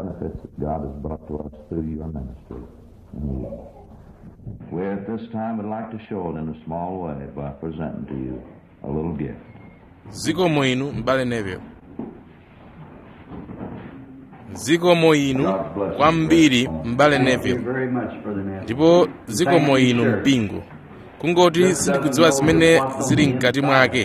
benefits that God has brought to us through your ministry. Amen. We at this time would like to show it in a small way by presenting to you a little gift. zikomo inu m'bale neville zikomo inu kwambiri m'bale neville very much for the message. ndipo zikomo inu mpingo kungoti sindikudziwa zimene zili mkati mwake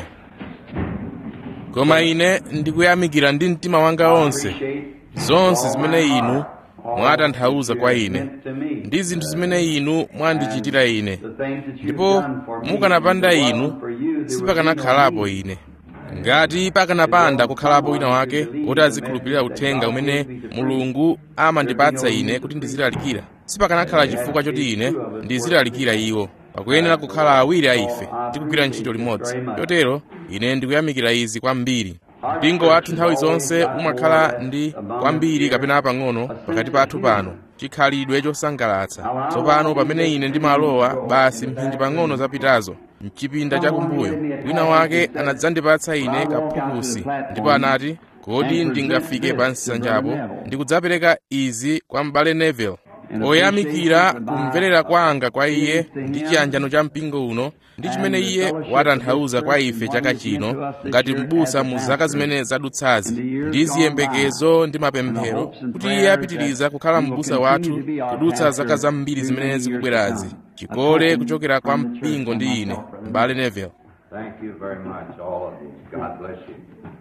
koma ine ndikuyamikira ndi mtima wanga wonse zonse zimene inu mwatanthauza kwa ine ndi zinthu zimene inu mwandichitira ine ndipo mukanapanda inu sipakanakhalapo ine ngati pakanapanda kukhalapo wina wake woti azikhulupirira uthenga umene mulungu amandipatsa ine kuti ndizilalikira sipakanakhala chifukwa choti ine ndizilalikira iwo pakuyenera kukhala awiri a ife tikugwira ntchito limodzi chotero ine ndikuyamikira izi kwambiri mpingo wathu nthawi zonse umakhala ndi kwambiri kapena pang'ono pakati pathu pano chikhalidwe chosangalatsa tsopano pamene ine ndimalowa basi mphindi pang'ono zapitazo mchipinda chakumbuyo wina wake anadzandipatsa ine kaphukusi ndipo anati kodi ndingafike pa nsanjapo ndikudzapereka izi kwa m'bale neville poyamikira kumverera kwanga kwa iye ndi chiyanjano cha mpingo uno ndi chimene iye watanthauza kwa ife chaka chino ngati m'busa mu zaka zimene zadutsazi ndi ziyembekezo ndi mapemphero kuti iye apitiriza kukhala m'busa wathu kudutsa zaka zambiri zimene zikubwerazi chikole kuchokera kwa mpingo ndi ine m'bale neville Thank you very much, all of you. God bless you.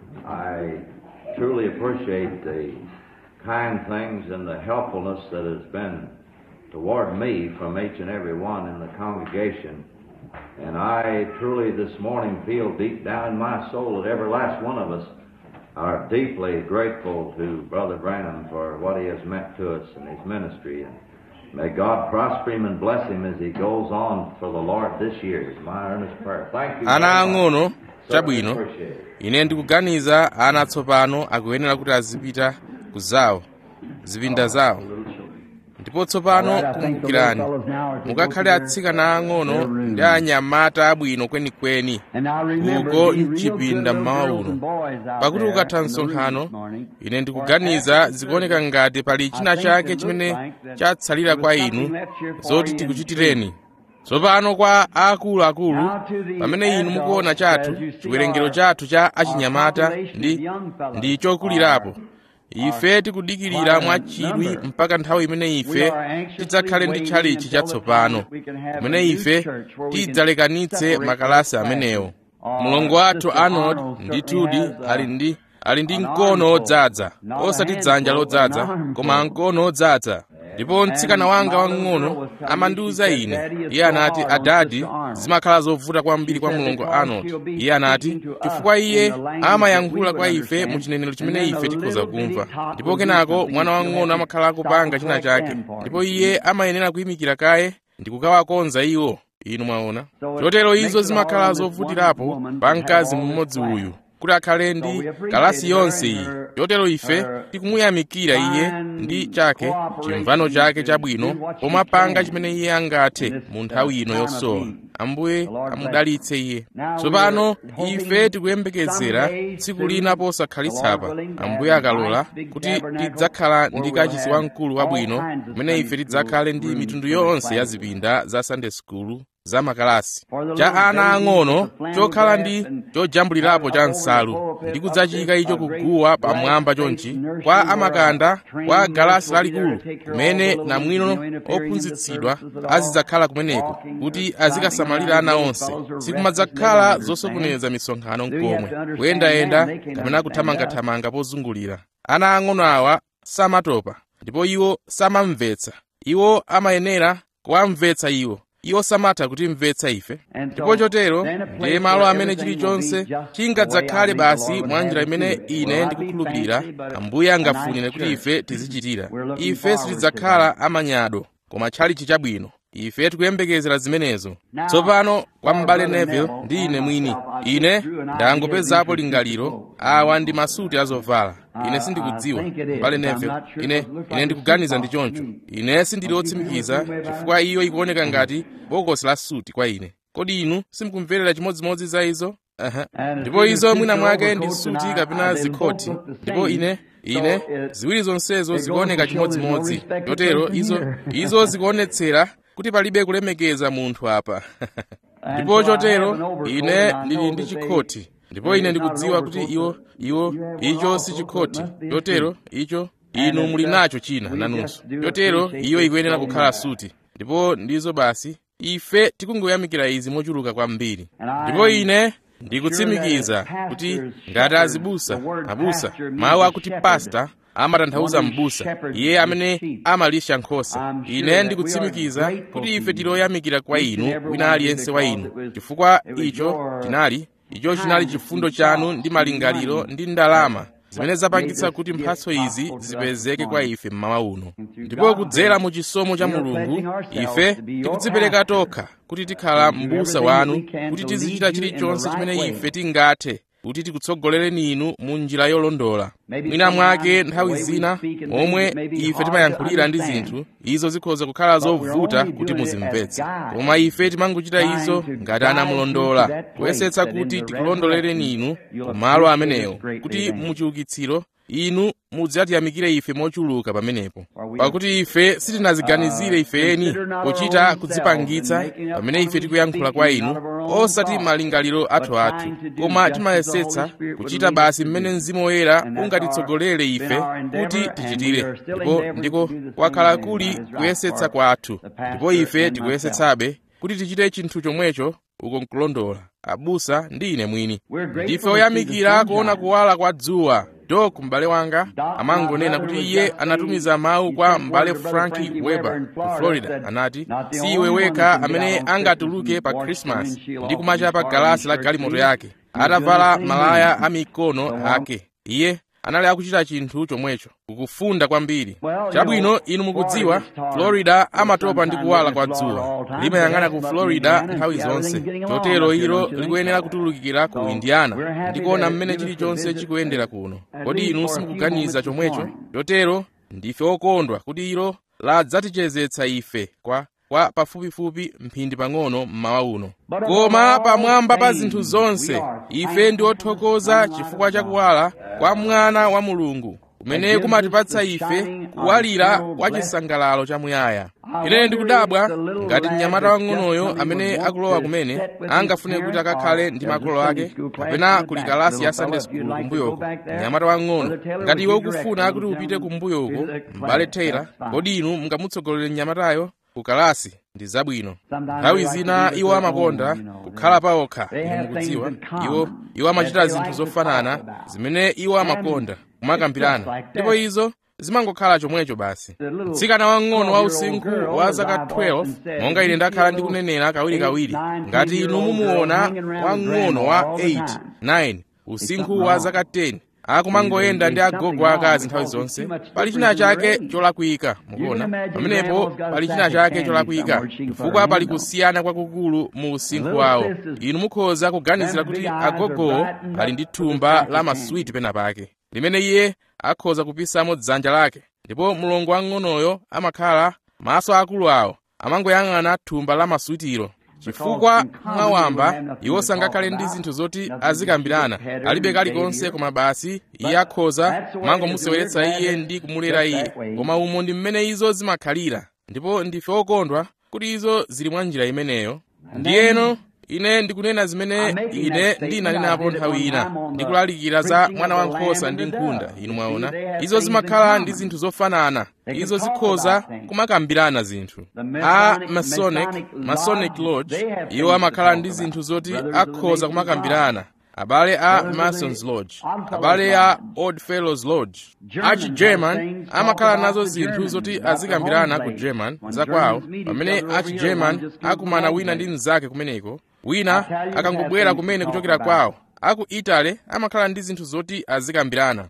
I truly appreciate the kind things and the helpfulness that has been toward me from each and every one in the congregation. And I truly this morning feel deep down in my soul that every last one of us are deeply grateful to Brother Branham for what he has meant to us in his ministry. And may God prosper him and bless him as he goes on for the Lord this year is my earnest prayer. Thank you. ana very much. ang'ono Certainly chabwino appreciate it. ine ndikuganiza ana atsopano akuyenera kuti azipita ku zawo zipinda zawo ndipo tsopano kumbukirani mukakhale atsikana ang'ono ndi anyamata abwino kwenikweni uko mchipinda mmawa uno pakuti ukatha msonkhano ine ndikuganiza zikuoneka ngati pali china chake chimene chatsalira kwa inu zoti tikuchitireni tsopano kwa akuluakulu pamene inu mukuona chathu chiwerengero chathu cha achinyamata ndi ndi chokulirapo ife tikudikirira mwachidwi mpaka nthawi imene ife tidzakhale ndi tchalichi chatsopano kumene ife tidzalekanitse makalasi amenewo mulongo wathu arnold ndithudi ali ndi ali ndi mkono odzaza osati dzanja lodzaza koma mkono odzaza ndipo mtsikana wanga wang'ono amandiwuza ine iye anati adadi zimakhala zovuta kwambiri kwa mulongo arnold iye anati chifukwa iye amayankhula kwa ife mu chinenero chimene ife tikhoza kumva ndipo kenako mwana wang'ono amakhala akupanga china chake ndipo iye amayenera kuyimikira kaye ndi kukawakonza iwo inu mwaona chotero izo zimakhala zovutirapo pa mkazi mmodzi uyu kuti akhale ndi kalasi yonse iyi chotero ife tikumuyamikira iye ndi chake chimvano chake chabwino pomapanga chimene iye angathe mu nthawi ino yosowa ambuye amudalitse iye tsopano ife tikuyembekezera tsiku lina posakhalitsa ambuye akalola kuti tidzakhala ndi kachisi wamkulu wabwino kumene ife tidzakhale ndi mitundu yonse ya zipinda za sunday school za makalasi cha ana ang'ono chokhala ndi chojambulirapo cha nsalu ndi kudzachika icho kuguwa pamwamba chonchi kwa amakanda kwa galasi lalikulu kumene namwino ophunzitsidwa azidzakhala kumeneko kuti azikasamalira ana onse sikumadzakhala zosokoneza misonkhano nkomwe kuyendayenda kapena kuthamangathamanga pozungulira ana ang'ono awa samatopa ndipo iwo samamvetsa iwo amayenera kuwamvetsa iwo iwo samatha kutimvetsa ife ndipo chotero ndiye malo amene chilichonse chingadzakhale basi mwa njira imene ine ndikukhulupirira ambuye angafunire kuti ife tizichitira ife sitidzakhala amanyado koma tchalichi chabwino ife tikuyembekezera zimenezo tsopano kwa m'bale neville ndi ine mwini ine ndangopezapo lingaliro awa ndi masuti azovala ine sindikudziwa m'bale neville ine ine ndikuganiza ndi choncho ine sindili otsimikiza chifukwa iyo ikuoneka ngati bokosi la suti kwa ine kodi inu simukumverera chimodzimodzi za izo Aha. And ndipo it's izo either mwina suit mwake or ndi overcoat, suti and I- kapena I- they zikhoti both look the ndipo same. ine So ine it- ziwiri zonsezo it goes zikuoneka to show there's no chimodzimodzi respect of chotero person izo here. izo zikuonetsera kuti palibe kulemekeza munthu apa And ndipo so I have chotero an overcoat, ine and I ndili know ndi that they- chikhoti ndipo ine ndikudziwa kuti iwo iwo icho si chikhoti chotero icho inu muli nacho china nanunso chotero iyo ikuyenera kukhala suti ndipo ndizo basi ife tikungoyamikira izi mochuluka kwambiri ndipo ine ndikutsimikiza kuti ngati azibusa abusa mawu akuti pasta amatanthauza m'busa iye amene amalisha nkhosa ine ndikutsimikiza kuti ife tiloyamikira kwa inu wina aliyense wa inu chifukwa icho chinali icho chinali chifundo chanu ndi malingaliro ndi ndalama zimene zapangitsa kuti mphatso izi zipezeke kwa ife mmawa uno ndipo kudzera mu chisomo cha mulungu ife tikudzipereka tokha kuti tikhala m'busa wanu kuti tizichita chilichonse chimene ife tingathe kuti tikutsogolereni inu mu njira yolondola mwina mwake nthawi zina momwe ife timayankhulira ndi zinthu izo zikhoza kukhala zovuta kuti muzimvetse koma ife timangochita izo ngati anamulondola kuyesetsa kuti tikulondolereni inu ku malo amenewo kuti muchiukitsiro inu mudzatiyamikire ife mochuluka pamenepo pakuti ife sitinaziganizire ifeni pochita kudzipangitsa pamene ife tikuyankhula kwa inu osati malingaliro athu athu koma timayesetsa kuchita basi mmene mzimu woyera ungatitsogolere ife kuti tichitire ndipo ndiko kwakhala kuli kuyesetsa kwathu ndipo ife tikuyesetsabe kuti tichite chinthu chomwecho uko nkulondola abusa ndi ine mwini ndife oyamikira kuona kuwala kwa dzuwa dok m'bale wanga amangonena kuti iye anatumiza mawu kwa m'bale franki weber ku florida anati si iwe wekha amene angatuluke pa krismasi ndi kumachapa galasi la galimoto yake atavala malaya a mikono ake iye anali akuchita chinthu chomwecho kukufunda kwambiri chabwino inu mukudziwa florida amatopa ndi kuwala kwa dzuwa limayang'ana ku florida nthawi zonse chotero ilo likuyenera kutulukira ku indiana ndikuona mmene chilichonse chikuyendera kuno kodi inu simukuganiza chomwecho chotero ndife okondwa kuti ilo ladzatichezetsa ife kwa kwa pafupifupi mphindi pang'ono mmawa uno koma pamwamba pa zinthu zonse ife ndi othokoza chifukwa cha kuwala kwa mwana wa mulungu kumene kumatipatsa ife kuwalira kwa chisangalalo chamuyaya ine ndikudabwa ngati mnyamata wang'onoyo amene akulowa kumene angafune kuti akakhale ndi makolo ake kapena kuli kalasi ya sunday school kumbuyoko mnyamata wang'ono ngati iwe ukufuna kuti upite kumbuyoko m'bale taylor kodi inu mungamutsogolere mnyamatayo kukalasi ndi zabwino nthawi zina iwo amakonda kukhala pawokha inu mukudziwa iwo iwo amachita zinthu zofanana zimene iwo amakonda kumakambirana ndipo izo zimangokhala chomwecho basi mtsikana wang'ono wa usinkhu wa zaka 12 monga ine ndakhala ndikunenera kawirikawiri ngati inu mumuona wang'ono wa 8 9 usinkhu wa zaka 10 akumangoyenda ndi agogo akazi nthawi zonse pali china chake cholakwika mukuona pamenepo pali china chake cholakwika chifukwa pali kusiyana kwakukulu mu usinkhu wawo inu mukhoza kuganizira kuti agogowo ali ndi thumba la maswiti pena pake limene iye akhoza kupisamo dzanja lake ndipo mlongo wang'onoyo amakhala maso akulu awo amangoyang'ana thumba la maswitiro chifukwa mwawamba iwo sangakhale ndi zinthu zoti azikambirana alibe kalikonse koma basi iye akhoza mangomuseweretsa iye ndi kumulera iye koma umo ndi mmene izo zimakhalira ndipo ndife okondwa kuti izo zili mwa njira imeneyo ndiyeno ine ndikunena zimene ine ndinanenapo nthawi ina ndikulalikira za mwana wankhosa ndi nkhunda inu mwaona izo zimakhala ndi zinthu zofanana izo zikhoza kumakambirana zinthu a masonic masonic lodge iwo amakhala ndi zinthu zoti akhoza kumakambirana abale a masons lodge abale a old fellows lodge achi german amakhala nazo zinthu zoti azikambirana ku german zakwawo pamene achi german akumana wina ndi mnzake kumeneko wina akangobwera kumene kuchokera kwawo aku italy amakhala ndi zinthu zoti azikambirana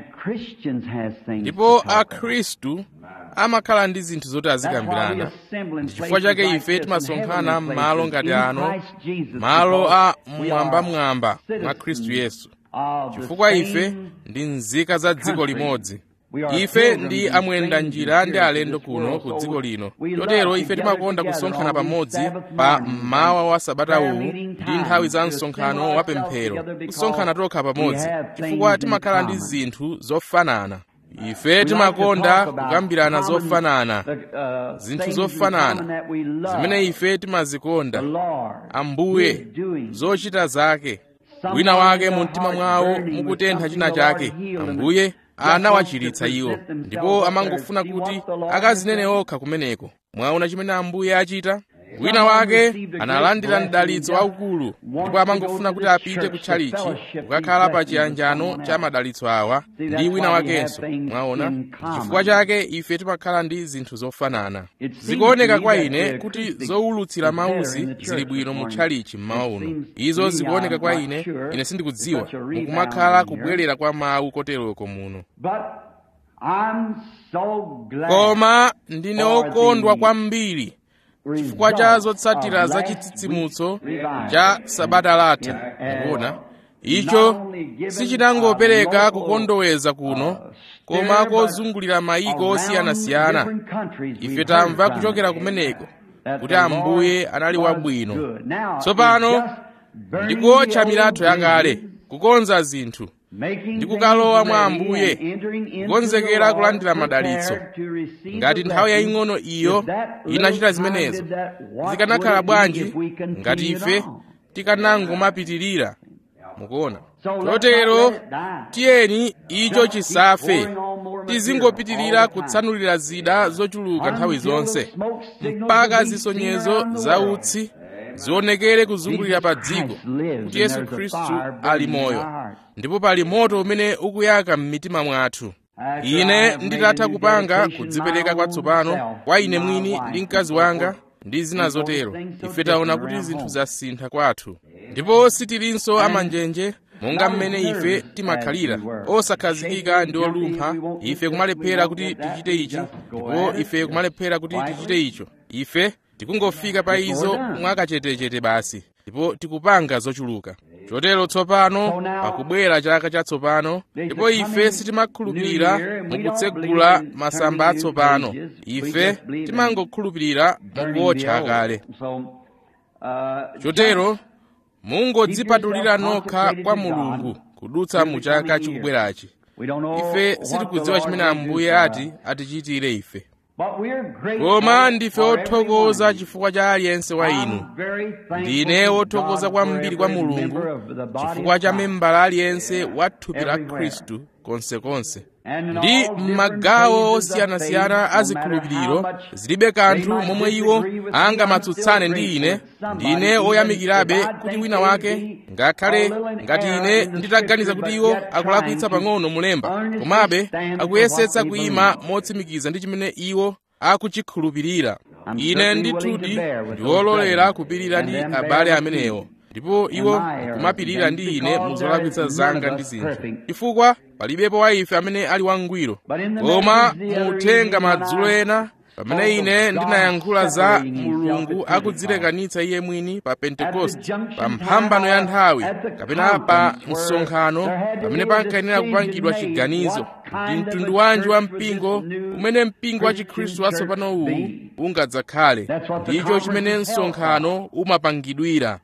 ndipo akhristu amakhala ndi zinthu zoti azikambirana chifukwa chake ife timasonkhana m'malo ngati ano malo a mwambamwamba mwa khristu yesu chifukwa ife ndi nzika za dziko limodzi ife ndi amwenda njira ndi alendo kuno ku dziko lino chotero ife timakonda kusonkhana pamodzi pa mmawa wa sabata uwu ndi nthawi za msonkhano wa pemphero kusonkhana tokha pamodzi chifukwa timakhala ndi zinthu zofanana ife timakonda kukambirana zofanana zinthu zofanana zimene ife timazikonda ambuye zochita zake wina wake mu mtima mwawo mukutentha china chake ambuye anawachiritsa iwo ndipo amangofuna kuti akazinene okha kumeneko mwaona chimene ambuye achita wina wake analandira mdalitso waukulu ndipo amangofuna kuti apite ku tchalichi kukakhala pa chiyanjano cha madalitso awa ndi wina wakenso mwaona chifukwa chake ife timakhala ndi zinthu zofanana zikuoneka kwa ine kuti zowulutsira mauzi zili bwino mu tchalichi mmawa uno izo zikuoneka kwa ine ine sindikudziwa mukumakhala kubwerera kwa mawu koteroko muno koma ndine okondwa kwambiri chifukwa cha zotsatira za chitsitsimutso cha sabata latha mukuona icho sichinangopereka kukondoweza kuno koma kozungulira mayiko osiyanasiyana ife tamva kuchokera kumeneko kuti ambuye anali wabwino tsopano ndikuotcha milatho yakale kukonza zinthu ndi kukalowa mwa ambuye kukonzekera kulandira madalitso ngati nthawi yaying'ono iyo inachita zimenezo zikanakhala bwanji ngati ife tikanangomapitirira mukuona chotero tiyeni icho chisafe tizingopitirira kutsanulira zida zochuluka nthawi zonse mpaka zisonyezo za utsi zionekere kuzungulira pa dziko kuti yesu khristu ali moyo ndipo pali moto umene ukuyaka m'mitima mwathu ine nditatha kupanga kudzipereka kwatsopano kwa ine mwini ndi mkazi wanga ndi zina zotero ife taona kuti zinthu zasintha kwathu ndipo sitilinso amanjenje monga mmene ife timakhalira osakhazikika ndi olumpha ife kumalephera kuti tichite ichi ndipo ife kumalephera kuti tichite icho ife tikungofika pa izo mwakachetechete basi ndipo tikupanga zochuluka chotero tsopano pakubwera chaka chatsopano ndipo ife sitimakhulupirira mukutsegula masamba atsopano ife timangokhulupirira mukuotcha akale chotero mungodzipatulira nokha kwa mulungu kudutsa mu chaka chikubwerachi ife sitikudziwa chimene ambuye ati atichitire ife koma ndife othokoza chifukwa cha aliyense wa inu ndine wothokoza kwambiri kwa mulungu chifukwa cha membala aliyense wa thupi la khristu konsekonse ndi m'magawo osiyanasiyana a zikhulupiriro zilibe kanthu momwe iwo angamatsutsane ndi ine ndine oyamikirabe kuti wina wake ngakhale ngati ine nditaganiza kuti iwo akulakwitsa pang'ono mulemba komabe akuyesetsa kuyima motsimikiza ndi chimene iwo akuchikhulupirira ine ndithudi ndiwololera kupirira ndi abale amenewo ndipo iwo kumapirira ndi ine muzolakwitsa zanga ndi zinthu chifukwa palibepo wa ife amene ali wangwiro koma muthenga madzulo ena pamene ine ndinayankhula za mulungu akudzilekanitsa iye mwini pa pentekoste pa mphambano ya nthawi kapena pa msonkhano pamene pankayenera kupangidwa chiganizo ndi mtundu wanji wa mpingo umene mpingo wa chikhristu watsopano uwu ungadzakhale ndicho chimene msonkhano umapangidwira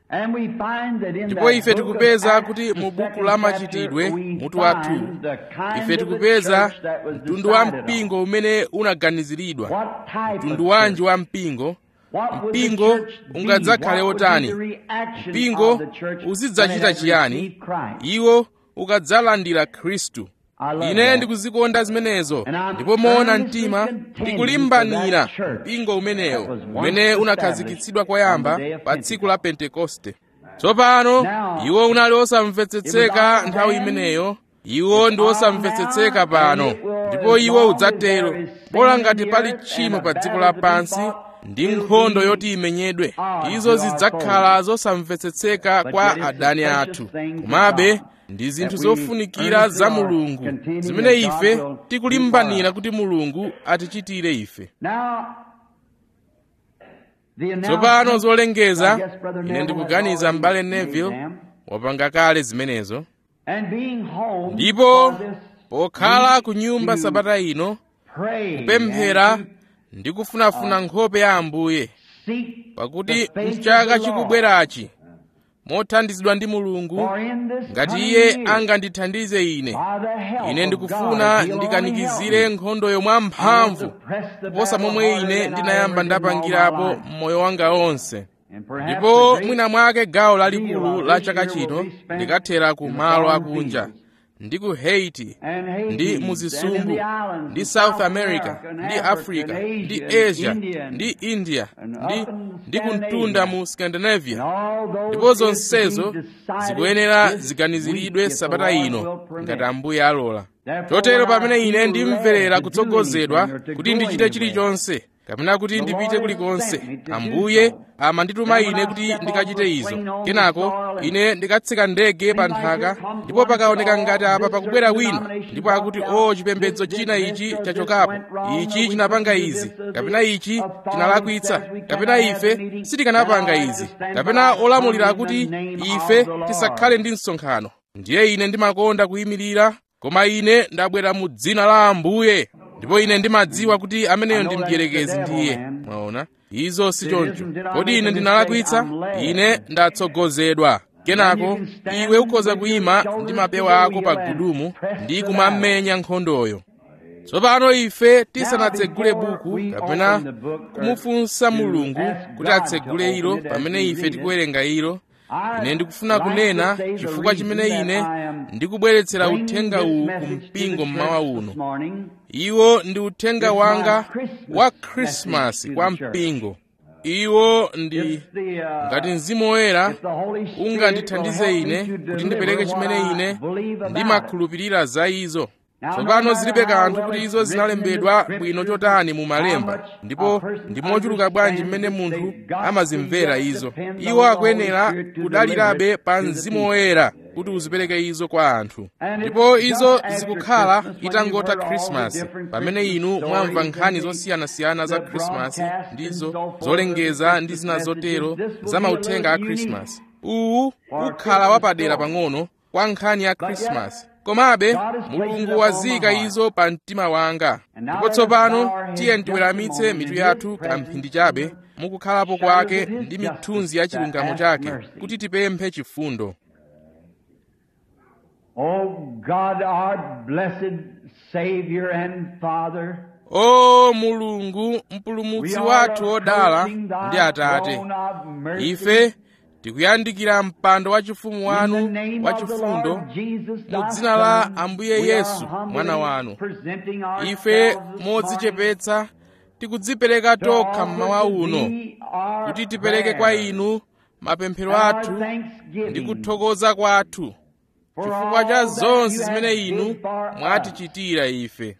ndipo ife tikupeza kuti mu buku la machitidwe mutu wathu ife tikupeza mtundu wa mpingo umene unaganiziridwa mtundu wanji wa mpingo mpingo ungadzakhale otani mpingo uzidzachita chiyani iwo ukadzalandira khristu ine ndikuzikonda zimenezo ndipo moona mtima ndikulimbanira mpingo umenewo umene unakhazikitsidwa koyamba pa tsiku la pentekoste tsopano iwo unali osamvetsetseka nthawi imeneyo iwo ndi osamvetsetseka pano ndipo iwo udzatero bola ngati pali tchimo pa dziko lapansi ndi nkhondo yoti imenyedwe izo zidzakhala zosamvetsetseka kwa adani athu komabe ndi zinthu zofunikira za mulungu zimene ife tikulimbanira kuti mulungu atichitire ife tsopano zolengeza ine ndikuganiza m'bale neville wapanga kale zimenezo ndipo pokhala ku nyumba sabata ino kupemphera ndi kufunafuna nkhope ya ambuye pakuti mchaka chikubwerachi mothandizidwa ndi mulungu ngati iye angandithandize ine ine ndikufuna ndikanikizire nkhondoyo mwamphamvu kuposa momwe ine ndinayamba ndapangirapo mmoyo wanga onse ndipo mwina mwake gawo lalikulu la chaka chino likathera ku malo akunja ndi ku haiti ndi muzisumbu ndi south america ndi africa ndi asia ndi india ndi, ndi kumtunda mu scandinavia ndipo zonsezo zikuyenera ziganiziridwe sabata ino ngati ambuye alola chotero pamene ine ndimverera kutsogozedwa kuti ndichite chilichonse kapena kuti ndipite kulikonse ambuye amandituma ine kuti ndikachite izo kenako ine ndikatsika ndege pa nthaka ndipo pakaoneka ngati apa pakubwera wina ndipo akuti o chipembedzo china ichi chachokapo ichi chinapanga izi kapena ichi chinalakwitsa kapena ife sitikanapanga izi kapena olamulira akuti ife tisakhale ndi msonkhano ndiye ine ndimakonda kuyimirira koma ine ndabwera mu dzina la ambuye ndipo ine ndimadziwa kuti ameneyo ndi mdierekezi ndiye mwaona izo si choncho kodi ine ndinalakwitsa ine ndatsogozedwa kenako iwe ukhoza kuyima ndi mapewa ako pa gudumu ndi kumamenya nkhondoyo tsopano ife tisanatsegule buku kapena kumufunsa mulungu kuti atsegule ilo pamene ife tikuwerenga ilo ine ndikufuna kunena chifukwa chimene ine ndikubweretsera uthenga uwu ku mpingo mmawa uno iwo ndi uthenga wanga wa khrisimasi kwa mpingo iwo ndi ngati mzimu woyera ungandithandize ine kuti ndipereke chimene ine ndimakhulupirira za izo tsopano zilibe kanthu kuti izo zinalembedwa bwino chotani mu malemba ndipo ndi mochuluka bwanji mmene munthu amazimvera izo iwo akuyenera kudalirabe pa mzimu woyera kuti uzipereke izo kwa anthu ndipo izo zikukhala itangotha khrisimasi pamene inu mwamva nkhani zosiyanasiyana za khrisimasi ndizo zolengeza ndi zina zotero za mauthenga a khrisimasi uwu ukhala wapadera pang'ono kwa nkhani ya khrisimasi komabe mulungu wazika izo pa mtima wanga ndipo tsopano tiye tiweramitse mitu yathu kamphindi chabe mukukhalapo kwake ndi mithunzi ya chilungamo chake kuti tipemphe chifundo Oh God, our blessed Savior and Father, o mulungu mpulumutsi wathu wodala ndi atate ife tikuyandikira mpando wachifumu wanu wachifundo mu dzina la ambuye yesu mwana wanu ife modzichepetsa tikudzipereka tokha mmawa uno kuti tipereke kwa inu mapemphero athu ndi kuthokoza kwathu chifukwa cha zonse zimene inu mwatichitira ife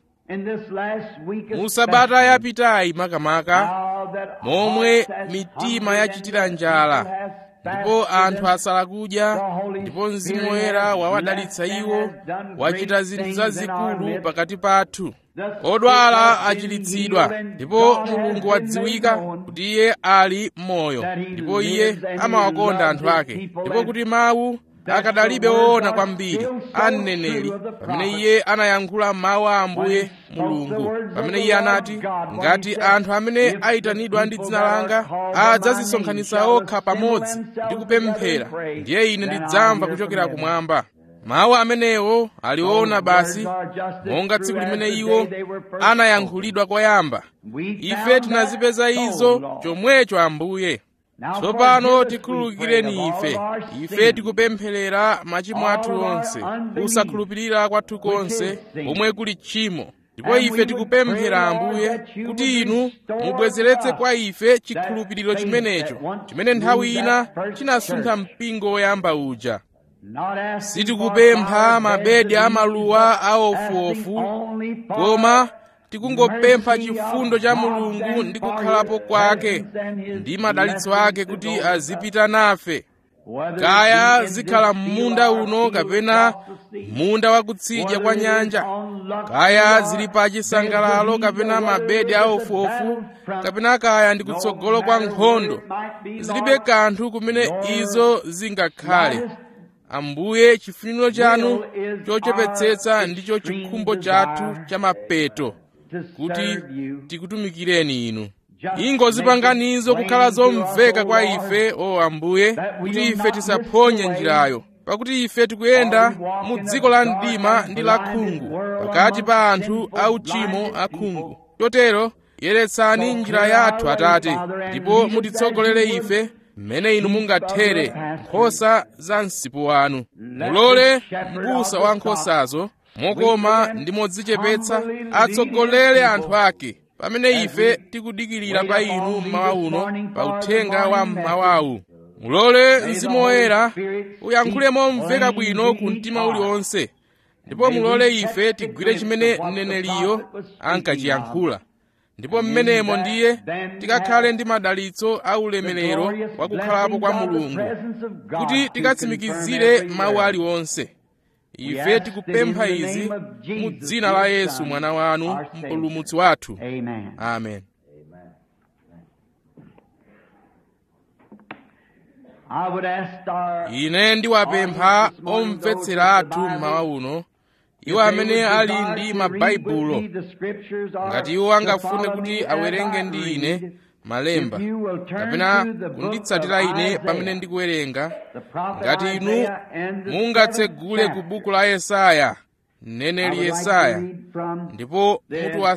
mu sabata yapitayi makamaka momwe mitima yachitira njala ndipo anthu asala kudya ndipo mzimu woyera wawadalitsa iwo wachita zinthu zazikulu pakati pathu odwala achiritsidwa ndipo mulungu wadziwika kuti iye ali m'moyo ndipo iye amawakonda anthu ake ndipo kuti mawu akadalibe woona kwambiri a mneneri pamene iye anayankhula mawu a ambuye mulungu pamene iye anati ngati anthu amene ayitanidwa ndi dzina langa adzazisonkhanitsa okha pamodzi ndi kupemphera ndiye ine ndidzamva kuchokera kumwamba mawu amenewo aliwona basi monga tsiku limene iwo anayankhulidwa koyamba ife tinazipeza izo chomwecho ambuye tsopano tikhululukireni ife ife tikupempherera machimo athu onse kusakhulupirira kwathu konse komwe kuli tchimo ndipo ife tikupemphera ambuye kuti inu mubwezeretse kwa ife chikhulupiriro chimenecho chimene nthawi ina chinasuntha mpingo woyamba uja sitikupempha mabedi amaluwa aofuofu koma tikungopempha chifundo cha mulungu ndi kukhalapo kwake ndi madalitso ake kuti azipita nafe kaya zikhala m'munda uno kapena munda wakutsidya kwa nyanja kaya zili pa chisangalalo kapena mabedi aofuofu kapena kaya ndi kutsogolo kwa nkhondo zilibe kanthu kumene izo zingakhale ambuye chifuniro chanu chochepetsetsa ndicho chikhumbo chathu cha mapeto kuti tikutumikireni inu ingozipanganizo kukhala zomveka kwa ife o ambuye kuti ife tisaphonye njirayo pakuti ife tikuyenda mu dziko la mdima ndi la khungu pakati pa anthu auchimo akhungu chotero yeretsani njira yathu atate ndipo mutitsogolere ife mmene inu mungathere nkhosa za msipu wanu mulole m'busa wa nkhosazo mokoma ndi modzichepetsa atsogolere anthu ake pamene ife tikudikirira pa inu mmawa uno pa uthenga wa mmawawu mulole mzimu woyera uyankhule momveka bwino ku mtima uliwonse ndipo mulole ife tigwire chimene mneneliyo ankachiyankhula ndipo mmenemo ndiye tikakhale ndi madalitso a ulemerero wa kukhalapo kwa mulungu kuti tikatsimikizire mawu aliwonse ife tikupempha izi mu dzina la yesu mwana wanu mpulumutsi wathu amen ine ndiwapempha omvetsera athu mmawa uno iwo amene ali ndi mabaibulo ngati iwo angafune kuti awerenge ndi ine malemba kapena kunditsatira ine pamene ndikuwerenga ngati inu mungatsegule ku buku la yesaya mneneli yesaya ndipo mutu wa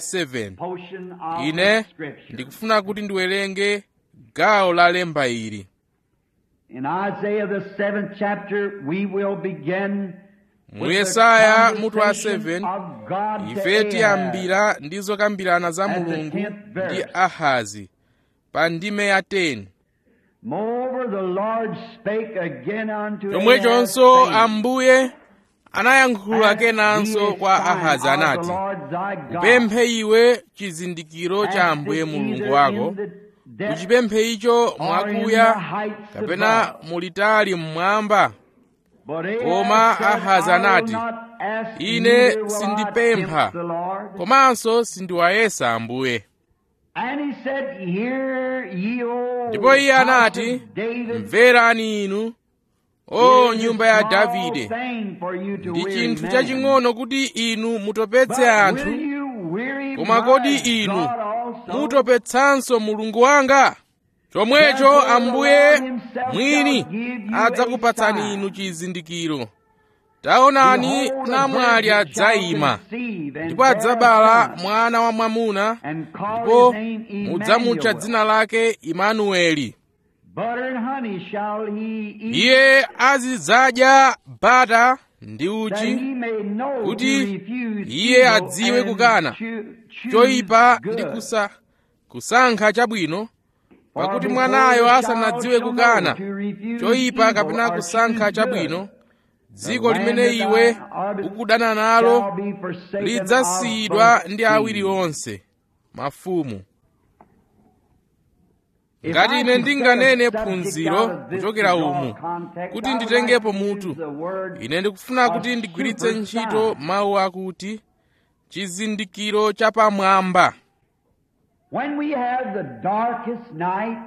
7 ine ndikufuna kuti ndiwerenge gawo la lemba ili In Isaiah the seventh chapter, we will begin mu yesaya mutu wa 7 ife tiyambira ndi zokambirana za mulungu ndi ahazi pa ndime ya 10 Moreover, the Lord spake again unto chomwechonso Ahaz, saying, ambuye anayankhula Ask kenanso thee a kwa sign ahazi of anati the Lord thy God. upemphe iwe chizindikiro cha Ask ambuye it mulungu either wako in the depth uchipemphe icho or in mwakuya the heights kapena above. mulitali mmwamba But Ahaz Koma said, Ahazi I will anati, not ask, Ine neither will I sindipempha. tempt the Lord. komanso sindiwayesa ambuye And he said, Hear ye, O ndipo iye house anati of David, mverani inu o It is nyumba a ya small davide thing for you to ndi weary chinthu man. chaching'ono kuti inu mutopetse But anthu will you weary koma my kodi inu God also? mutopetsanso mulungu wanga chomwecho ambuye mwini adzakupatsani inu chizindikiro taonani Behold, a namwali virgin shall adzayima conceive and ndipo bear a adzabala son, mwana wa mwamuna and call ndipo his name mudzamutcha Emmanuel. dzina lake imanueli Butter and honey shall he eat, iye azidzadya bata ndi that uchi he may know kuti to refuse iye evil adziwe and kukana choo- choose choyipa good. ndi kusa kusankha chabwino For pakuti before mwanayo the asanadziwe child shall kukana know to refuse choyipa evil kapena or kusankha choose chabwino good, dziko the limene land that iwe thou art ukudana shall nalo be forsaken lidzasiyidwa of both ndi awiri thieves. onse mafumu If ngati I ine could ndinganene set a subject phunziro out of this kuchokera to draw umu context, kuti I would nditengepo like to mutu use the word ine ndikufuna of kuti ndigwiritse super ntchito sign. mawu akuti chizindikiro chapamwamba When we have the darkest night,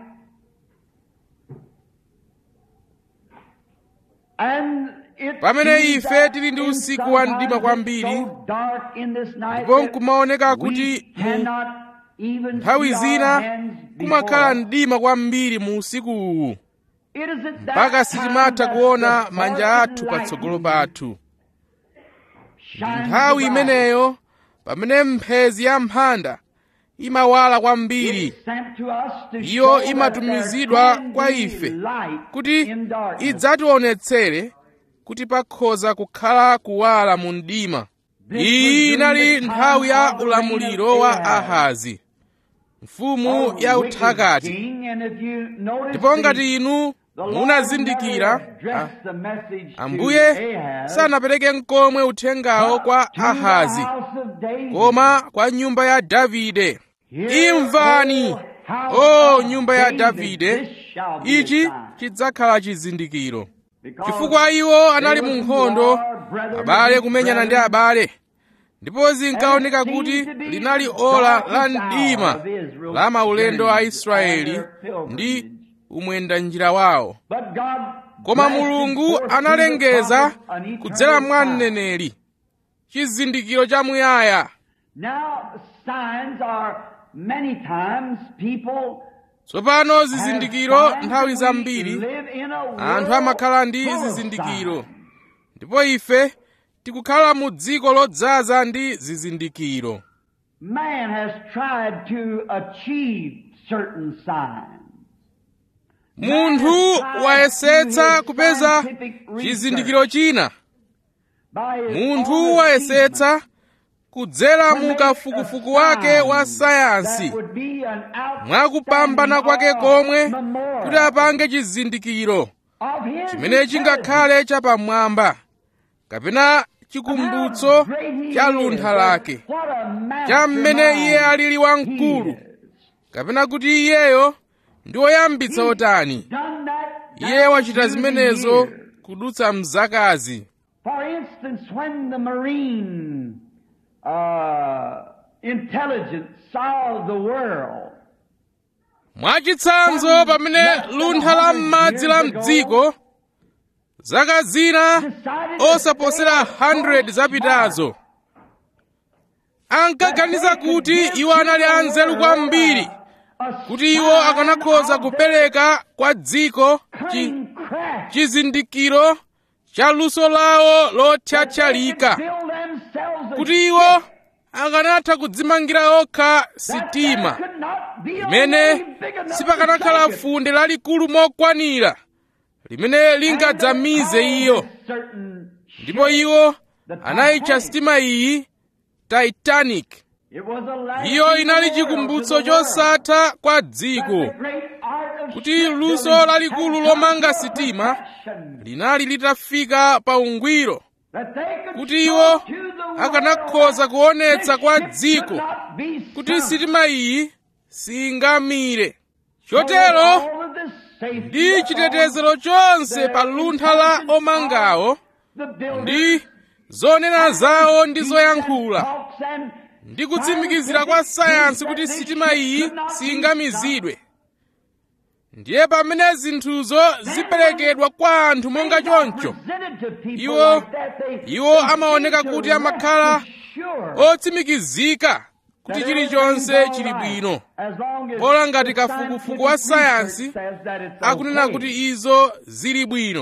and it Pamene seems ife that tili ndi in usiku wa mdima sometimes kwambiri, it's so dark in this night ndipo that nkumaoneka we kuti mu cannot even nthawi see our zina hands kumakhala before us. mdima kwambiri mu usiku uwu It is at that mpaka time sitimatha that kuona the manja darkened athu light patsogolo pathu shines nthawi bright. imeneyo pamene mphezi ya mphanda imawala kwambiri It's sent to us to iyo show that imatumizidwa there can kwa be ife light kuti in darkness. idzationetsere kuti pakhoza kukhala kuwala mu mdima iyi inali nthawi ya ulamuliro wa ahazi mfumu ya uthakati ndipo ngati inu munazindikira a- ambuye sanapereke nkomwe uthengawo kwa ahazi koma kwa nyumba ya davide imvani o nyumba ya davide ichi chidzakhala chizindikiro chifukwa iwo anali mu nkhondo abale kumenyana ndi abale ndipo zinkaoneka kuti linali ola la mdima la maulendo a israeli ndi umwenda njira wawo koma mulungu analengeza kudzera mwa mneneri chizindikiro chamuyaya Now, signs are many times people tsopano zizindikiro have nthawi signs. zambiri We live in a world anthu amakhala ndi full of zizindikiro signs. ndipo ife tikukhala mu dziko lodzaza ndi zizindikiro Man has tried to achieve certain signs. munthu wayesetsa kupeza chizindikiro china By his munthu own wayesetsa kudzera mu achievement, kafukufuku wake wa sayansi that would be an mwakupambana kwake outstanding komwe memorial kuti apange chizindikiro of his chimene chingakhale chapamwamba kapena chikumbutso cha luntha lake cha mmene iye alili wamkulu kapena kuti iyeyo ndi woyambitsa otani iye wachita zimenezo kudutsa mzakazi For instance, when the marine uh, intelligence saw the world, mwachitsanzo pamene luntha la m'madzi la mdziko zaka zina decided osaposera 100 zapitazo ankaganiza kuti iwo anali anzeru kwambiri kuti iwo akanakhoza kupereka kwa dziko chi, chizindikiro cha luso lawo lothyathyalika kuti iwo akanatha kudzimangira okha sitima limene sipakanakhala funde lalikulu mokwanira limene lingadzamize iyo ndipo iwo anayitcha sitima iyi titanic iyo inali chikumbutso chosatha kwa dziko kuti luso lalikulu lomanga sitima linali litafika pa ungwiro kuti iwo akanakhoza kuonetsa kwa dziko kuti sitima iyi singamire chotero ndi chitetezero chonse pa luntha la omangawo ndi zonena zawo ndi zoyankhula ndi kutsimikizira kwa sayansi kuti sitima iyi singamizidwe ndiye pamene zinthuzo ziperekedwa kwa anthu monga choncho iwo iwo amaoneka kuti amakhala otsimikizika kuti chilichonse chili bwino bola ngati kafukufuku wa sayansi akunena kuti izo zili bwino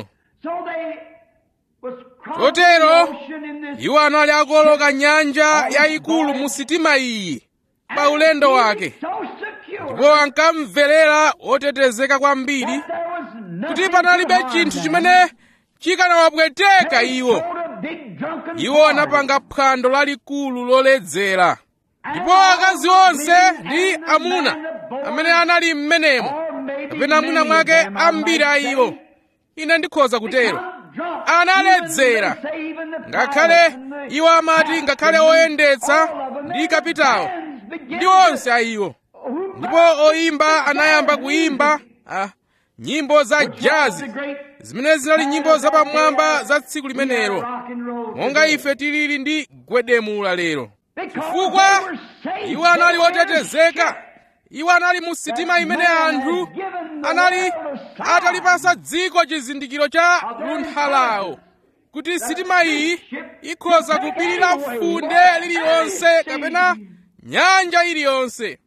chotero iwo anali akuoloka nyanja yayikulu mu sitima iyi pa ulendo wake ndipo ankamverera otetezeka kwambiri kuti panalibe chinthu chimene chikanawapweteka iwo iwo anapanga phwando lalikulu loledzera ndipo akazi onse ndi amuna amene anali m'menemo kapena amuna mwake ambiri a iwo ine ndikhoza kutero analedzera ngakhale iwo amati ngakhale oyendetsa ndi kapitawo ndi onse a iwo ndipo oyimba anayamba kuyimba ah, nyimbo za jazi zimene zinali nyimbo zapamwamba za tsiku limenelo monga ife tilili ndi gwedemula lero chifukwa iwo anali otetezeka iwo anali mu sitima imene anthu anali atalipasa dziko chizindikiro cha luntha lawo kuti sitima iyi ikhoza kupirira funde lililonse kapena nyanja iliyonse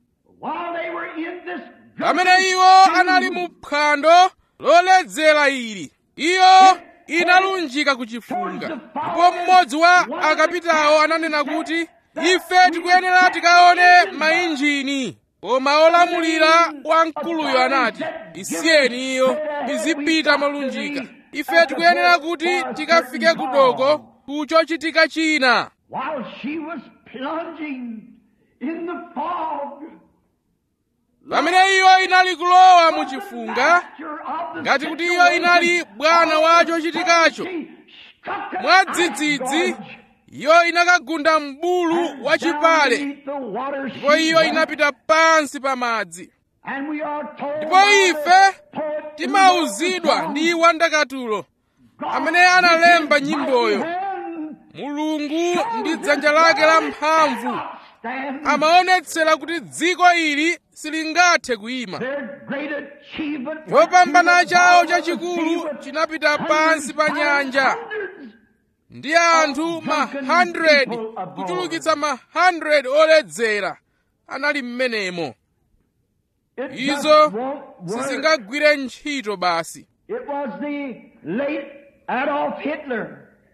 pamene iwo anali mu phwando loledzera ili iyo inalunjika kuchifunga ndipo mmodzi wa akapitawo ananena kuti ife tikuyenera tikaone mainjini koma olamulira wamkuluyo anati isiyeni iyo izipita molunjika ife tikuyenera kuti tikafike kudoko ku chochitika china While she was plunging in the fog, pamene iyo inali kulowa mu chifunga ngati kuti iyo inali bwana wa chochitikacho mwadzidzidzi iyo inakagunda m'bulu wachipale ndipo iyo inapita pansi pa madzi ndipo ife timauzidwa ndi wandakatulo amene analemba nyimboyo mulungu ndi dzanja lake lamphamvu stand amaonetsera kuti dziko ili silingathe kuyima their great achievement. was chopambana to the chawo bottom of the chachikulu sea with chinapita pansi pa nyanja hundreds ndi anthu ma 100 kuchulukitsa ma 100 oledzera anali mmenemo It just izo won't work. sizingagwire ntchito basi It was the late Adolf Hitler.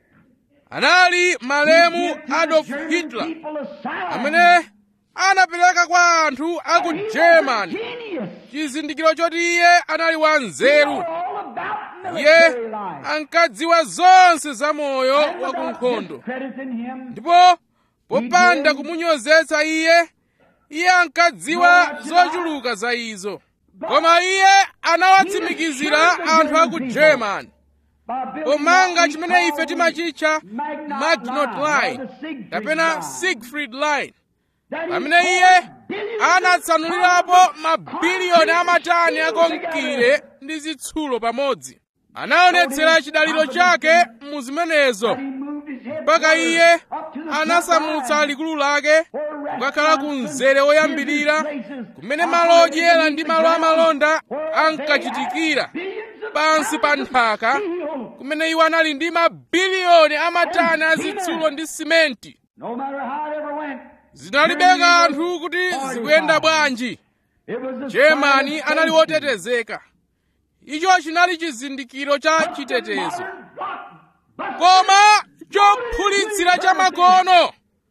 anali malemu who gave to the adolf German hitler people a sign amene anapereka kwa anthu a ku that he was a germany genius. chizindikiro choti iye anali wa He nzeru knew all about iye military life. ankadziwa zonse za moyo And wa without kunkhondo discrediting him, ndipo popanda kumunyozetsa iye iye ankadziwa zochuluka za izo koma iye anawatsimikizira anthu a ku german by building pomanga what we chimene call ife the timachitcha Maginot magnot Line, or line the Siegfried kapena Line. siegfried line That he pamene iye poured billions of anatsanulirapo pounds of mabiliyoni amatani concrete akonkire ndi zitsulo pamodzi anaonetsera chidaliro chake mu zimenezo He moved his head mpaka iye up to the anasamutsa top line, likulu lake where kukakhala ku restaurants mzere and woyambirira business places kumene malo operated odyera beneath ndi the malo ground, amalonda where they ankachitikira had billions of pansi pa pounds of nthaka steel. kumene iwo anali ndi mabiliyoni amatani a zitsulo ndi simenti No matter how it ever went, zinalibe kanthu kuti zikuyenda bwanji it was the germany sign of anali safety. wotetezeka icho chinali chizindikiro cha chitetezo Modern block buster koma chophulitsira cha makono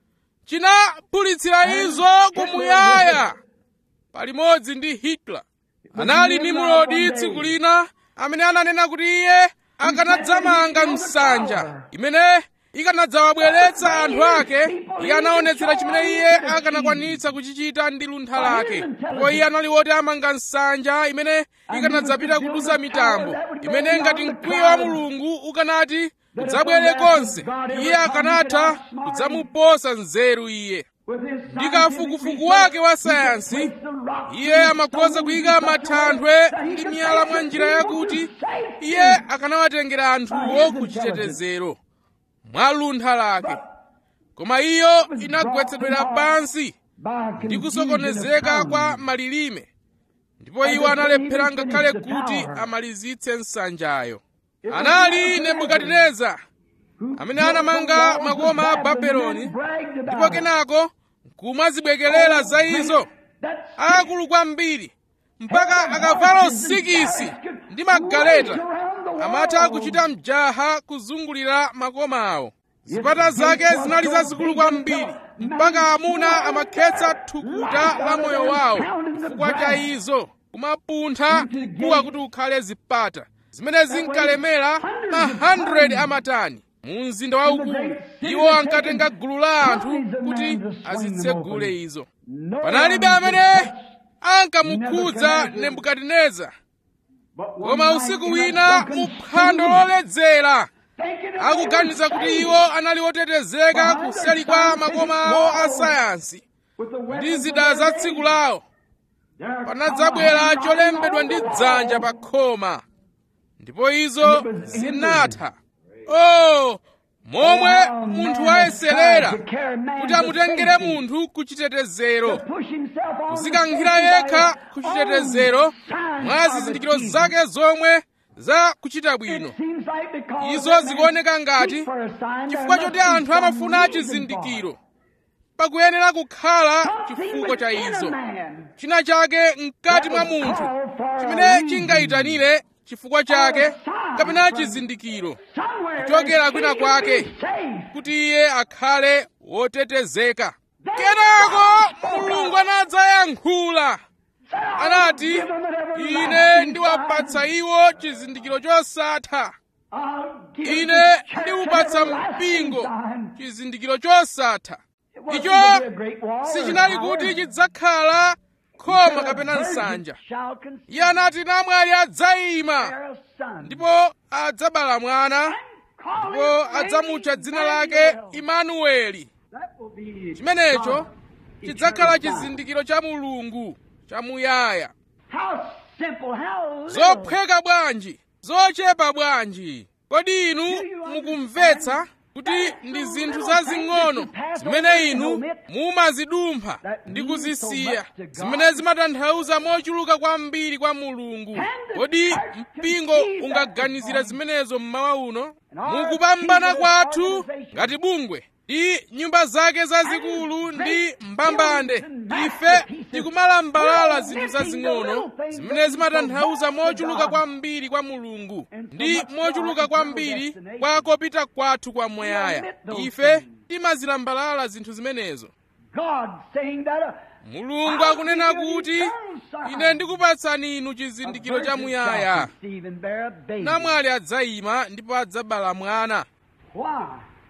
chinaphulitsira izo kumuyaya palimodzi ndi hitler anali nimrodi tsiku lina amene ananena kuti iye akanadzamanga msanja imene ikanadzawabweretsa anthu ake iye anaonetsera chimene iye akanakwanitsa kuchichita ndi luntha lake ndipo iye anali woti amanga nsanja imene ikanadzapita kudusa mitambo imene ngati mkwiyo wa mulungu ukanati udzabwere konse iye akanatha kudzamuposa nzeru iye with his ndi kafukufuku wake wa sayansi iye amakhoza kuyika mathanthwe ndi miyala mwa njira yakuti iye akanawatengera anthuwo ku chitetezero mwa luntha lake koma iyo inagwetsedwera pansi ndi kusokonezeka kwa malilime ndipo iwo analephera ngakhale kuti amalizitse nsanjayo anali nebukadineza amene anamanga makoma a babeloni ndipo kenako kumazibwekelera za izo akulu kwambiri mpaka akavalo sikisi ndi magaleta amatha kuchita mjaha kuzungulira makoma awo zipata zake zinali zazikulu kwambiri mpaka amuna amakhetsa thukuta la moyo wawo chifukwa cha izo kumapuntha kuwa kuti ukhale zipata zimene zinkalemera ma 100 amatani mu mzinda waukulu iwo ankatenga gulu la anthu kuti azitsegule izo panalibe amene ankamukhudza nebukadineza koma usiku wina mu phwando loledzera akuganiza kuti iwo anali otetezeka kuseri kwa makoma awo a sayansi ndi zida za tsiku lawo panadzabwera cholembedwa ndi dzanja pa khoma ndipo izo zinatha oh momwe munthu wayeserera kuti amutengere munthu ku chitetezero kuzikankhira yekha ku chitetezero mwa zizindikiro zake zomwe za kuchita bwino izo zikuoneka ngati chifukwa choti anthu amafuna chizindikiro pakuyenera kukhala chifukwa cha izo china chake mkati mwa munthu chimene chingayitanire chifukwa chake kapena chizindikiro kuchokera kwina kwake kuti iye akhale wotetezeka kenako mulungu anadzayankhula anati ine ndiwapatsa iwo chizindikiro chosatha ine ndiwupatsa mpingo chizindikiro chosatha icho sichinali kuti chidzakhala khoma kapena nsanja iye anati namwali adzayima ndipo adzabala mwana ndipo adzamutcha dzina lake imanueli chimenecho chidzakhala chizindikiro cha mulungu chamuyaya zophweka bwanji zochepa bwanji kodi inu mukumvetsa kuti ndi zinthu zazing'ono zimene inu mumazidumpha ndi kuzisiya zimene zimatanthauza mochuluka kwambiri kwa mulungu kodi mpingo ungaganizira zimenezo mmawa uno mukupambana kwathu ngati bungwe ndi nyumba zake zazikulu ndi mbambande ife tikumalambalala zinthu zazing'ono zimene zimatanthauza mochuluka kwambiri kwa mulungu ndi mochuluka kwambiri kwa kopita kwathu kwa muyaya ife timazilambalala zinthu zimenezo God saying that a mulungu akunena kuti ine ndikupatsani inu chizindikiro cha muyaya Stephen bear a baby. namwali adzayima ndipo adzabala mwana Why?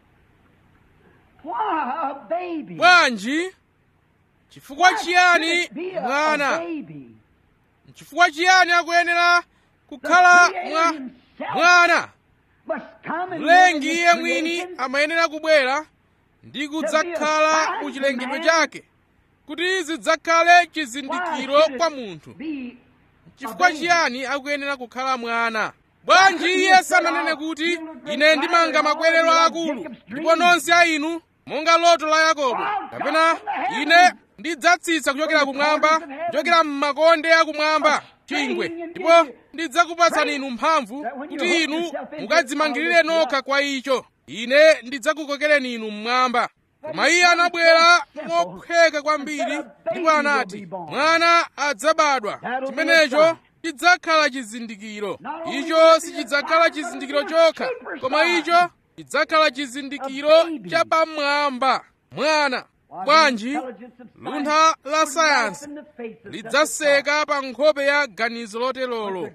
Why a baby? bwanji chifukwa Why chiyani should it be a- a mwana baby? chifukwa chiyani akuyenera kukhala mwa mwana Must come and mlengi live in iye his mwini creation amayenera kubwera ndi kudzakhala ku chilengedwe chake kuti zidzakhale chizindikiro kwa munthu be chifukwa chiyani akuyenera kukhala mwana bwanji iye sananene kuti ine ndimanga makwerero akulu ndipo nonse a inu monga loto la yakobo kapena ine ndidzatsitsa kuchokera kumwamba kuchokera m'makonde akumwamba chingwe ndipo ndidzakupatsani inu mphamvu kuti inu mukadzimangirire nokha kwa icho ine ndidzakukokereni inu mmwamba koma iye anabwera mophweka kwambiri ndipo anati mwana adzabadwa chimenecho chidzakhala chizindikiro icho sichidzakhala chizindikiro chokha koma icho chidzakhala chizindikiro chapamwamba mwana bwanji luntha la sayansi lidzaseka pa nkhope ya ganizo lotelolo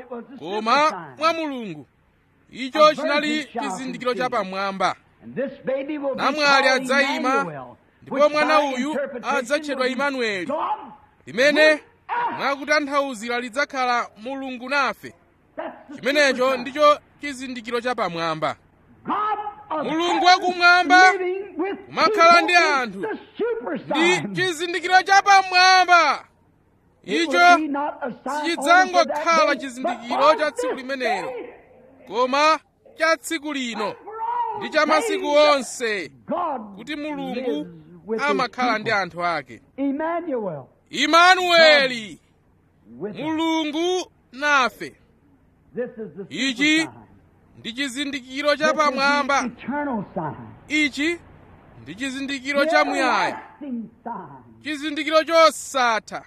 koma mwa mulungu icho chinali chizindikiro chapamwamba namwali adzayima ndipo mwana uyu adzatchedwa imanueli limene mwakutanthauzira lidzakhala mulungu nafe chimenecho ndicho chizindikiro chapamwamba mulungu wakumwamba kumakhala ndi anthu ndi chizindikiro chapamwamba icho sichidzangokhala chizindikiro cha tsiku limenelo koma cha tsiku lino ndi cha masiku onse kuti mulungu amakhala ndi anthu ake Emmanuel. imanueli With us. mulungu nafe This is the Ichi super sign. ndi chizindikiro This cha is pamwamba the eternal sign. ichi ndi chizindikiro The cha muyaya everlasting sign chizindikiro chosatha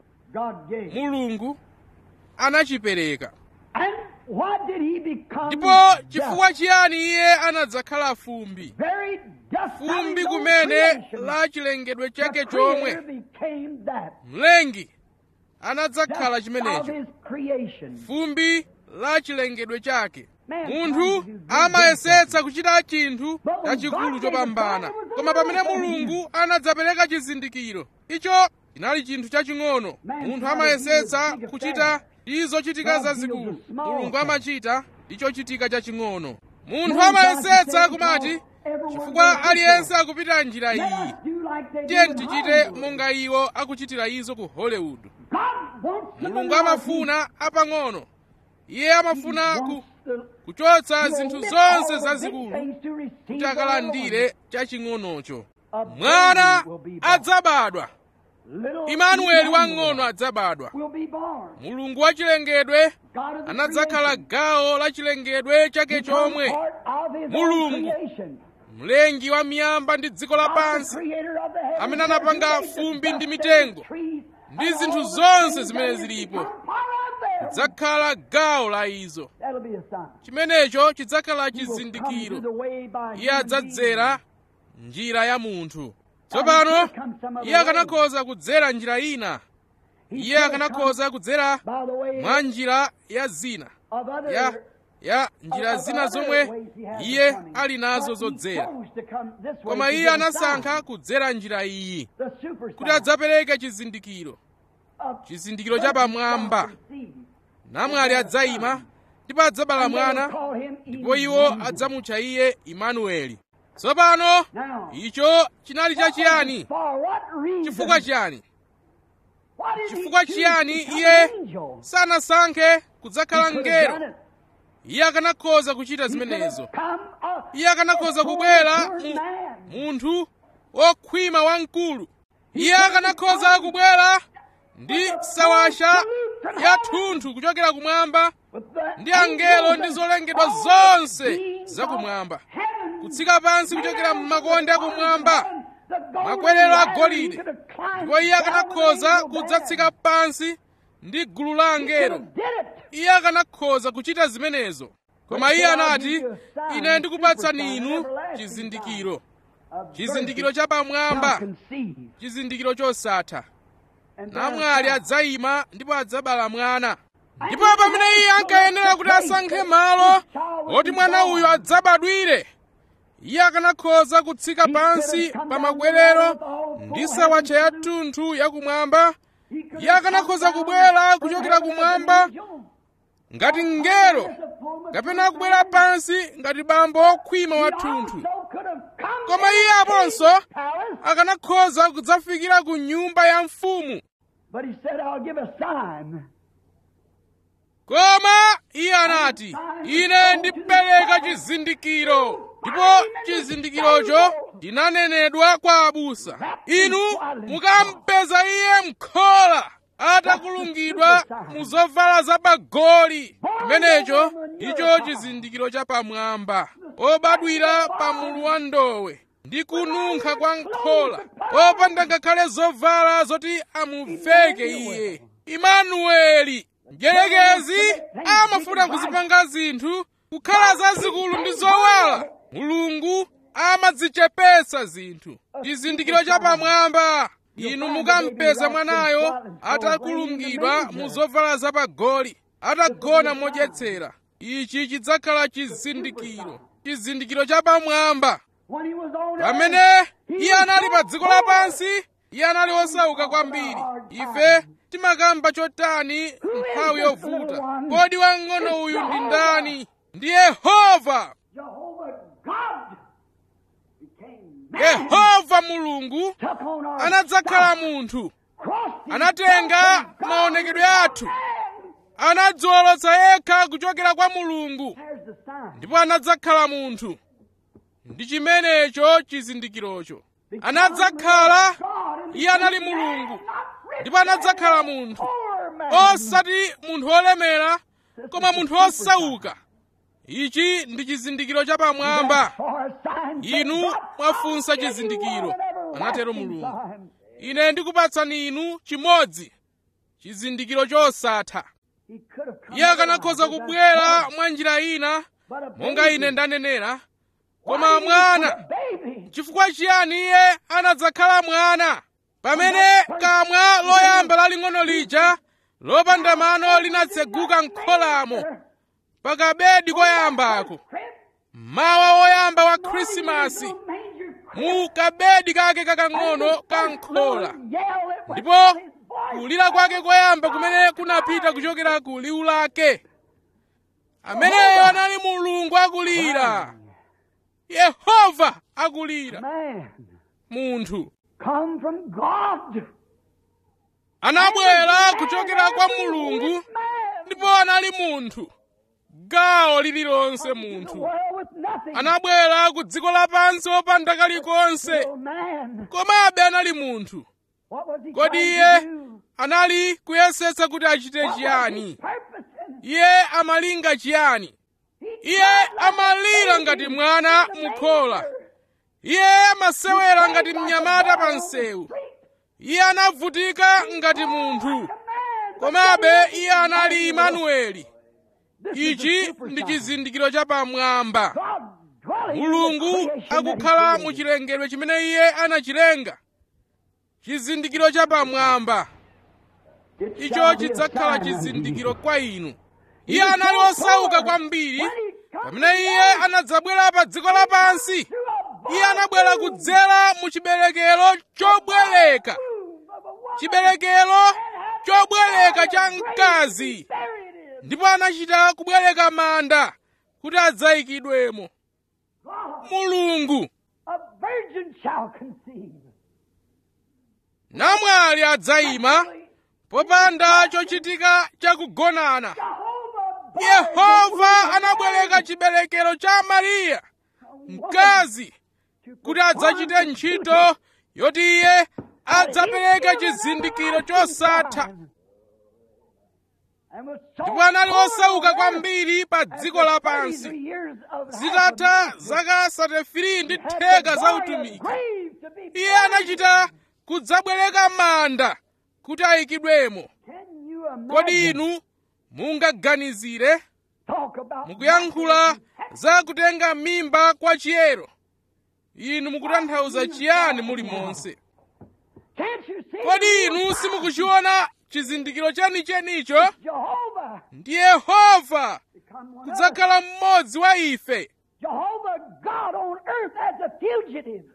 God gave. mulungu anachipereka And why did he become ndipo dust? chifukwa chiyani iye anadzakhala fumbi Very dust fumbi having no kumene creation. la chilengedwe The chake creator chomwe became that. mlengi anadzakhala Dust of chimenecho his creation. fumbi la chilengedwe chake Man munthu trying to do good amayesetsa kuchita chinthu But when chachikulu God chopambana made the sign, it was koma pamene a little mulungu anadzapereka chizindikiro icho chinali chinthu chaching'ono Man munthu tried to amayesetsa do the big kuchita affair. izo chitika God zazikulu deals with small mulungu things. amachita icho chitika chaching'ono munthu Man amayesetsa tried to kumati say, everyone chifukwa goes aliyense akupita njira Let iyi us do like they tiye do in tichite Hollywood. monga iwo akuchitira izo ku hollywood God wants the mulungu minority. amafuna apang'ono iye amafuna ku Wants the- kuchotsa to zinthu omit zonse all the zazikulu big things to receive kuti the akalandire little chaching'onocho A baby mwana will be born. adzabadwa one. Little imanueli Emmanuel wang'ono adzabadwa will be born. mulungu wachilengedwe God of the anadzakhala creation. gawo la chilengedwe chake Become chomwe part of his own Mulungu. creation. mlengi wa miyamba ndi dziko God, the lapansi creator of the heavens amene and anapanga earth, the fumbi ndi dust mitengo, and trees, ndi and zinthu all the zonse things zimene that has zilipo. become part of them. dzakhala gawo la izo That'll be a sign. chimenecho chidzakhala He will come chizindikiro to the way by iye human adzadzera njira ya munthu tsopano iye akanakhoza kudzera njira ina beings. He iye could have akanakhoza kudzera come by the way mwa njira ya zina of other ya ya njira of zina other zomwe ways he has of iye coming. ali nazo But he zodzera chose to come this way koma to iye give a anasankha sign. kudzera njira iyi The super kuti sign adzapereke chizindikiro of chizindikiro cha pamwamba seed. namwali adzayima ndipo adzabala And they will mwana call him ndipo iwo Emmanuel. adzamutcha iye imanueli tsopano Now, icho chinali chachiyani for what reason? chifukwa chiyani Why did he chifukwa choose chiyani to become iye an angel? sanasankhe He kudzakhala could have done mngelo it. iye akanakhoza kuchita He could have zimenezo come a iye akanakhoza kubwera First mu man. munthu wokhwima wamkulu iye akanakhoza kubwera ndi sawasha ya thunthu kuchokera kumwamba With the ndi angelo ndi angels zolengedwa and zonse all beings zakumwamba of heaven. kutsika pansi kuchokera m'makonde akumwamba The golden makwerero ladder, agolide he could have climbed ndipo iye down with akanakhoza an angel kudzatsika pansi ndi gulu la there. angelo He could have did it. iye akanakhoza kuchita zimenezo koma iye anati ine ndikupatsani inu chizindikiro A chizindikiro virgin cha pamwamba shall conceive, chizindikiro chosatha and namwali bear a adzayima ndipo adzabala mwana ndipo pamene iye ankayenera kuti asankhe malo oti mwana uyu adzabadwire iye akanakhoza kutsika pansi pa makwerero ndi sawatcha ya thunthu yakumwamba He could iye have akanakhoza come kubwera down kuchokera from kumwamba heaven as an angel. ngati mngelo kapena kubwera pansi ngati bambo wokhwima He wathunthu also could have come koma in iye the aponso king's palace, akanakhoza kudzafikira ku nyumba ya mfumu But he said, I'll give a sign. koma iye anati ine ndipereka chizindikiro ndipo chizindikirocho chinanenedwa kwa abusa inu mukampeza iye mkhola atakulungidwa mu zovala zapagoli chimenecho icho chizindikiro cha pamwamba obadwira pa mulu wa ndowe ndi kununkha kwa nkhola opanda ngakhale zovala zoti amuveke iye imanueli mdyerekezi amafuna kuzipanga zinthu kukhala zazikulu ndi zowala mulungu amadzichepetsa zinthu chizindikiro cha pamwamba inu mukampeza mwanayo atakulungidwa mu zovala zapagoli atagona modyetsera ichi chidzakhala chizindikiro chizindikiro cha pamwamba When he was on pamene earth, he iye was anali pa so dziko poor. lapansi iye anali wosauka kwambiri ife timakamba chotani nthawi yovuta kodi wang'ono uyu ndi ndani ndi yehova Jehovah God became man, yehova mulungu took on our anadzakhala stuff, munthu crossed himself anatenga from God maonekedwe to athu. man. anadziwolotsa yekha kuchokera kwa mulungu There's the sign. ndipo anadzakhala munthu ndi chimenecho chizindikirocho anadzakhala iye anali mulungu ndipo anadzakhala munthu osati munthu wolemera koma munthu osauka ichi ndi chizindikiro cha pamwamba inu mwafunsa chizindikiro anatero mulungu ine ndikupatsani inu chimodzi chizindikiro chosatha iye akanakhoza kubwera mwa njira ina monga ine ndanenera koma mwana chifukwa chiyani iye anadzakhala mwana pamene kamwa loyamba laling'ono lija lopanda mano linatseguka m'kholamo pakabedi koyambako mawa woyamba wa khrisimasi mu kabedi kake kakang'ono ka nkhola ndipo kulira kwake koyamba kumene kunapita kuchokera ku liwu lake ameneyo anali mulungu akulira yehova akulira Man, munthu come from God. anabwera kuchokera kwa mulungu ndipo anali munthu gawo lililonse The munthu world with nothing. anabwera ku dziko lapansi opanda kalikonse Still man. komabe anali munthu What was he kodi trying iye to do? anali kuyesetsa kuti achite What was chiyani his purpose in it? iye amalinga chiyani He iye cried like a amalira baby ngati in mwana the mukhola manger. iye amasewera ngati Like a mnyamata boy pa on the msewu street. iye anavutika ngati munthu Like a man, but komabe yet iye anali Emmanuel. imanueli This is the ichi super ndi sign. chizindikiro cha pamwamba God dwelling in the mulungu creation that he akukhala mu created. chilengedwe chimene iye anachilenga chizindikiro cha pamwamba It icho shall be a chidzakhala sign unto chizindikiro you. kwa inu iye anali osauka kwambiri pamene iye anadzabwera pa dziko lapansi iye anabwera kudzera mu chiberekero chobwereka chiberekero chobwereka cha mkazi ndipo anachita kubwereka manda kuti adzayikidwemo mulungu A virgin shall conceive. namwali adzayima popanda chochitika chakugonana Jehovah yehova anabwereka chiberekero cha mariya mkazi kuti adzachite ntchito yoti iye adzapereke chizindikiro chosatha ndipo anali osauka kwambiri pa dziko lapansi zitatha zaka 33 ndi theka za utumiki iye anachita kudzabwereka manda kuti ayikidwemo kodi inu mungaganizire mukuyankhula za kutenga mimba kwa chiyero inu mukutanthauza chiyani muli monse kodi inu simukuchiona chizindikiro chenichenicho ndi yehova kudzakhala mmodzi wa ife Jehovah God on earth as a fugitive.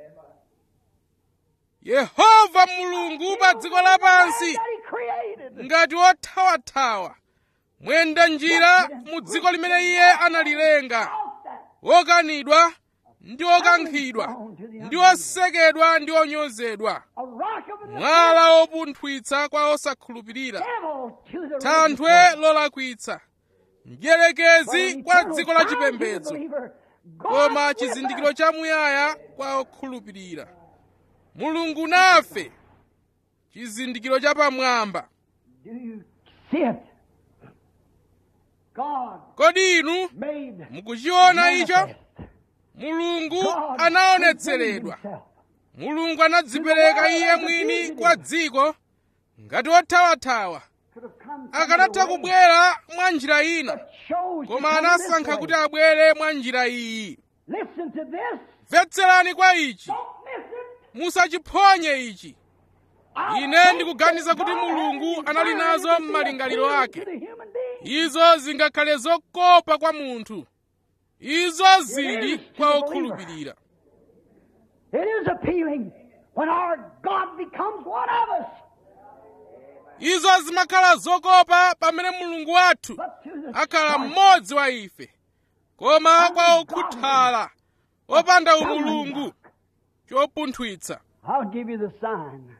yehova mulungu pa dziko lapansi That he created. ngati wothawathawa mwenda njira mu dziko limene iye analilenga wokanidwa ndi okankhidwa ndi osekedwa ndi onyozedwa A rock of the mwala wopunthwitsa kwa osakhulupirira devil to the thanthwe lolakwitsa mdierekezi kwa dziko la chipembedzo koma chizindikiro chamuyaya kwa okhulupirira mulungu nafe chizindikiro chapamwamba Do you see it? God kodi inu made mukuchiona icho manifest. mulungu God anaonetseredwa presented himself. mulungu anadzipereka iye mwini kwa dziko ngati wothawathawa Could have come some akanatha other way, kubwera mwa njira ina but chose to koma come anasankha this kuti way. abwere mwa njira iyi Listen to this. mvetserani kwa ichi Don't miss it. musachiphonye ichi I ine think ndikuganiza that kuti God mulungu has anali designed nazo it to be m'malingaliro appealing ake to the human being. izo zingakhale zokopa kwa munthu izo zili kwa okhulupirira It is appealing when our God becomes one of us. izo zimakhala zokopa pamene mulungu wathu But to the akhala start, mmodzi wa ife koma kwa okhuthala opanda umulungu chopunthwitsa I'll give you the sign.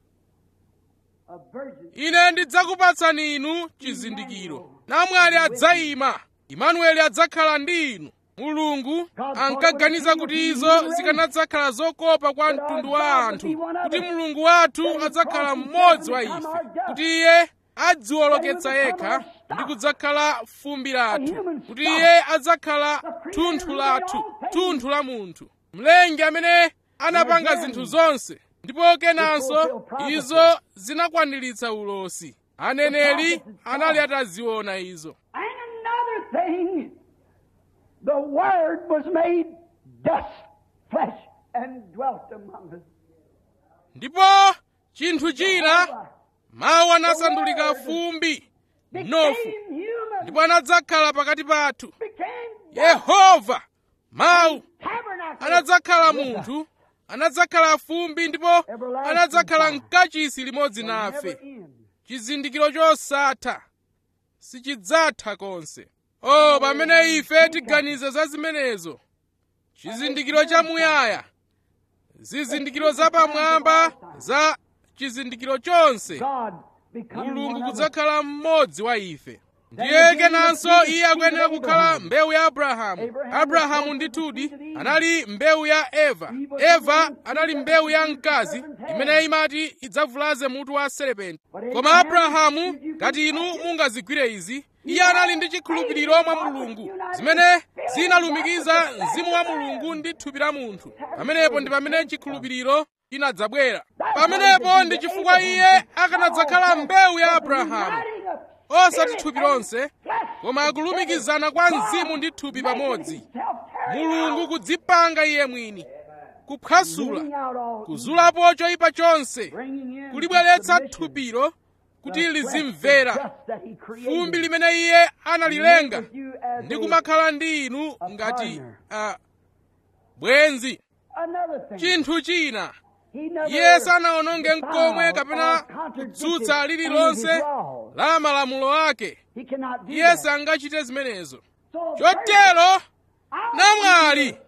A virgin. ine ndidzakupatsani inu chizindikiro namwali adzayima imanueli adzakhala ndi inu mulungu ankaganiza kuti izo zikanadzakhala zokopa kwa mtundu wa anthu kuti mulungu wathu adzakhala mmodzi wa ife kuti iye adziwoloketsa yekha ndi kudzakhala fumbi lathu kuti iye adzakhala thunthu lathu thunthu la munthu mlengi amene anapanga zinthu zonse ndipo kenanso izo zinakwaniritsa ulosi aneneri anali ataziona izo And another thing, the Word was made dust, flesh, and dwelt among us. ndipo chinthu china mawu anasandulika fumbi mnofu Became human. ndipo anadzakhala pakati pathu Became yehova mawu tabernacle. anadzakhala munthu anadzakhala fumbi ndipo anadzakhala mkachisi limodzi Never nafe end. chizindikiro chosatha sichidzatha konse o pamene ife tiganiza za zimenezo chizindikiro chamuyaya zizindikiro zapamwamba za chizindikiro chonse God becoming mulungu one of us. kudzakhala mmodzi wa ife ndiye kenanso iye akuyenera kukhala mbewu ya abrahamu abrahamu ndithudi anali mbewu ya eva eva anali mbewu ya mkazi imene imati idzavulaze mutu wa serepenti koma abrahamu ngati inu mungazigwire izi iye anali ndi chikhulupiriro mwa mulungu zimene zinalumikiza mzimu wa mulungu ndi thupi la munthu pamenepo ndi pamene chikhulupiriro chinadzabwera pamenepo ndi chifukwa iye akanadzakhala mbewu ya abrahamu osati thupi lonse koma akulumikizana kwa mzimu ndi thupi pamodzi mulungu kudzipanga iye mwini kuphwasula kuzulapo choyipa chonse kulibweretsa thupilo kuti lizimvera fumbi limene iye analilenga ndi kumakhala ndi inu ngati uh, bwenzi chinthu china iye sanawononge mkomwe kapena kutsutsa lililonse la malamulo ake iye sangachite zimenezo chotero namwali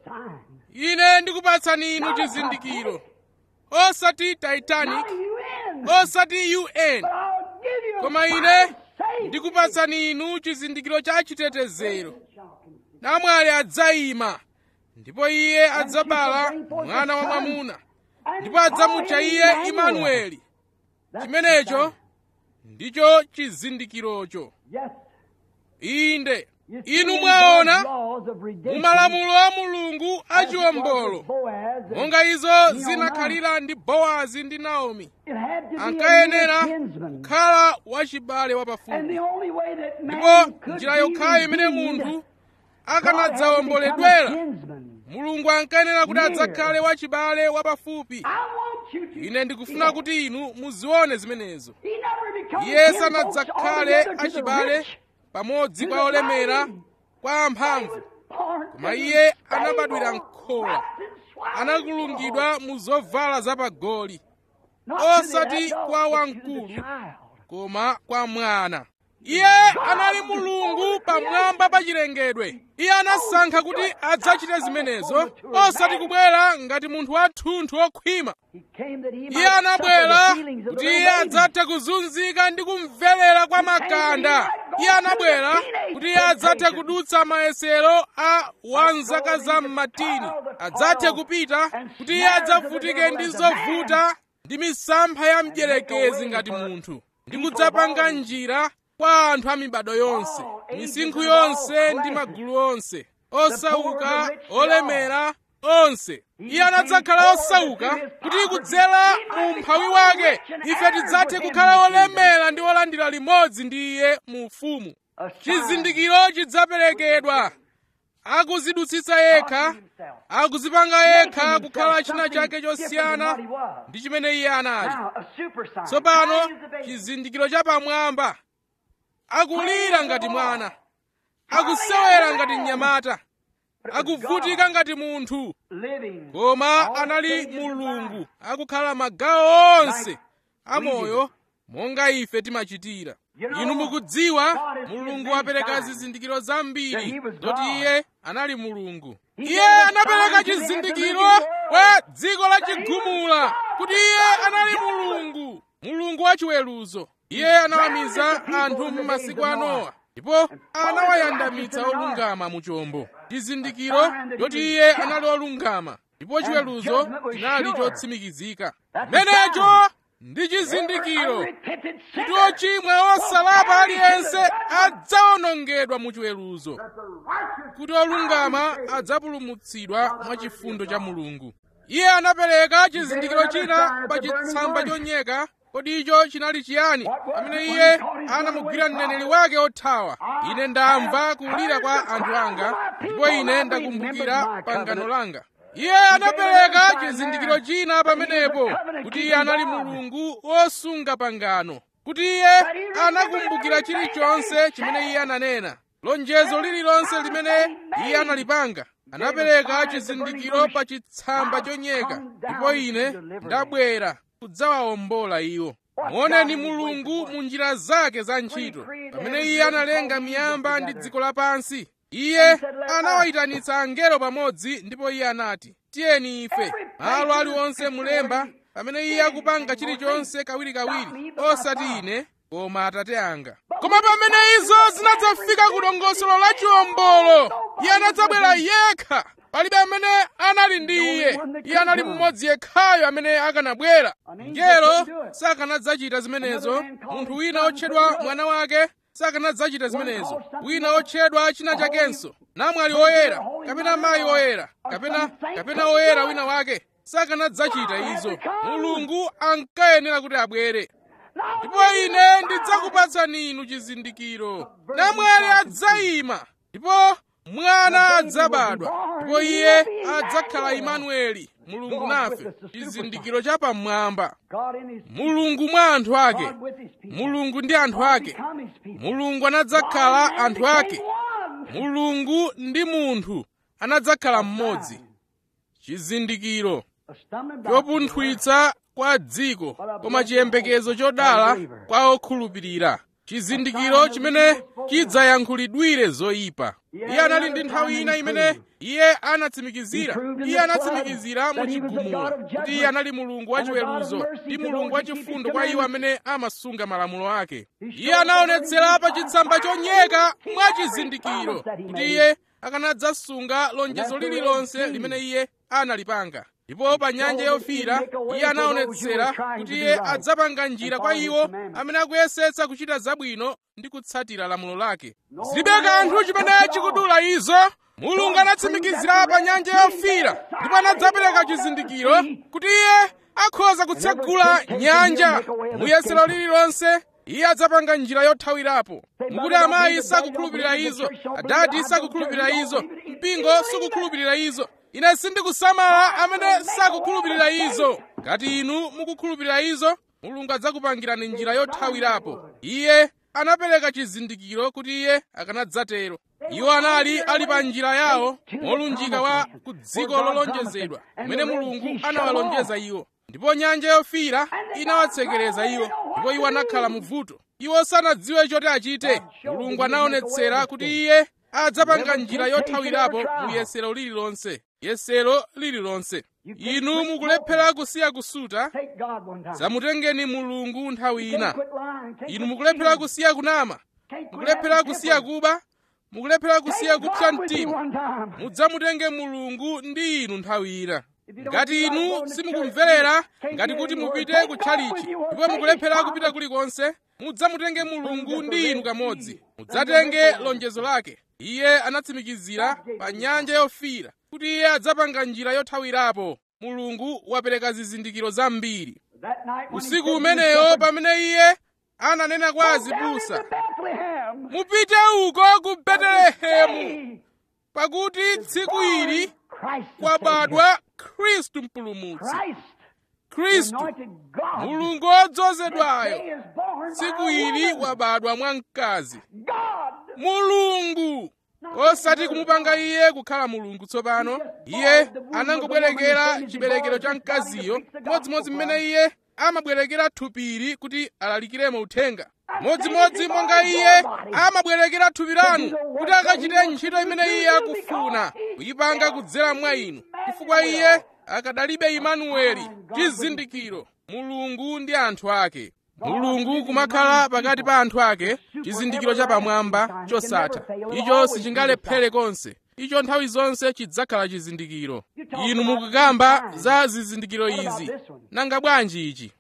ine ndikupatsani inu chizindikiro osati titanic osati un koma ine ndikupatsani inu chizindikiro cha chitetezero namwali adzayima ndipo iye adzabala mwana wa mwamuna ndipo adzamutcha iye imanueli chimenecho ndicho chizindikirocho Yes. inde You inu see, mwaona God's laws of redemption, mu malamulo a mulungu as it was achiwombolo with Boaz, and monga izo zinakhalira ndi bowazi ndi naomi it had to be a ankayenera near kinsman. kukhala wachibale And wapafupi the only way that man ndipo could njira be yokhayo imene redeemed, munthu God had to become a akanadzawomboledwera kinsman. mulungu ankayenera kuti Near. adzakhale wachibale wapafupi I want you to ine ndikufuna kuti inu muzione zimenezo He never becomes iye kinfolks sanadzakhale altogether to the achibale rich. pamodzi to kwa the olemera mighty. kwa He amphamvu was born koma to the iye stable, anabadwira nkhola wrapped in swaddling anakulungidwa mu zovala zapagoli Not to the osati adult, kwa but to the wamkulu. child. koma kwa mwana iye anali mulungu pamwamba pa chilengedwe iye anasankha kuti adzachite zimenezo osati kubwera ngati munthu wathunthu wokhwima He came that he might iye suffer anabwera the feelings of kuti the iye little baby. adzathe kuzunzika ndi kumverera kwa makanda iye anabwera kuti iye adzathe kudutsa mayesero a wanzaka za mmatini adzathe kupita kuti iye adzavutike ndi zovuta ndi misampha ya mdierekezi ngati munthu ndi kudzapanga njira kwa anthu a mibado yonse misinkhu yonse ndi magulu onse osauka olemera onse iye anadzakhala osauka kuti kudzera mu umphawi wake ife tidzathe kukhala olemera ndi olandira limodzi ndi iye mu ufumu A child chizindikiro chidzaperekedwa akuzidutsitsa yekha akuzipanga yekha kukhala china chake chosiyana ndi chimene iye anali Now, a super sign. tsopano Sign is the baby. chizindikiro chapamwamba akulira ngati mwana akusewera ngati mnyamata akuvutika ngati munthu Living. koma anali mulungu akukhala magawo onse amoyo monga ife timachitira inu mukudziwa mulungu wapereka zizindikiro zambiri zoti iye anali mulungu iye anapereka chizindikiro kwa dziko la chigumula kuti iye anali mulungu mulungu wachiweruzo iye anawamiza anthu m'masiku a nowa ndipo anawayandamitsa olungama mu chombo chizindikiro choti iye anali olungama ndipo chiweruzo chinali chotsimikizika menecho ndi chizindikiro Unrepentant kuti sinner. ochimwa osalapa aliyense adzawonongedwa mu chiweruzo kuti olungama adzapulumutsidwa mwa chifundo cha mulungu iye anapereka chizindikiro china pa chitsamba chonyeka kodi icho chinali chiyani pamene iye anamugwira mneneri wake othawa ine ndamva kulira kwa anthu anga ndipo ine ndakumbukira pangano langa iye anapereka chizindikiro china pamenepo kuti iye anali mulungu wosunga pangano kuti iye anakumbukira chilichonse chimene iye ananena lonjezo lililonse limene iye analipanga anapereka chizindikiro pa chitsamba chonyeka ndipo ine ndabwera kudzawawombola iwo muoneni mulungu mu njira zake za ntchito pamene iye analenga miyamba ndi dziko lapansi iye anawayitanitsa angelo pamodzi ndipo iye anati tiyeni ife malo aliwonse mulemba pamene iye akupanga chilichonse kawirikawiri osati ine koma atate anga koma pamene izo zinadzafika ku dongosolo la chiwombolo iye anadzabwera yekha palibe amene anali ndi iye iye anali mmodzi yekhayo amene akanabwera ngelo sakanadzachita zimenezo munthu wina otchedwa mwana wake sakanadzachita zimenezo wina otchedwa china chakenso namwali oyera kapena mayi oyera kapena kapena oyera wina wake sakanadzachita izo mulungu ankayenera kuti abwere ndipo ine ndidzakupatsani inu chizindikiro namwali adzayima ndipo mwana adzabadwa ndipo iye adzakhala imanueli mulungu nafe chizindikiro chapamwamba God in his mulungu mwa anthu ake God with his people. mulungu ndi anthu ake Become his people. mulungu anadzakhala God anthu became ake one. mulungu ndi munthu anadzakhala mmodzi chizindikiro A stumbling block. chopunthwitsa kwa dziko koma chiyembekezo chodala kwa okhulupirira chizindikiro chimene chidzayankhulidwire zoyipa iye anali ndi nthawi ina imene iye anatsimikizira iye anatsimikizira mu chigumula kuti iye anali mulungu wachiweruzo ndi mulungu wachifundo kwa iwo amene amasunga malamulo ake iye anaonetsera pa chitsamba chonyeka mwa chizindikiro kuti iye akanadzasunga lonjezo lililonse limene iye analipanga ndipo pa nyanja yofiira iye anaonetsera kuti iye adzapanga njira kwa iwo amene akuyesetsa kuchita zabwino ndi kutsatira lamulo lake zilibe kanthu chimene chikudula izo mulungu anatsimikizira pa nyanja yofiira ndipo anadzapereka chizindikiro kuti iye akhoza kutsegula nyanja muyesero lililonse iye adzapanga njira yothawirapo mukuti amayi sakukhulupirira izo adadi sakukhulupirira izo mpingo sukukhulupirira izo ine sindikusamala amene sakukhulupirira izo ngati inu mukukhulupirira izo mulungu adzakupangirani njira yothawirapo iye anapereka chizindikiro kuti iye akanadzatero iwo anali ali pa njira yawo molunjika wa ku dziko lolonjezedwa kumene mulungu anawalonjeza iwo ndipo nyanja yofiira inawatsekereza iwo ndipo iwo anakhala mu vuto iwo sanadziwe choti achite mulungu anaonetsera kuti iye adzapanga njira yothawirapo mu yesero lililonse yesero lililonse inu mukulephera kusiya kusuta Take God one time. zamutengeni mulungu nthawi ina Quit lying. Take inu quit mukulephera cheating. kusiya kunama Take quit mukulephera having kusiya temper. kuba mukulephera kusiya Take kupsa God with you mtima one time. mudzamutenge mulungu ndi inu nthawi ina If you don't ngati feel like inu going to simukumverera church, can't ngati hear kuti any word, mupite take ku God tchalichi with you or ndipo take mukulephera His kupita promise. kulikonse mudzamutenge mulungu ndi inu kamodzi mudzatenge lonjezo lake iye anatsimikizira pa nyanja yofiira kuti iye adzapanga njira yothawirapo mulungu wapereka zizindikiro zambiri That night when he usiku said to the umeneyo shepherds, pamene iye ananena kwa "Go down azibusa into Bethlehem. mupite uko ku betelehemu Hey, pakuti tsiku ili Christ the kwabadwa khristu mpulumutsi Savior. Christ, the khristu anointed God. mulungu This wodzozedwayo day is born by tsiku a ili woman. wabadwa mwa mkazi God. mulungu osati kumupanga iye kukhala mulungu tsopano iye anangobwerekera chiberekero cha mkaziyo modzimodzi mmene iye amabwerekera thupiri kuti alalikiremo uthenga modzimodzi monga iye amabwerekera thupi lanu kuti akachite ntchito imene iye akufuna kuyipanga kudzera mwa inu chifukwa iye akadalibe imanueli chizindikiro mulungu ndi anthu ake mulungu kumakhala pakati pa anthu ake chizindikiro chapamwamba chosatha icho sichingalephere konse icho nthawi zonse chidzakhala chizindikiro inu mukukamba za zizindikiro izi nanga bwanji ichi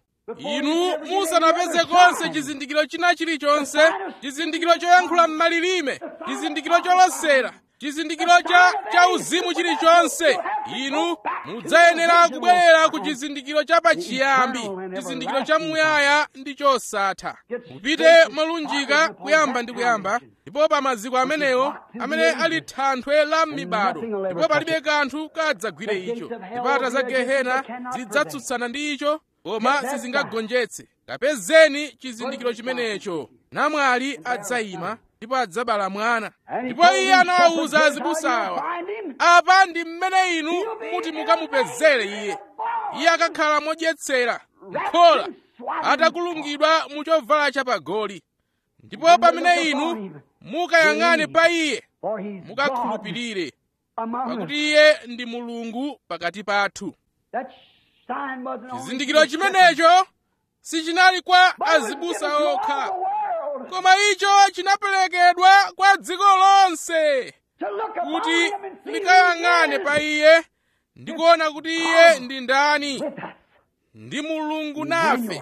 inu musanapeze konse chizindikiro china chilichonse chizindikiro choyankhula m'malilime chizindikiro cholosera chizindikiro cha cha uzimu chilichonse inu mudzayenera kubwerera ku chizindikiro cha pachiyambi chizindikiro cha muyaya ndi chosatha mupite molunjika kuyamba ndi kuyamba ndipo pa maziko amenewo amene ali thanthwe la m'mibado ndipo palibe kanthu kadzagwire icho zipata za gehena zidzatsutsana ndi icho koma sizingagonjetse kapezeni chizindikiro chimenecho namwali adzayima ndipo adzabala mwana ndipo iye anawawuza azibusawa apa ndi mmene inu muti mukamupezere iye iye akakhala modyetsera mkhola atakulungidwa mu chovala chapagoli ndipo pamene inu mukayang'ane pa iye For he's God mukakhulupirire among us. pakuti iye ndi mulungu pakati pathu That sign wasn't only chizindikiro for the shepherds, chimenecho sichinali kwa but it was azibusa given to all okha the world koma icho chinaperekedwa kwa dziko lonse to look upon kuti him and see who he likayang'ane is pa iye ndi kuona kuti iye ndi ndani with us. ndi mulungu nafe Emmanuel.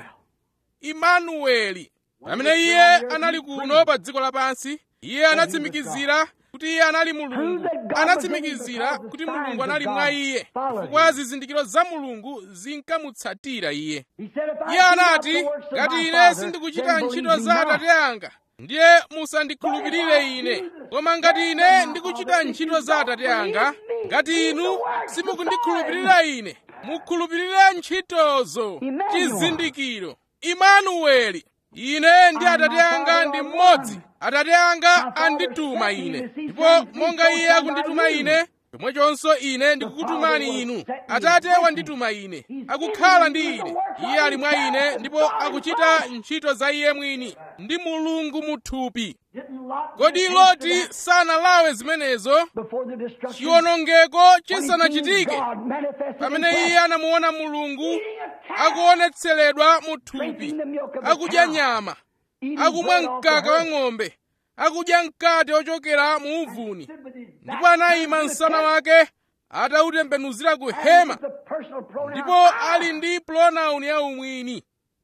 imanueli pamene iye anali kuno pa dziko lapansi iye anatsimikizira kuti iye anali mulungu anatsimikizira kuti mulungu anali mwa iye chifukwa zizindikiro za mulungu zinkamutsatira iye He said, if I iye do not anati the works of ngati my ine Father, sindikuchita then ntchito believe za me not." atate anga ndiye musandikhulupirire ine koma ngati ine ndikuchita ntchito za atate anga ngati inu simukundikhulupirira ine mukhulupirire ntchitozo chizindikiro imanueli ine ndi atate anga ndi mmodzi atate anga andituma ine ndipo monga iye akundituma ine chomwechonso ine ndikukutumani inu atate wandituma ine akukhala ndi ine iye ali mwa ine ndipo akuchita ntchito za iye mwini ndi mulungu muthupi Didn't Lot kodi get loti into that sanalawe zimenezo before the destruction? chiwonongeko When he seen chisanachitike God manifested in pamene flesh, iye anamuona mulungu eating a calf, akuonetseredwa mu thupi drinking the milk of the akudya cow, nyama eating akumwa bread off the mkaka wa earth, ng'ombe akudya mkate ochokera mu uvuni stood with his ndipo anayima msana wake atautembenuzira ku hema The personal pronoun ndipo ali ndi pronoun ya umwini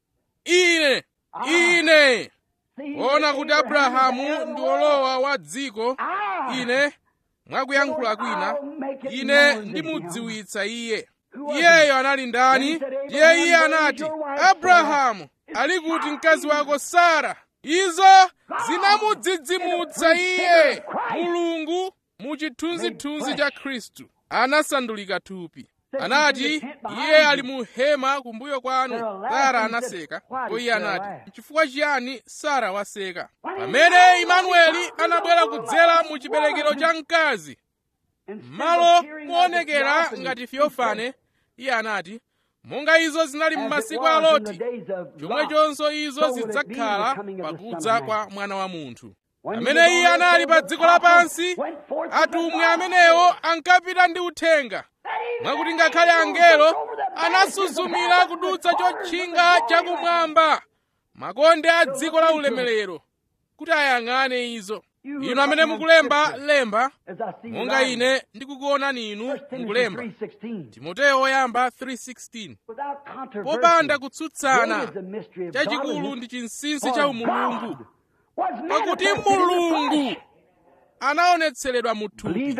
ine ine See, kuona kuti abrahamu Abraham ndi olowa wa dziko ine mwakuyankhula kwina ine ndimudziwitsa iye iyeyo anali ndani ndiye iye anati abrahamu ali kuti mkazi wako sara izo zinamudzidzimutsa iye mulungu mu chithunzithunzi cha khristu anasandulika thupi anati iye ali mu hema kumbuyo kwanu sara anaseka ndipo iye anati chifukwa chiyani sara waseka pamene imanueli anabwera kudzera mu chiberekero cha mkazi malo moonekera ngati fiofane iye anati monga izo zinali m'masiku a loti chomwechonso izo zidzakhala pakudza kwa mwana wa munthu pamene iye anali pa dziko lapansi atumwi amenewo ankapita ndi uthenga mwakuti ngakhale angelo anasuzumira kudutsa chotchinga chakumwamba makonde a dziko la ulemerero kuti ayang'ane izo inu amene mukulemba lemba monga ine ndikukuonani inu mukulemba timoteyo woyamba 3:16 popanda kutsutsana chachikulu ndi chinsinsi cha umulungu pakuti mulungu anaonetseredwa mu thupi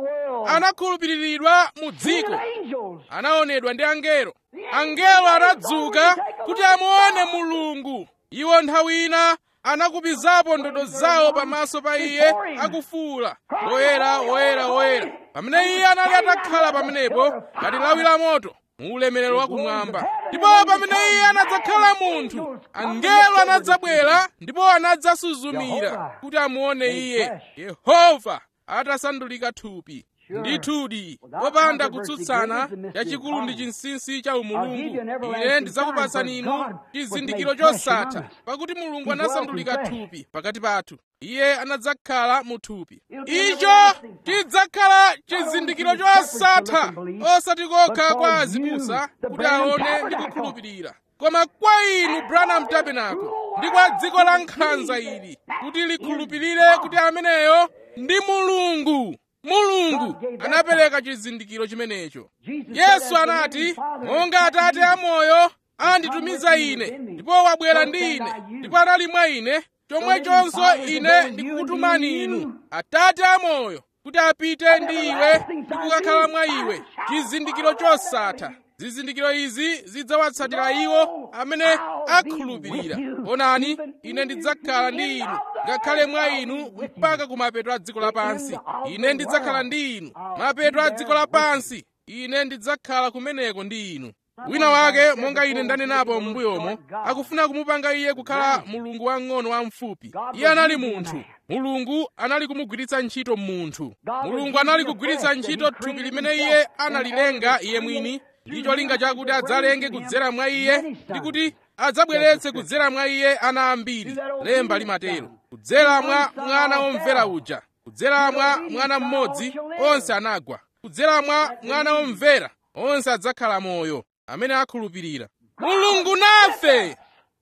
anakhulupiriridwa mu dziko anaonedwa ndi angelo angelo anadzuka kuti amuone mulungu iwo nthawi ina anakupizapo ndodo zawo pamaso pa iye akufuwula woyera woyera woyera pamene iye anali atakhala pamenepo ngati lawi la moto mu ulemerero wakumwamba ndipo pamene iye anadzakhala munthu angelo anadzabwera ndipo anadzasuzumira kuti amuone iye yehova atasandulika thupi ndithudi popanda kutsutsana chachikulu ndi chinsinsi cha umulungu ine ndidzakupatsani inu chizindikiro chosatha pakuti mulungu anasandulika thupi pakati pathu iye anadzakhala mu thupi icho chidzakhala chizindikiro chosatha osati kokha kwa azibusa kuti aone ndi kukhulupirira koma kwa inu branham tabernacle ndi kwa dziko la nkhanza ili kuti likhulupirire kuti ameneyo ndi mulungu mulungu anapereka chizindikiro chimenecho yesu anati monga atate amoyo anditumiza ine ndipo wabwera ndi ine ndipo anali mwa ine chomwechonso ine ndikukutumani inu atate amoyo kuti apite ndi iwe ndi kukakhala mwa iwe chizindikiro chosatha zizindikiro izi zidzawatsatira iwo amene akhulupirira onani ine ndidzakhala ndi inu ngakhale mwa inu mpaka kumapeto a dziko lapansi ine ndidzakhala ndi inu mapeto a dziko lapansi ine ndidzakhala kumeneko ndi inu wina wake monga ine ndanenapo m'mbuyomo akufuna kumupanga iye kukhala mulungu wang'ono wamfupi iye anali munthu mulungu anali kumugwiritsa ntchito munthu mulungu anali kugwiritsa ntchito thupi limene iye analilenga iye mwini ndi cholinga chakuti adzalenge kudzera mwa iye ndi kuti adzabweretse kudzera mwa iye ana ambiri lemba limatero kudzera mwa mwana womvera uja kudzera mwa mwana mmodzi onse anagwa kudzera mwa mwana womvera onse adzakhala moyo amene akhulupirira mulungu nafe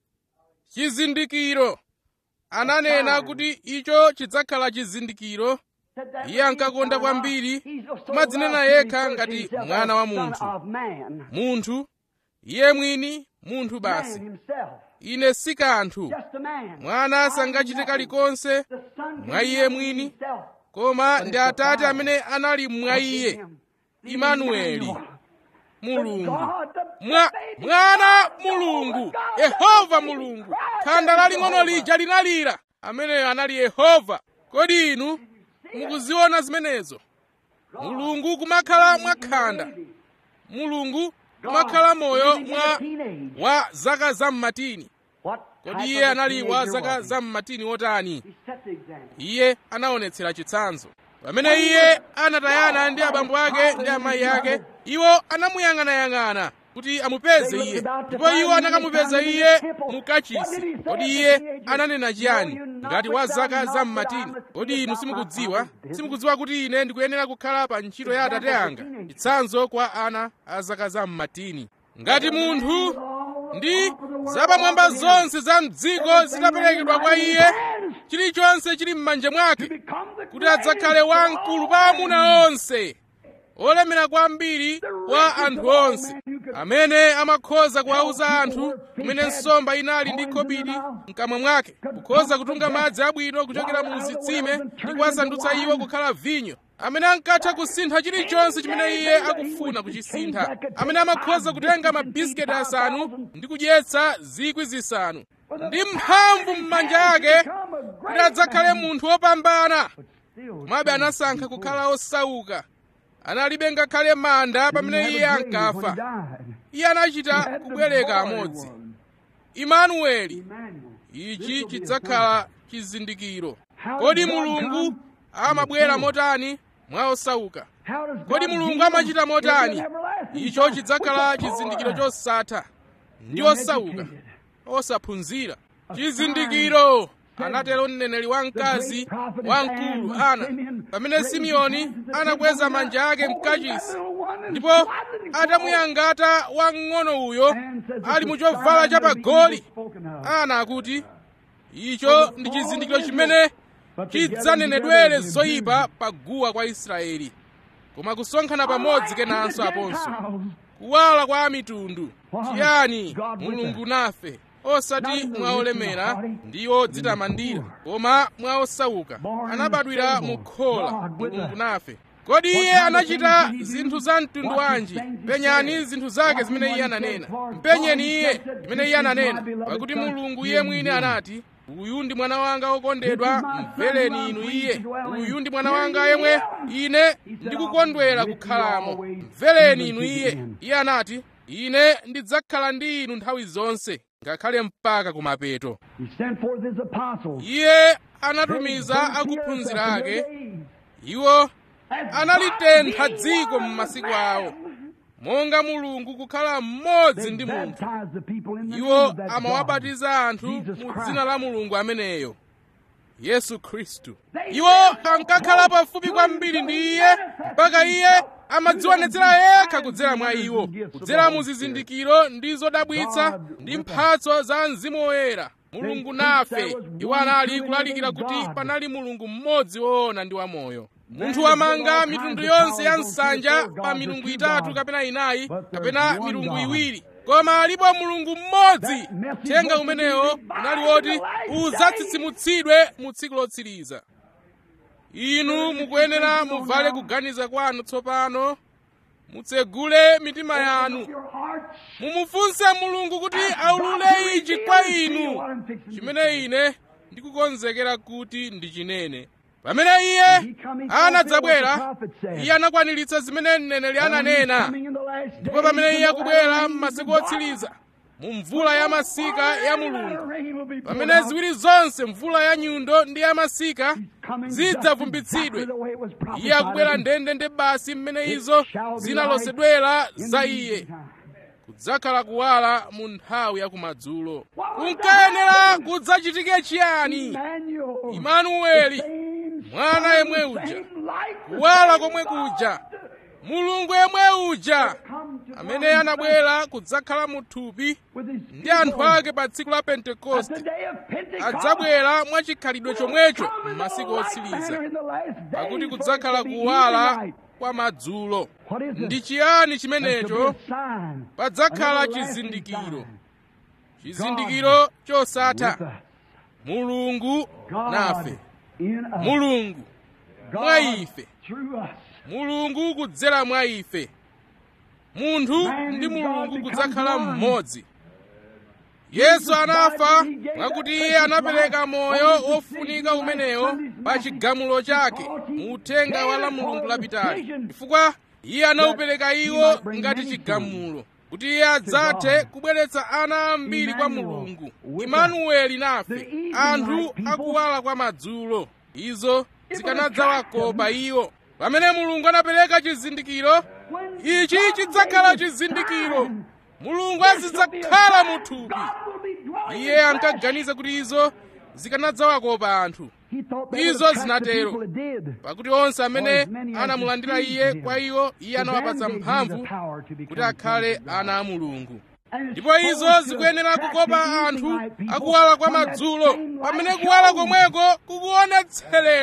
chizindikiro ananena kuti icho chidzakhala chizindikiro iye ankakonda kwambiri kumadzinena yekha ngati mwana wa munthu munthu iye mwini munthu basi ine si kanthu mwana sangachite kalikonse mwa iye mwini koma ndi atate amene anali mwa iye imanueli mulungu mwa mwana mulungu yehova mulungu khanda laling'ono lija linalira ameneyo anali yehova kodi inu mukuziona zimenezo mulungu kumakhala mwa khanda mulungu kumakhala moyo mwa wa zaka zam'matini kodi iye anali wa zaka zam'matini wotani iye anaonetsera chitsanzo pamene iye anatayana ndi abambo ake ndi amayi ake iwo anamuyang'anayang'ana kuti amupeze iye ndipo iwo anakamupeza iye mu kachisi kodi iye ananena chiyani ngati wa zaka zam'matini kodi inu simukudziwa simukudziwa kuti ine ndikuyenera kukhala pa ntchito ya atate anga chitsanzo kwa ana a zaka zam'matini ngati munthu ndi zapamwamba zonse za mdziko zitaperekedwa kwa iye chilichonse chili m'manja mwake kuti adzakhale wamkulu pa amuna onse olemera kwambiri kwa anthu onse amene amakhoza kuwauza anthu kumene nsomba inali ndi khobidi mkamwa mwake kukhoza kutunga madzi abwino kuchokera mu zitsime ndi kuwasandutsa iwo kukhala vinyo amene ankatha kusintha chilichonse chimene iye akufuna kuchisintha amene amakhoza kutenga mabisiketi asanu ndi kudyetsa zikwi zisanu ndi mphamvu m'manja ake kuti adzakhale munthu wopambana komabe anasankha kukhala osauka analibe ngakhale manda pamene iye ankafa iye anachita kubwereka amodzi imanueli ichi chidzakhala chizindikiro kodi mulungu amabwera motani mwa osauka kodi mulungu amachita motani icho chidzakhala chizindikiro chosatha ndi osauka osaphunzira chizindikiro anatero mneneri wamkazi wamkulu ana pamene simeoni anakweza manja ake mkachisi ndipo atamuyangata wamng'ono uyo ali mu chovala chapagoli ana akuti icho ndi chizindikiro chimene chidzanenedwere zoyipa paguwa kwa israeli koma kusonkhana pamodzi kenanso aponso kuwala kwa mitundu chiyani mulungu nafe osati mwa olemera ndi odzitamandira koma mwa osauka anabadwira mu khola mulungu nafe kodi iye anachita zinthu za mtundu wanji penyani zinthu zake zimene iye ananena mpenyeni iye zimene iye ananena pakuti mulungu iye mwini anati uyu ndi mwana wanga wokondedwa mvereni inu iye uyu ndi mwana wanga yemwe ine ndikukondwera kukhalamo mvereni inu iye iye anati ine ndidzakhala ndi inu nthawi zonse ngakhale mpaka kumapeto iye anatumiza akuphunzira ake iwo analitentha dziko m'masiku awo monga mulungu kukhala mmodzi ndi munthu iwo amawabatiza anthu mu dzina la mulungu ameneyo yesu khristu iwo ankakhala pafupi kwambiri ndi iye mpaka iye amadzionetsera yekha kudzera mwa iwo kudzera mu zizindikiro ndi zodabwitsa ndi mphatso za mzimu woyera mulungu nafe iwo anali kulalikira kuti panali mulungu mmodzi woona ndi wamoyo munthu wamanga mitundu yonse ya nsanja pa milungu itatu kapena inayi kapena milungu iwiri koma alipo mulungu mmodzi thenga umenewo unali woti udzatsitsimutsidwe mu tsiku lotsiriza inu mukuyenera muvale kuganiza kwanu tsopano mutsegule mitima yanu mumufunse mulungu kuti aulule ichi kwa inu chimene ine ndikukonzekera kuti ndichinene pamene iye anadzabwera iye anakwaniritsa zimene mneneri ananena ndipo pamene iye akubwera m'masiku otsiriza mu mvula ya masika ya mulungu pamene ziwiri zonse mvula ya nyundo ndi ya masika zidzavumbitsidwe iye akubwera ndende ndi basi mmene izo zinalosedwera za iye kudzakhala kuwala mu nthawi ya kumadzulo kunkayenera kudzachitike chiyani imanueli mwana yemwe uja kuwala komwe kuja mulungu yemwe uja amene anabwera kudzakhala mu thupi ndi anthu ake pa tsiku la pentekoste adzabwera mwachikhalidwe chomwecho m'masiku otsiriza pakuti kudzakhala kuwala kwa madzulo ndi chiyani chimenecho padzakhala chizindikiro chizindikiro chosatha mulungu nafe mulungu mwa ife mulungu kudzera mwa ife munthu ndi mulungu kudzakhala mmodzi yesu anafa mwakuti iye anapereka moyo wofunika umenewo pa chigamulo chake mu uthenga wa la mulungu lapitali chifukwa iye anawupereka iwo ngati chigamulo kuti iye adzathe kubweretsa ana ambiri kwa mulungu imanueli nafe anthu akuwala kwa madzulo izo zikanadzawakopa iwo pamene mulungu anapereka chizindikiro ichi chidzakhala chizindikiro mulungu azidzakhala mu thupi iye ankaganiza kuti izo zikanadzawakopa anthu izo zinatero pakuti onse amene anamulandira iye kwa iwo iye anawapatsa mphamvu kuti akhale ana a mulungu ndipo izo zikuyenera kukopa anthu akuwala kwa madzulo pamene kuwala komweko kukuonetseredwa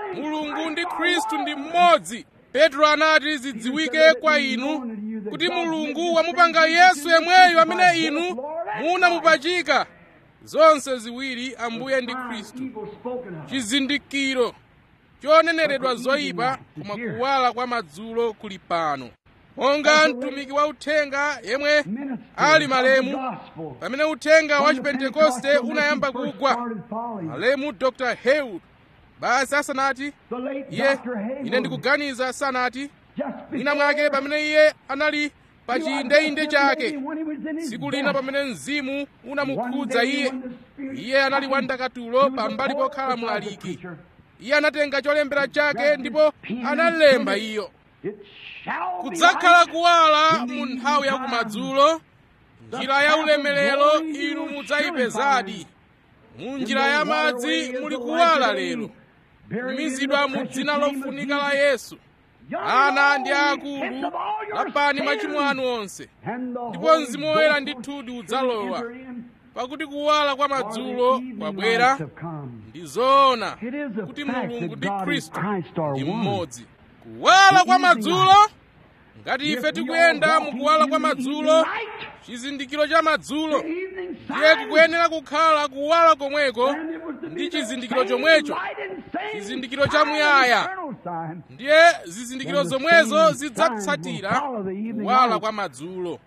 mulungu ndi khristu ndi mmodzi petro anati zidziwike kwa inu kuti mulungu wamupanga yesu yemweyo amene inu munamupachika zonse ziwiri ambuye ndi khristu chizindikiro choneneredwa zoyipa koma kuwala kwa madzulo kuli pano monga mtumiki wa uthenga yemwe ali malemu pamene uthenga wa chipentekoste unayamba kugwa malemu dr heywood basi asanati iye ine ndikuganiza sanati mwina mwake pamene iye anali pa chiyindeinde chake tsiku lina pamene mzimu unamukhudza iye iye anali wandakatulo pambali pokhala mlaliki iye anatenga cholembera chake ndipo analemba iyo kudzakhala kuwala mu nthawi ya kumadzulo njira ya ulemerero inu mudzayipezadi mu njira ya madzi muli kuwala lero kumizidwa mu dzina lofunika la yesu ana ndi akulu lapani machimo anu onse ndipo mzimu woyera ndithudi udzalowa pakuti kuwala kwa madzulo kwabwera ndi zoona kuti mulungu ndi khristu ndi mmodzi kuwala kwa madzulo ngati ife tikuyenda mukuwala kwa madzulo chizindikiro cha madzulo ndiye kukuyenera kukhala kuwala komweko ndi chizindikiro chomwecho chizindikiro chamuyaya ndiye zizindikiro zomwezo zidzatsatira kuwala kwa madzulo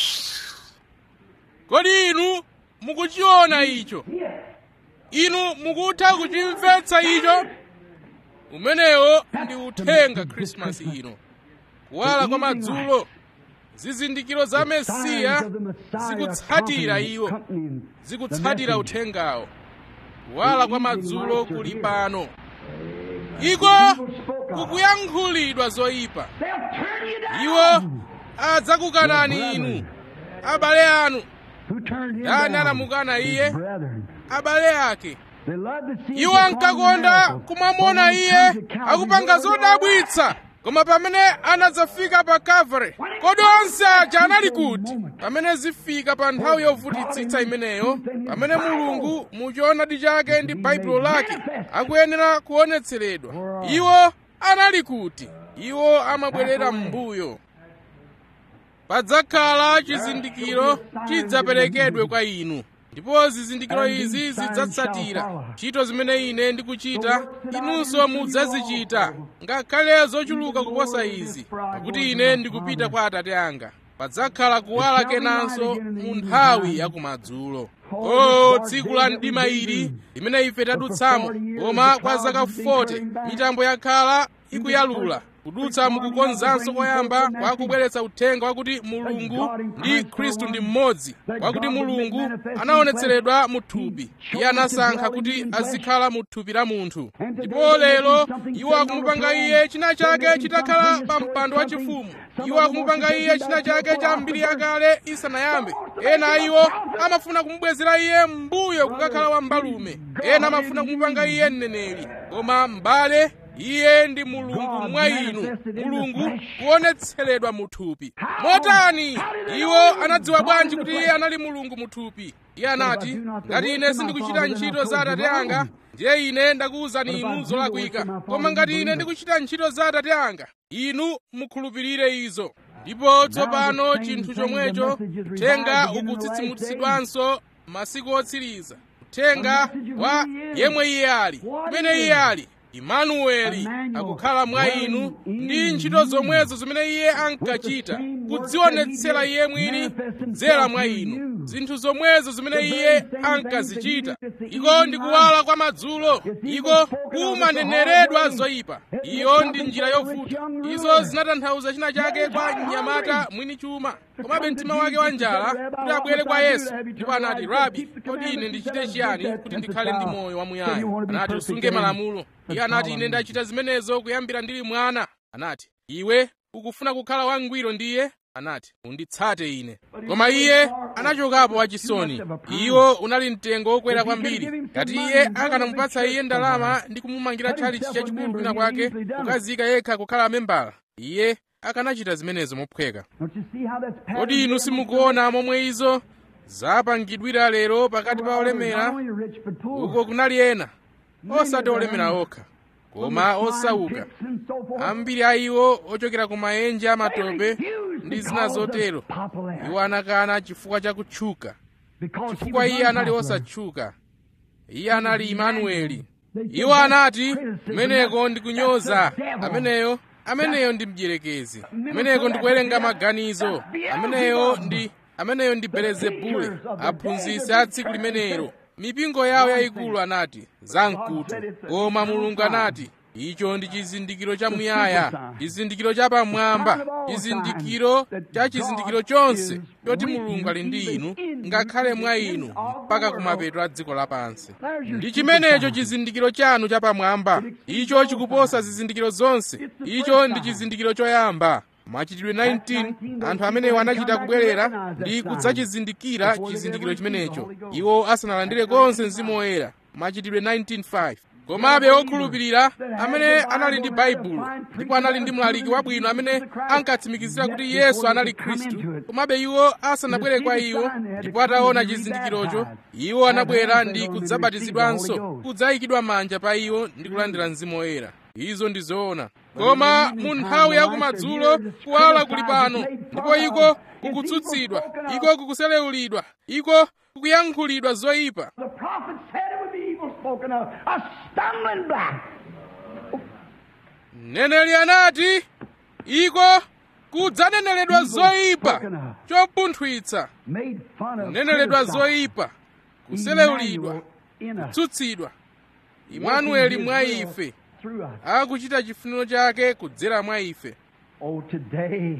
kodi inu mukuchiona icho inu mukutha kuchimvetsa icho umenewo ndi uthenga khrisimasi ino kuwala kwa madzulo zizindikiro za mesiya zikutsatira iwo zikutsatira uthengawo kuwala kwa madzulo kuli pano iko kukuyankhulidwa zoyipa iwo adzakukanani inu abale anu ndani anamukana iye abale ake iwo ankakonda kumamona iye akupanga zodabwitsa koma pamene anadzafika pa kalvari kodi onse aja anali kuti pamene zifika pa nthawi yovutitsitsa imeneyo pamene mulungu muchoonadi chake ndi baibulo lake akuyenera kuonetseredwa iwo anali kuti iwo amabwerera m'mbuyo padzakhala chizindikiro chidzaperekedwe kwa inu ndipo zizindikiro izi zidzatsatira ntchito zimene ine ndikuchita inunso mudzazichita ngakhale zochuluka kuposa izi pakuti ine ndikupita kwa atate anga padzakhala kuwala kenanso mu nthawi yakumadzulo o tsiku la mdima ili limene ife tadutsamo koma kwa zaka 40 mitambo yakhala ikuyalula kudutsa mukukonzanso koyamba kwa kubweretsa uthenga wakuti mulungu ndi khristu ndi mmodzi wakuti mulungu anaonetseredwa mu thupi iye anasankha kuti azikhala mu thupi la munthu ndipo lero iwo akumupanga iye china chake chitakhala pa mpando wachifumu iwo akumupanga iye china chake cha mbiri yakale isanayambe ena iwo amafuna kumubwezera iye m'mbuyo kukakhala wambalume ena amafuna kumupanga iye mneneri koma m'bale iye ndi mulungu mwa inu mulungu kuonetseredwa mu thupi motani iwo anadziwa bwanji kuti iye anali mulungu mu thupi iye anati ngati ine sindikuchita ntchito za atate anga ndiye ine ndakuwuzani inu zolakwika koma ngati ine ndikuchita ntchito za atate anga inu mukhulupirire izo ndipo tsopano chinthu chomwecho uthenga ukutsitsimutsidwanso masiku otsiriza uthenga wa yemwe iye ali kumene iye ali imanueli akukhala mwa inu ndi ntchito zomwezo zimene iye ankachita kudzionetsera iye mwini kudzera mwa inu zinthu zomwezo zimene iye ankazichita iko ndi kuwala kwa madzulo iko kumaneneredwa zoyipa iyo ndi njira yovuta izo zinatanthauza china chake kwa mnyamata mwini chuma komabe mtima wake wa njala kuti abwere kwa yesu ndipo anati rabi kodi ine ndichite chiyani kuti ndikhale ndi moyo wamuyaya anati usunge malamulo iye anati ine ndachita zimenezo kuyambira ndili mwana anati iwe ukufuna kukhala wangwiro ndiye anati unditsate ine koma iye anachokapo wachisoni iwo unali mtengo wokwera kwambiri ngati iye akanamupatsa iye ndalama ndi kumumangira tchalichi chachikulu kwina kwake kukazika yekha kukhala membala iye akanachita zimenezo mophweka kodi inu simukuona momwe izo zapangidwira lero pakati pa olemera uko kunali ena osati olemera okha koma osauka ambiri a iwo ochokera ku maenje amatope ndi zina zotero iwo anakana chifukwa cha kutchuka chifukwa iye anali osatchuka iye anali imanueli iwo anati kumeneko ndi kunyoza ameneyo ameneyo ndi mdierekezi kumeneko ndi kuwerenga maganizo ameneyo ndi ameneyo ndi belezebule aphunzitsi a tsiku limenelo mipingo yawo yayikulu anati zamkutu koma mulungu anati icho ndi chizindikiro chamuyaya chizindikiro chapamwamba chizindikiro cha chizindikiro chonse choti mulungu ali ndi inu ngakhale mwa inu mpaka kumapeto a dziko lapansi ndi chimenecho chizindikiro chanu chapamwamba icho chikuposa zizindikiro zonse icho ndi chizindikiro choyamba machitidwe 19 anthu amenewo anachita kubwerera ndi kudzachizindikira chizindikiro chimenecho iwo asanalandire konse mzimu woyera machitidwe 19:5 komabe okhulupirira amene anali ndi baibulo ndipo anali ndi mlaliki wabwino amene ankatsimikizira kuti yesu anali khristu komabe iwo asanabwere kwa iwo ndipo ataona chizindikirocho iwo anabwera ndi kudzabatizidwanso kudzayikidwa manja pa iwo ndi kulandira mzimu woyera izo ndi zoona koma mu nthawi yakumadzulo kuwala kuli pano ndipo iko kukutsutsidwa iko kukuselewulidwa iko kukuyankhulidwa zoyipa The prophet said it would be evil spoken of, a stumbling block. mneneri anati iko kudzaneneledwa zoyipa chopunthwitsa Made fun of. kuneneledwa criticized. zoyipa kuselewulidwa Emmanuel in us. kutsutsidwa imanueli mwa ife Through us. akuchita chifuniro chake kudzera mwa ife Oh, today,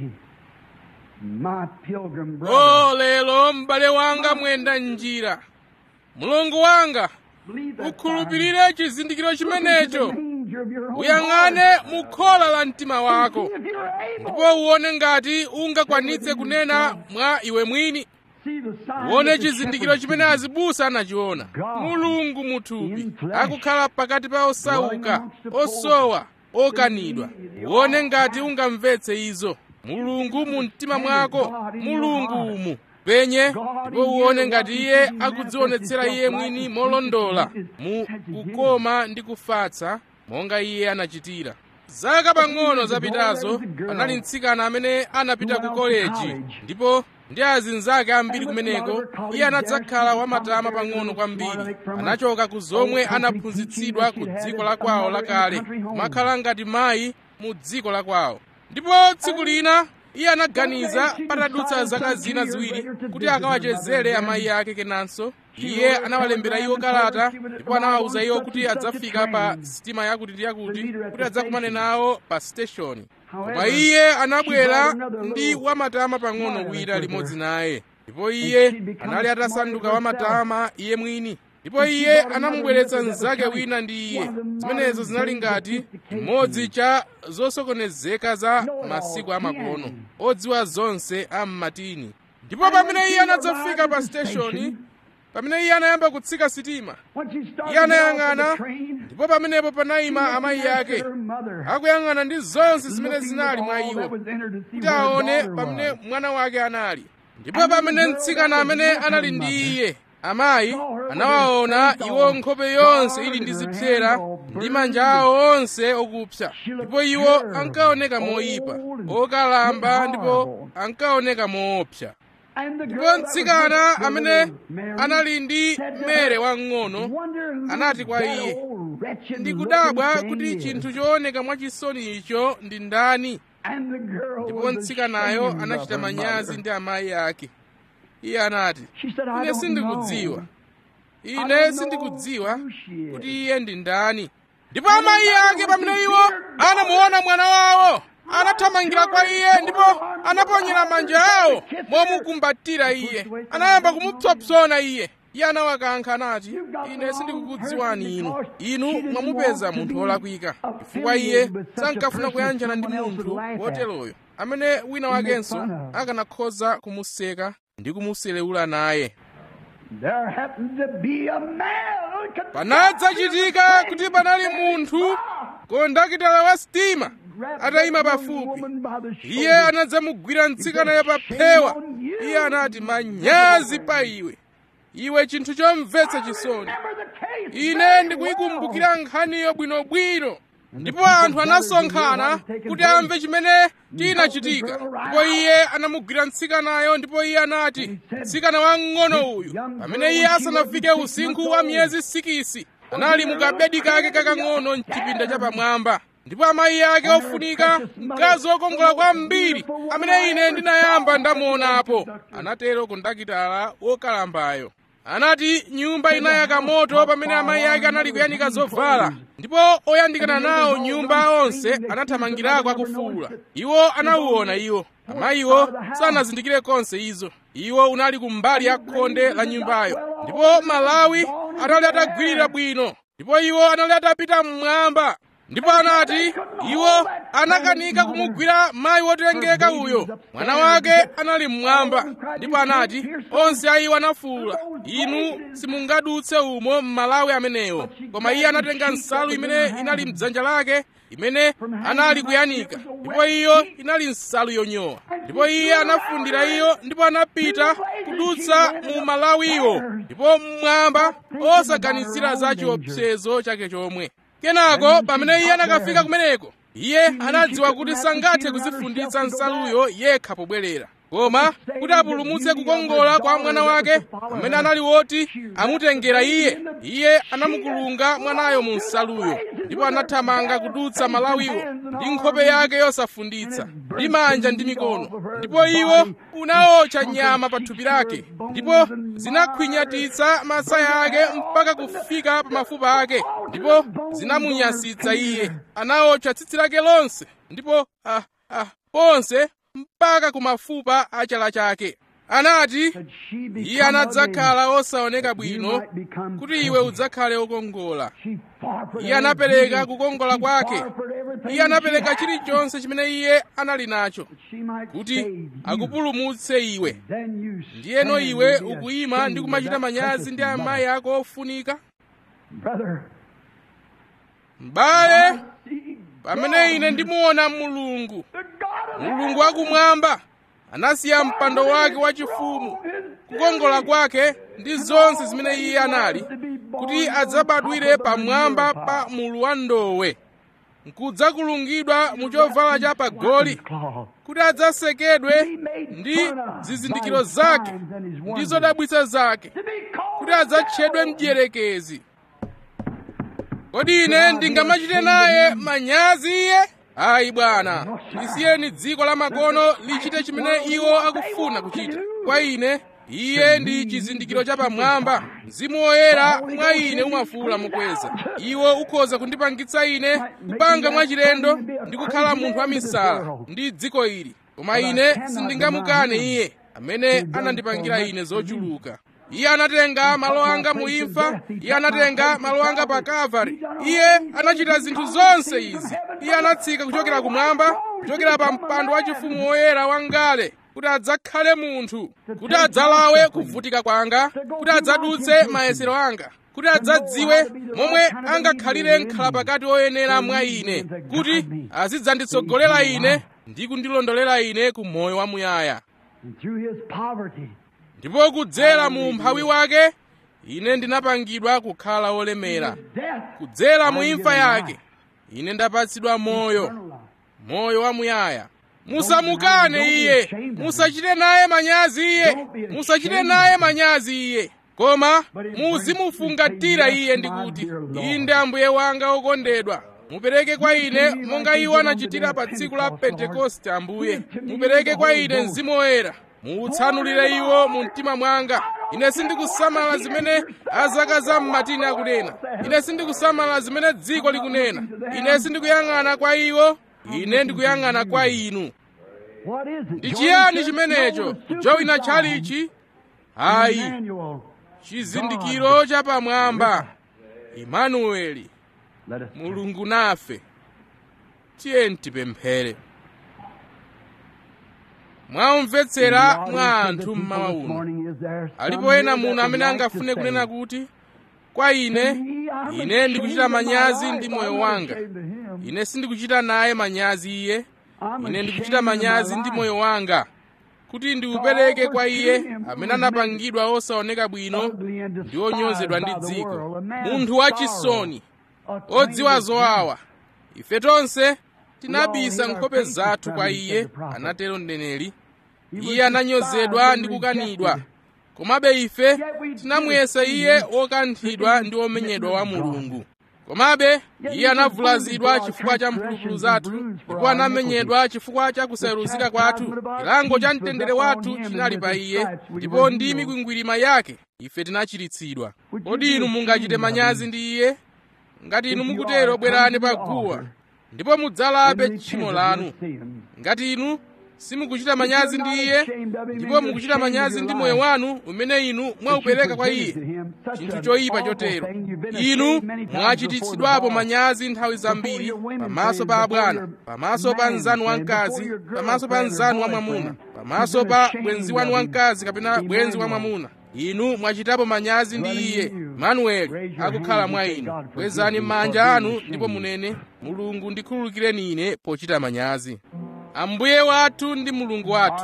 my pilgrim brother, o lero m'bale wanga mwenda njira mulungu wanga believe that ukhulupirire chizindikiro sign. chimenecho Look into the manger of your own uyang'ane heart. mu khola la mtima wako See if you're able. ndipo uwone ngati ungakwanitse kunena mwa iwe mwini See the sign uwone that the chizindikiro shepherd chimene azibusa anachiona God mulungu muthupi in flesh, akukhala pakati pa osauka dwelling amongst the poor, osowa okanidwa uwone ngati ungamvetse izo mulungu mu mtima mwako mulungu umu penye ndipo uwone ngati iye akudzionetsera iye mwini molondola mu kukoma ndi kufatsa monga iye anachitira zaka pang'ono zapitazo panali mtsikana amene anapita ku koleji ndipo ndi azinzake ambiri kumeneko iye anadzakhala wamatama pang'ono kwambiri anachoka ku zomwe anaphunzitsidwa ku dziko la kwawo lakale kumakhala ngati mayi mu dziko la kwawo ndipo tsiku lina iye anaganiza patadutsa zaka zina ziwiri kuti akawachezere amayi ake kenanso iye anawalembera iwo kalata ndipo anawawuza iwo kuti adzafika pa sitima yakuti ndi yakuti kuti adzakumane nawo pa station koma iye anabwera ndi wamatama pang'ono wina limodzi naye ndipo iye anali atasanduka wamatama iye mwini ndipo iye anamubweretsa mnzake wina ndi iye zimenezo zinali ngati chimodzi cha zosokonezeka za masiku amakono odziwa zonse a mmatini ndipo pamene iye anadzafika pa steshoni pamene iye anayamba kutsika sitima Once you start iye to get off anayang'ana the train, ndipo pamenepo panayima amayi ake her mother, akuyang'ana ndi zonse zimene looking zinali with mwa all iwo that was entered to see kuti where her aone daughter pamene was. mwana wake anali ndipo pamene mtsikana amene anali ndi iye amayi anawaona iwo nkhope yonse ili ndi zipsera ndi manja awo onse okupsa ndipo iwo ankaoneka moyipa okalamba ndipo ankaoneka moopsa And the girl ndipo that was mtsikana with the amene little Mary anali ndi said to mere her, wang'ono "Wonder who anati kwa that iye, old wretched ndikudabwa looking kuti thing chinthu is." chooneka mwachisoni icho ndi ndani And the girl ndipo was mtsikanayo ashamed of anachita her manyazi mother. ndi amayi ake iye anati She said, I ine don't sindikudziwa know. I ine don't sindikudziwa know who she is. kuti iye ndi ndani ndipo amayi ake pamene iwo anamuona mwana wawo anathamangira kwa iye ndipo anaponyera manja awo momukumbatira iye anayamba kumupsopsona iye iye anawakankha anati ine sindikukudziwani inu inu mwamupeza munthu wolakwika chifukwa iye sankafuna kuyanjana ndi munthu woteroyo amene wina wakenso akanakhoza kumuseka ndi kumuselewula naye There happened to be a man who could panadzachitika kuti panali munthu kondakitala wa sitima atayima pafupi iye anadzamugwira mtsikanayo pa phewa iye anati manyazi pa iwe iwe chinthu chomvetsa chisoni ine ndikuyikumbukira nkhaniyo bwinobwino ndipo anthu anasonkhana kuti amve chimene chinachitika ndipo iye anamugwira mtsikanayo ndipo iye anati mtsikana wamng'ono uyu pamene iye asanafike usinkhu wa miyezi sikisi anali mukabedi kake kakang'ono mchipinda chapamwamba ndipo amayi ake ofunika mkazi wokongola kwambiri amene ine ndinayamba ndamuonapo anatero kondakitala wokalambayo anati nyumba inayaka moto pamene amayi ake anali kuyanika zovala ndipo oyandikana nawo nyumba onse anathamangirako akufuwula iwo anawuona iwo amayiwo sanazindikire konse izo iwo unali kumbali ya khonde la nyumbayo ndipo malawi anali atagwirira bwino ndipo iwo anali atapita mmwamba ndipo anati iwo anakanika kumugwira mayi wotengeka uyo mwana wake anali mmwamba ndipo anati onse a iwo anafuwula inu simungadutse umo m'malawi amenewo koma iye anatenga nsalu imene inali mdzanja lake imene anali kuyanika ndipo iyo inali nsalu yonyowa ndipo iye anafundira iyo ndipo anapita kudutsa mu malawiwo ndipo mmwamba osaganizira za chiopsezo chake chomwe kenako pamene iye anakafika kumeneko iye anadziwa kuti sangathe kuzifunditsa nsaluyo yekha pobwerera koma kuti apulumutse kukongola kwa mwana wake amene anali woti amutengera iye iye anamukulunga mwanayo mu nsaluyo ndipo anathamanga kudutsa malawiwo ndi nkhope yake yosafunditsa ndi manja ndi mikono ndipo iwo unaotcha nyama pa thupi lake ndipo zinakhwinyatitsa masaya ake mpaka kufika pa mafupa ake ndipo zinamunyasitsa iye anaotcha tsitsi lake lonse ndipo ah, ah, ponse mpaka ku mafupa a chala chake anati iye anadzakhala osaoneka bwino kuti iwe udzakhale wokongola iye anapereka kukongola kwake iye anapereka chilichonse chimene iye anali nacho kuti akupulumutse iwe ndiyeno iwe ukuyima ndi kumachita manyazi ndi amayi ako ofunika m'bale pamene ine ndimuona mulungu mulungu wakumwamba anasiya mpando wake wachifumu kukongola kwake ndi zonse zimene iye anali kuti adzabadwire pamwamba pa mulu wa ndowe nkudzakulungidwa mu chovala cha pagoli kuti adzasekedwe ndi zizindikiro zake ndi zodabwitsa zake kuti adzatchedwe mdierekezi kodi ine ndingamachite naye manyazi iye ayi bwana lisiyeni dziko la makono lichite chimene iwo akufuna kuchita kwa ine iye ndi chizindikiro chapamwamba mzimu woyera mwa ine umafuula mukweza iwo ukhoza kundipangitsa ine kupanga mwachilendo ndi kukhala munthu wamisala ndi dziko ili koma ine sindingamukane iye amene anandipangira ine zochuluka iye anatenga malo anga mu imfa iye anatenga malo anga pa kalvari iye anachita zinthu zonse izi iye anatsika kuchokera kumwamba kuchokera pa mpando wachifumu woyera wangale kuti adzakhale munthu kuti adzalawe kuvutika kwanga kuti adzadutse mayesero anga kuti adzadziwe momwe angakhalire nkhala pakati oyenera mwa ine kuti azidzanditsogolera ine ndi kundilondolera ine ku moyo wamuyaya ndipo kudzera mu umphawi wake ine ndinapangidwa kukhala wolemera kudzera mu imfa yake ine ndapatsidwa moyo moyo wamuyaya musamukane iye musachite naye manyazi iye musachite naye manyazi iye koma muzimufungatira iye ndi kuti inde ambuye wanga okondedwa mupereke kwa ine monga iwo anachitira pa tsiku la pentekoste ambuye mupereke kwa ine mzimu woyera muutsanulire iwo mu mtima mwanga ine sindikusamala zimene azaka za mmatini akunena ine sindikusamala zimene dziko likunena ine sindikuyang'ana kwa iwo ine ndikuyang'ana kwa inu ndi chiyani chimenecho kujowina tchalichi ayi chizindikiro chapamwamba imanueli mulungu nafe tiyeni tipemphere mwaumvetsera mwa anthu mmawa uno alipo ena muno amene angafune kunena kuti kwa ine ine ndikuchita manyazi ndi moyo wanga ine sindikuchita naye manyazi iye ine ndikuchita manyazi ndi moyo wanga kuti ndiupereke kwa iye amene anapangidwa osaoneka bwino ndi onyozedwa ndi dziko munthu wachisoni odziwa zowawa ife tonse tinabisa nkhope zathu kwa iye anatero mneneri iye ananyozedwa ndi kukanidwa komabe ife tinamuyesa iye wokanthidwa ndi womenyedwa wa mulungu komabe iye anavulazidwa chifukwa cha mphulupulu zathu ndipo anamenyedwa chifukwa cha kusayeruzika kwathu chilango cha mtendere wathu chinali pa iye ndipo ndi mikwingwirima yake ife tinachiritsidwa kodi inu mungachite manyazi ndi iye ngati inu mukutero bwerani pa guwa ndipo mudzalape tchimo lanu ngati inu simukuchita manyazi ndi iye ndipo mukuchita manyazi ndi moyo wanu umene inu mwaupereka kwa iye chinthu choyipa chotero inu mwachititsidwapo manyazi nthawi zambiri pamaso pa abwana pamaso pa mnzanu wamkazi pamaso pa mnzanu wamwamuna pamaso pa bwenzi wanu wamkazi kapena bwenzi wamwamuna inu mwachitapo manyazi ndi iye manueli akukhala mwa inu kwezani m'manja anu ndipo munene mulungu ndikhululukireni ine pochita manyazi ambuye wathu ndi mulungu wathu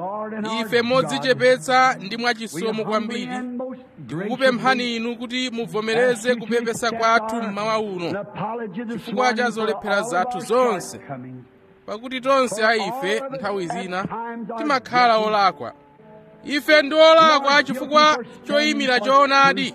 ife modzichepetsa ndi mwachisomo kwambiri tikukupemphani inu kuti muvomereze kupepesa kwathu mmawa uno chifukwa cha zolephera zathu zonse pakuti tonse a ife nthawi zina timakhala olakwa ife ndi olakwa chifukwa choyimira choonadi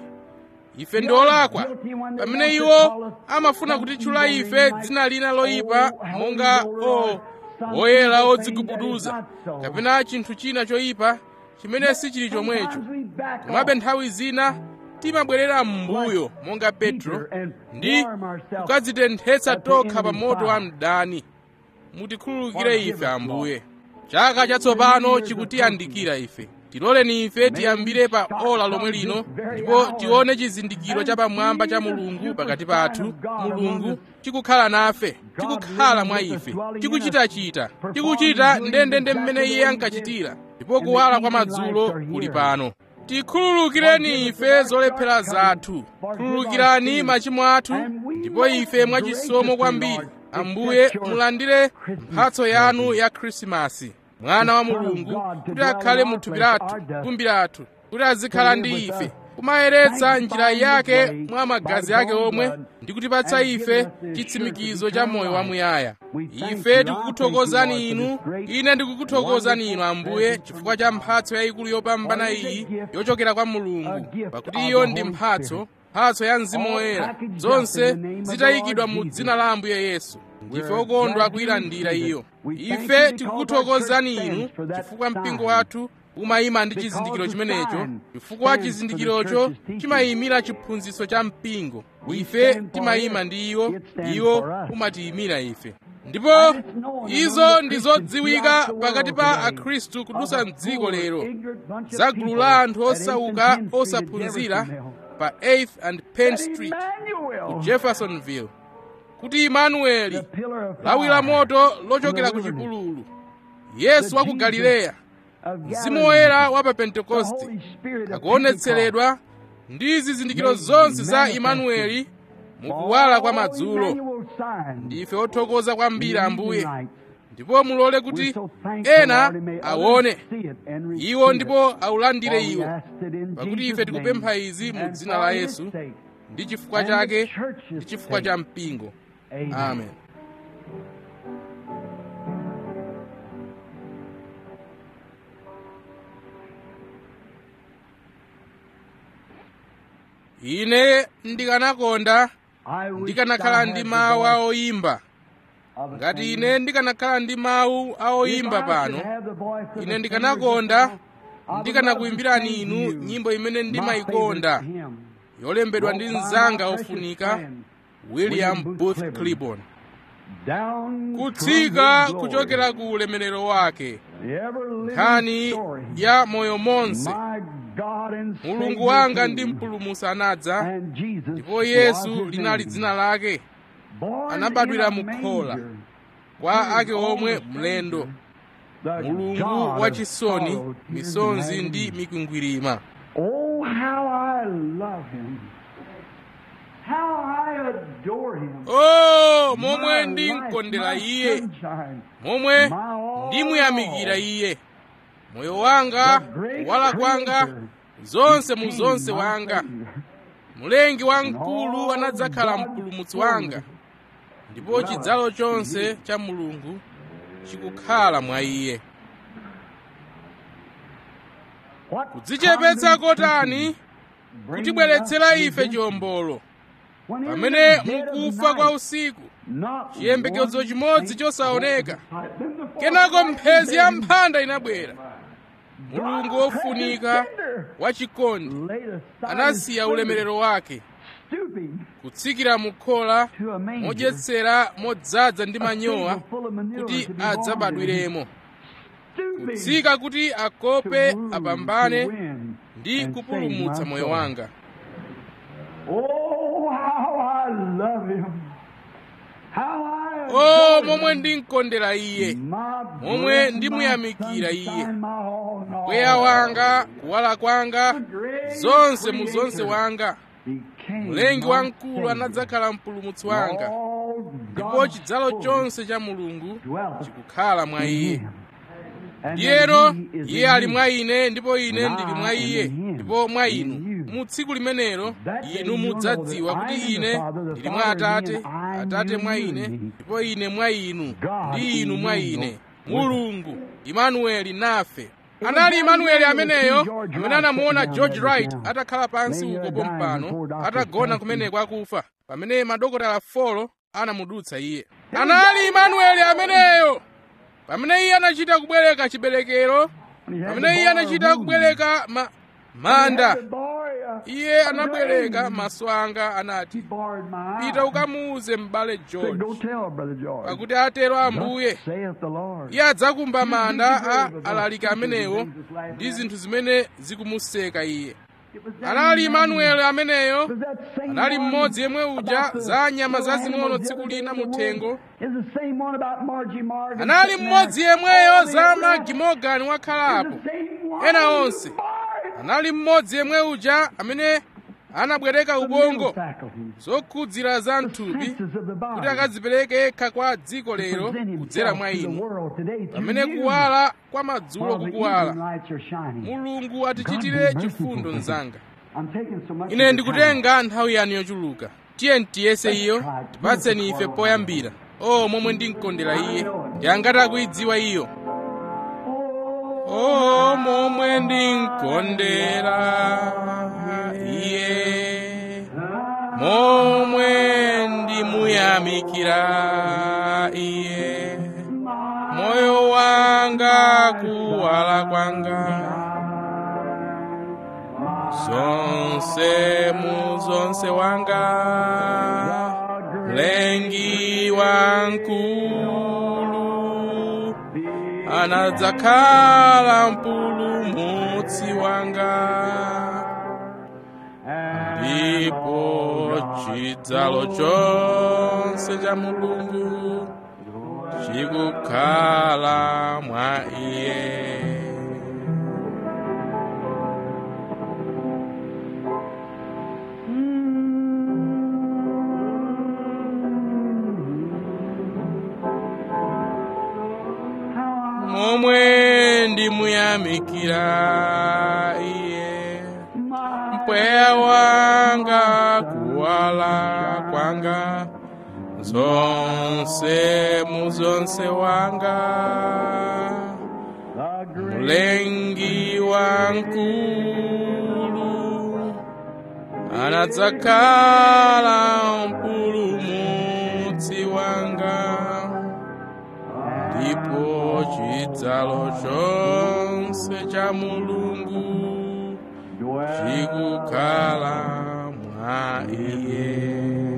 ife ndi olakwa pamene iwo amafuna kutitchula ife dzina lina loyipa monga o woyera odzigubuduza kapena chinthu china choyipa chimene sichili chomwecho komabe nthawi zina timabwerera m'mbuyo monga petro ndi kukadzitenthetsa tokha pa moto wa mdani mutikhululukire ife ambuye chaka chatsopano chikutiyandikira ife tiloleni ife tiyambire pa ola lomwe lino ndipo tione chizindikiro chapamwamba cha mulungu pakati pathu mulungu chikukhala nafe chikukhala mwa ife chikuchitachita chikuchita ndendende mmene iye ankachitira ndipo kuwala kwa madzulo kuli pano tikhululukireni ife zolephera zathu khululukirani machimo athu ndipo ife mwachisomo kwambiri ambuye mulandire mphatso yanu ya khrisimasi mwana wa mulungu kuti akhale mu thupi lathu fumbi lathu kuti azikhala ndi ife kumayeretsa njira yake mwa magazi ake omwe ndi kutipatsa ife chitsimikizo cha moyo wamuyaya ife tikukuthokozani inu ine ndikukuthokozani inu ambuye chifukwa cha mphatso yayikulu yopambana iyi yochokera kwa mulungu pakuti iyo ndi mphatso mphatso ya mzimu woyera zonse zitayikidwa mu dzina la ambuye yesu ndife okondwa kuyilandira iyo ife tikukuthokozani inu chifukwa mpingo wathu umayima ndi chizindikiro chimenecho chifukwa chizindikirocho chimayimira chiphunzitso cha mpingo ife timayima ndi iwo iwo umatiyimira ife ndipo izo ndi zodziwika pakati pa akhristu kudusa mdziko lero za gulu la anthu osauka osaphunzira pa 8th and penn street ku jeffersonville kuti imanueli lawi la moto lochokera ku chipululu yesu wa ku galileya mzimu woyera wa pa pentekoste akuonetseredwa ndi zizindikiro zonse za imanueli mukuwala kwa madzulo ndife othokoza kwambiri ambuye ndipo mulole kuti ena aone iwo ndipo aulandire iwo pakuti ife tikupempha izi mu dzina la yesu ndi chifukwa chake ndi chifukwa cha mpingo amen ine ndikanakonda ndikanakhala ndi mawu a oyimba ngati ine ndikanakhala ndi mawu a oyimba pano ine ndikanakonda ndikanakuyimbirani inu nyimbo imene ndimayikonda yolembedwa ndi mnzanga ofunika william booth clibborn kutsika kuchokera ku ulemerero wake nkhani ya moyo monse mulungu wanga ndi mpulumutsi anadza ndipo yesu linali dzina lake anabadwira mukhola kwa ake omwe mlendo mulungu wachisoni misonzi ndi mikwingwirima Oh, how I love him. How I adore him. o My momwe life, ndimkondera my iye sunshine, momwe my all ndimuyamikira in all. iye moyo wanga The great kuwala kwanga creator zonse mu became zonse my wanga Savior. mlengi wamkulu anadzakhala mpulumutsi wanga ndipo chidzalo chonse cha mulungu chikukhala mwa iye kudzichepetsa kotani kutibweretsera ife chiwombolo pamene mukufa kwa usiku chiyembekezo chimodzi chosaoneka kenako mphezi ya mphanda inabwera mulungu wofunika wachikondi anasiya ulemerero wake kutsikira mu khola modyetsera modzaza ndi manyowa kuti adzabadwiremo kutsika kuti akope apambane ndi kupulumutsa moyo wanga Oh, how I love him. How I o adore momwe him. ndinkondera iye My momwe breath, ndimuyamikira my iye. sunshine, my all in all. mpweya wanga kuwala kwanga zonse mu zonse wanga Became mlengi my wamkulu Savior. anadzakhala mpulumutsi wanga All ndipo God's chidzalo fullness chonse cha mulungu dwelleth chikukhala mwa in iye him. And ndiyero then he is iye in ali you. mwa ine ndipo ine And ndili I mwa am iye in him, ndipo mwa in inu you. mu tsiku limenelo That day inu you'll know mudzadziwa that I kuti am the ine Father, the ndili mwa Father in me, atate and I in atate you, mwa you in ine me. ndipo ine mwa inu God ndi inu mwa in you, ine with us. mulungu imanueli nafe was anali that imanueli man that ameneyo seen George amene Wright anamuona sitting george down there wright just now. atakhala pansi Laying uko there dying pompano before doctors atagona passed kumene him. kwakufa pamene madokotala folo anamudutsa iye anali imanueli ameneyo pamene iye anachita kubwereka chiberekero When he had pamene to iye borrow anachita room. kubwereka ma, When he had manda to borrow, uh, iye a anabwereka ring. maso anga He anati borrowed my pita eye. ukamuuze m'bale Said, george Go tell Brother George. pakuti atero ambuye Thus saith the Lord. iye adzakumba manda a alaliki amenewo ndi zinthu zimene zikumuseka iye It was that anali man. imanueli ameneyo It was that same anali one mmodzi yemwe uja about the za nyama little zazing'ono animals the tsiku other day lina in the mu woods. thengo It's the same one about Margie Morgan anali sitting mmodzi there. yemweyo All the za other magi morgan It's wakhalapo the same one. Ena onse. Borrowed anali mmodzi yemwe uja amene anabwereka the ubongo mental faculties, zokhudzira za the mthupi senses of the body. kuti akadzipereke yekha kwa dziko lero Present kudzera himself mwa to the inu world today through pamene you. kuwala kwa madzulo While the kukuwala evening lights are shining. mulungu atichitire God be chifundo merciful. mnzanga I'm taking so much of ine your ndikutenga nthawi yanu yochuluka tiye tiyese iyo tipatseni ife poyambira o momwe ndinkondera iye yangati akuidziwa iyo o momwe ndinkondera iye momwe ndimuyamikira iye moyo wanga kuwala kwanga zonse mu zonse wanga mlengi wankulu anadzakhala mpulumutsi wanga ndipo chidzalo chonse cha mulungu chikukhala mwa iye momwe ndimuyamikira iye mpweya wanga kuwala kwanga zonse mu zonse wanga mlengi wankulu anadzakhala mpulumutsi wanga ndipo chidzalo chonse cha mulungu chikukhala mwa iye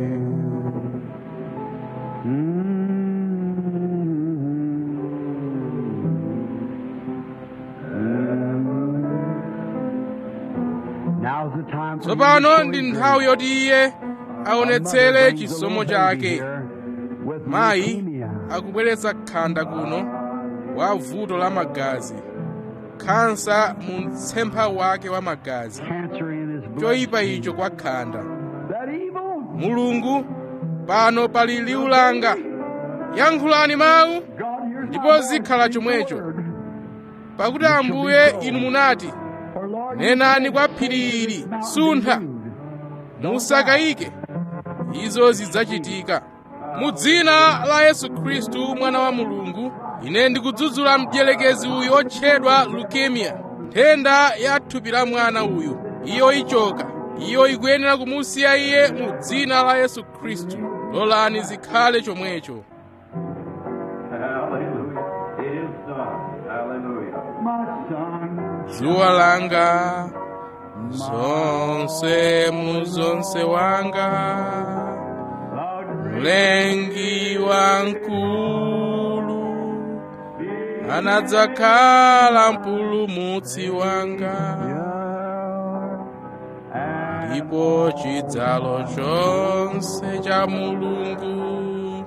Now's the time for tsopano you to ndi show your nthawi yoti iye aonetsere Mother brings a chisomo little baby chake here with mayi leukemia. akubweretsa khanda kuno wa vuto la magazi khansa mu mtsempha wake wa magazi Cancer in his blood. choyipa icho kwa khanda That evil. mulungu pano pali liwu langa yankhulani mawu God hears Ndipo my voice, zikhala speak the chomwecho. word. pakuti ambuye inu munati For Lord, Nenani you kwa said, phiri "Say ili, this mountain suntha." be moved." musakayike izo zidzachitika mu dzina la yesu khristu mwana wa mulungu ine ndikudzudzula mdierekezi uyu otchedwa leukemia nthenda ya thupi la mwana uyu iyo ichoka iyo ikuyenera kumusiya iye mu dzina la yesu khristu lolani zikhale chomwecho Hallelujah. It is done. Hallelujah. My son, dzuwa langa zonse mu zonse wanga the mlengi wankulu anadzakhala mpulumutsi wanga ndipo chidzalo chonse cha mulungu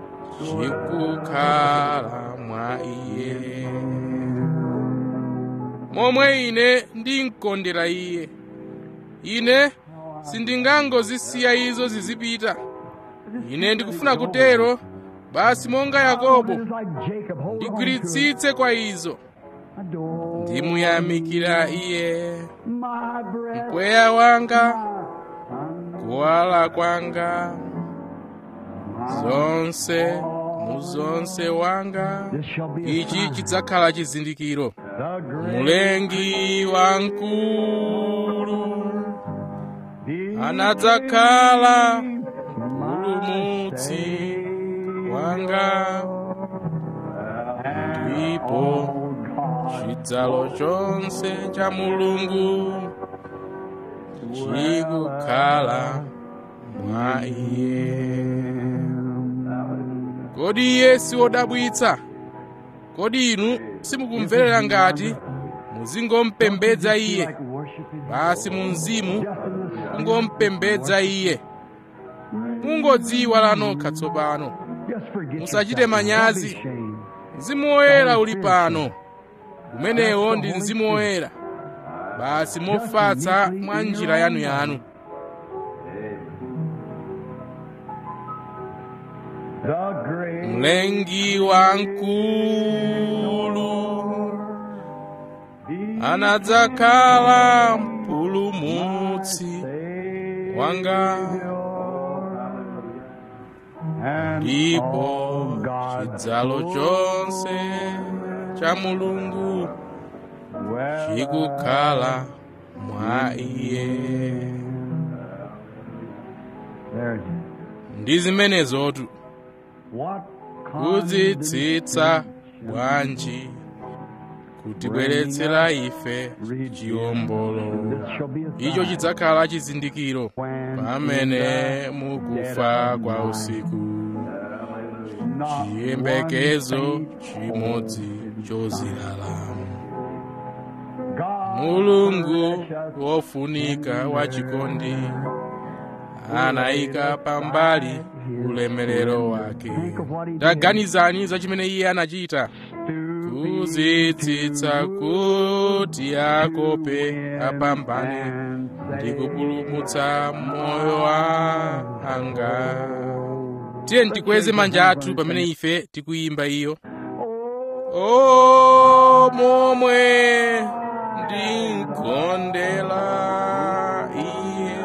chikukhala mwa iye momwe ine ndimkondera iye ine sindingangozisiya izo zizipita ine ndikufuna kutero basi monga yakobo is like Jacob. Hold on to it. ndigwiritsitse kwa izo Adore ndimuyamikira iye my breath. mpweya wanga kuwala kwanga zonse mu zonse wanga This shall be a ichi sign. chidzakhala chizindikiro The great mulengi wankulu be anadzakhala mpulumutsi wanga ndipo chidzalo chonse cha mulungu chikukhala mwa iye kodi iye si wodabwitsa kodi inu simukumverera ngati muzingompembedza iye like worshiping basi mu mzimu just in the sun. mungompembedza iye mungodziwa lanokha tsopano Just forget Musachite yourself. manyazi. Don't be ashamed. mzimu woyera uli pano umenewo ndi mzimu woyera basi mofatsa mwa njira yanuyanu The great mlengi wankulu anadzakhala mpulumutsi wanga and ndipo all God's chidzalo chonse cha mulungu well chikukhala mwa iye there it is. ndi zimenezotu What kudzitsitsa bwanji kutibweretsera ife chiwombolo This shall be a icho sign chidzakhala chizindikiro when pamene mukufa kwa usiku not chiyembekezo one chimodzi chozilalamu God mulungu wofunika wachikondi anayika pambali ulemerero wake taganizani za chimene iye anachita kudzitsitsa kuti akope apambane ndi kupulumutsa moyo wanga tiye tikweze manja athu pamene ife tikuyimba iyo o momwe ndinkondela iye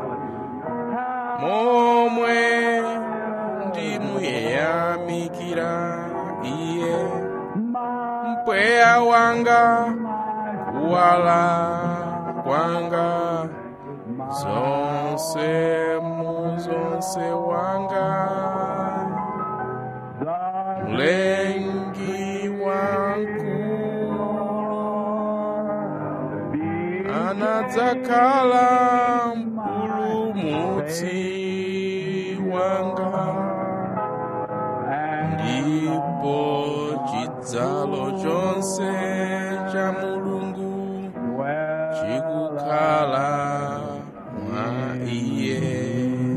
momwe ndimuyamikira iye mpweya wanga kuwala kwanga zonse mu zonse wanga mlengi wankulu anadzakhala mpulumutsi wanga ndipo chidzalo chonse cha mulungu chikukhala mwa iye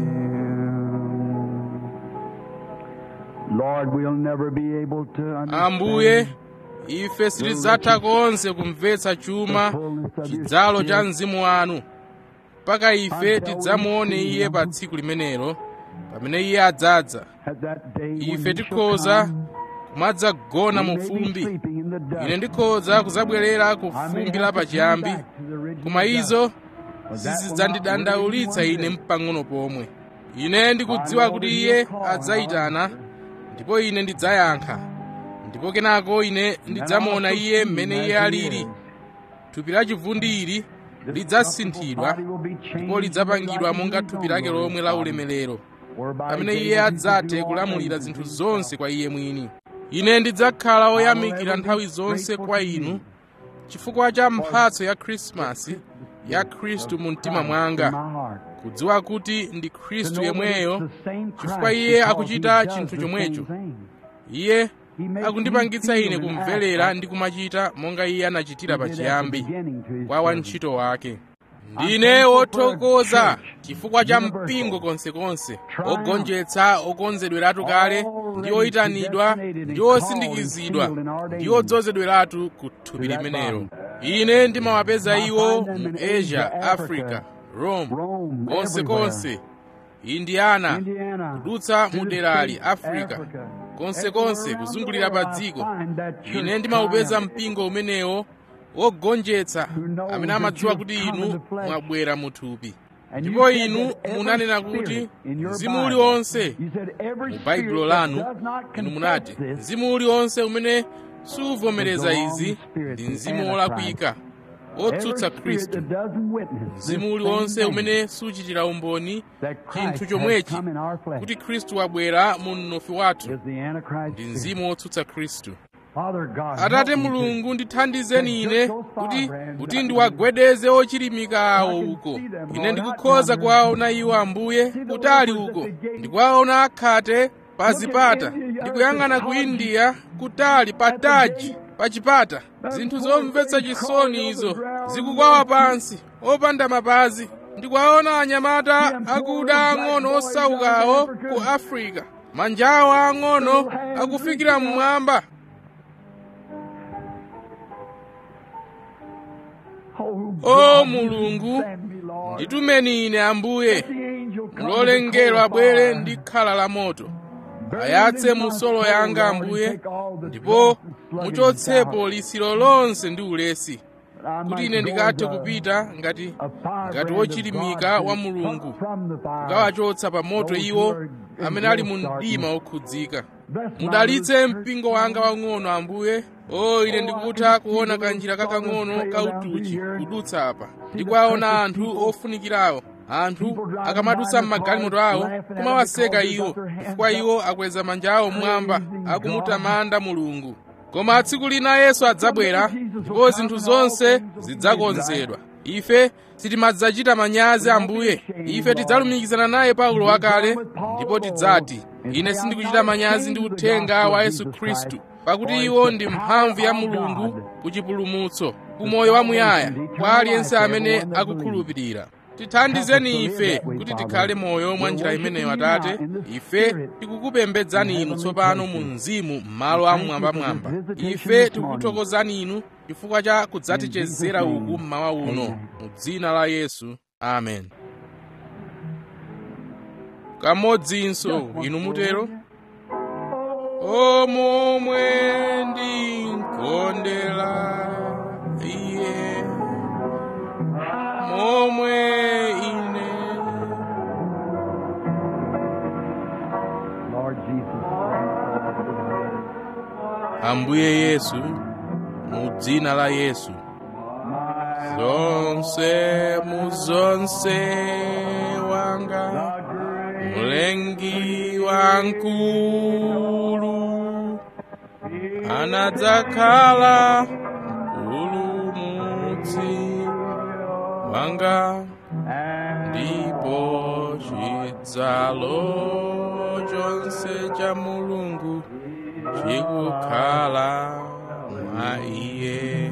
Lord, we'll never be able to understand ambuye ife sitidzatha konse kumvetsa chuma chidzalo cha mzimu wanu mpaka ife tidzamuone iye pa tsiku limenelo pamene iye adzadza at that day when ife he shall tikhoza come. kumadzagona mu We may be fumbi sleeping in the dust. ine ndikhoza kuzabwerera ku I may fumbi have la to come pachiyambi back to the original koma dust. izo But that will not zizidzandidandaulitsa worry ine one mpang'ono pomwe ine ndikudziwa kuti iye adzayitana ndipo ine ndidzayankha ndipo kenako ine ndidzamuona iye mmene iye alili thupi la chivundi ili lidzasinthidwa ndipo lidzapangidwa monga thupi lake lomwe la ulemerero pamene iye adzathe kulamulira zinthu zonse kwa iye mwini ine ndidzakhala oyamikira nthawi zonse kwa inu chifukwa cha mphatso ya khrisimasi ya khristu mu mtima mwanga kudziwa kuti ndi khristu yemweyo chifukwa iye akuchita chinthu chomwecho iye akundipangitsa ine kumverera ndi kumachita monga iye anachitira pachiyambi kwa wantchito wake ndine wothokoza chifukwa cha mpingo konsekonse ogonjetsa okonzedweratu kale ndi oyitanidwa ndi osindikizidwa ndi odzozedweratu ku thupi limenelo ine ndimawapeza iwo mu asia africa rome konsekonse indiana kudutsa mu derali africa konsekonse kuzungulira pa dziko ine ndimawupeza mpingo umenewo wogonjetsa amene amadziwa kuti inu mwabwera mu thupi ndipo inu munanena kuti mzimu uliwonse mu baibulo lanu inu munati mzimu uliwonse umene suvomereza izi ndi mzimu wolakwika wotsutsa khristu mzimu uliwonse umene suchitira umboni chinthu chomwechi kuti khristu wabwera mu mnofu wathu ndi mzimu wotsutsa khristu atate mulungu ndithandizeni ine kuti kuti ndiwagwedeze ochilimika awo uko ine ndikukhoza kuwaona iwo ambuye kutali uko ndikuwaona akhate pa zipata ndikuyang'ana ku india kutali pa taji pa chipata zinthu zomvetsa chisoni izo zikukwawa pansi opanda mapazi ndikuwaona anyamata akuda ang'ono osaukawo ku afrika manjawo ang'ono akufikira mmwamba o mulungu nditumeni ine ambuye mulole mngelo abwere ndi khala la moto ayatse musolo yanga ambuye ndipo muchotsepo lisiro lonse ndi ulesi kuti ine ndikathe kupita ngati ngati wochilimika wa mulungu kukawachotsa pa moto iwo amene ali mu mdima okhudzika mudalitse mpingo wanga wang'ono ambuye o ine ndikutha kuona kanjira kakang'ono kautuchi kudutsa apa ndikuwaona anthu ofunikirawo anthu akamadutsa m'magalimoto awo kumawaseka iwo chifukwa iwo akweza manja awo mmwamba akumutamanda mulungu koma tsiku lina yesu adzabwera ndipo zinthu zonse zidzakonzedwa ife sitimadzachita manyazi ambuye ife tidzalumikizana naye paulo wakale ndipo tidzati ine sindikuchita manyazi ndi uthenga wa yesu khristu pakuti iwo ndi mphamvu ya mulungu ku chipulumutso ku moyo wamuyaya kwa aliyense amene akukhulupirira tithandizeni ife kuti tikhale moyo mwa njira imeneyo atate ife tikukupembedzani inu tsopano mu mzimu m'malo amwambamwamba ife tikukuthokozani inu chifukwa cha kudzatichezera uku mmawa uno mu dzina la yesu amen kamodzinso inu mutero o momwe ndinkondera iye momwe ine Lord Jesus. ambuye yesu mu dzina la yesu zonse mu zonse wanga mlengi wankulu anadzakhala mpulumutsi wanga ndipo chidzalo chonse cha mulungu chikukhala mwa iye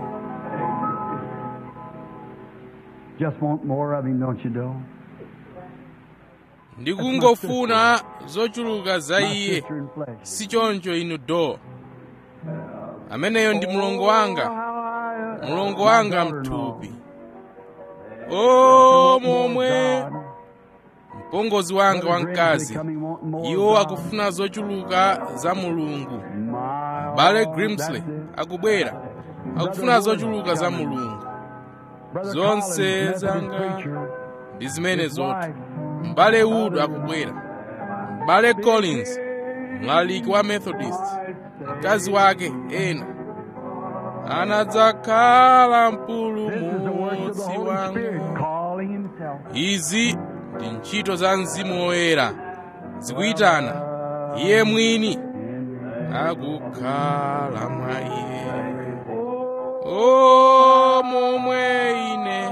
Just want more of him, don't you, Doe? ndikungofuna zochuluka za My iye sister in flesh. si choncho inu do ameneyo ndi mlongo wanga mlongo wanga mthupi o momwe mpongozi wanga wamkazi iwo akufuna zochuluka za mulungu bale grimsley akubwera akufuna zochuluka za mulungu zonse zanga ndi zimene zoti m'bale wood akubwera m'bale collins mlaliki wa methodist mkazi wake ena anadzakhala This is the work of the mpulumutsi Holy Spirit wanga calling Himself. izi ndi ntchito za mzimu woyera zikuyitana iye mwini akukhala mwa iye o momwe ine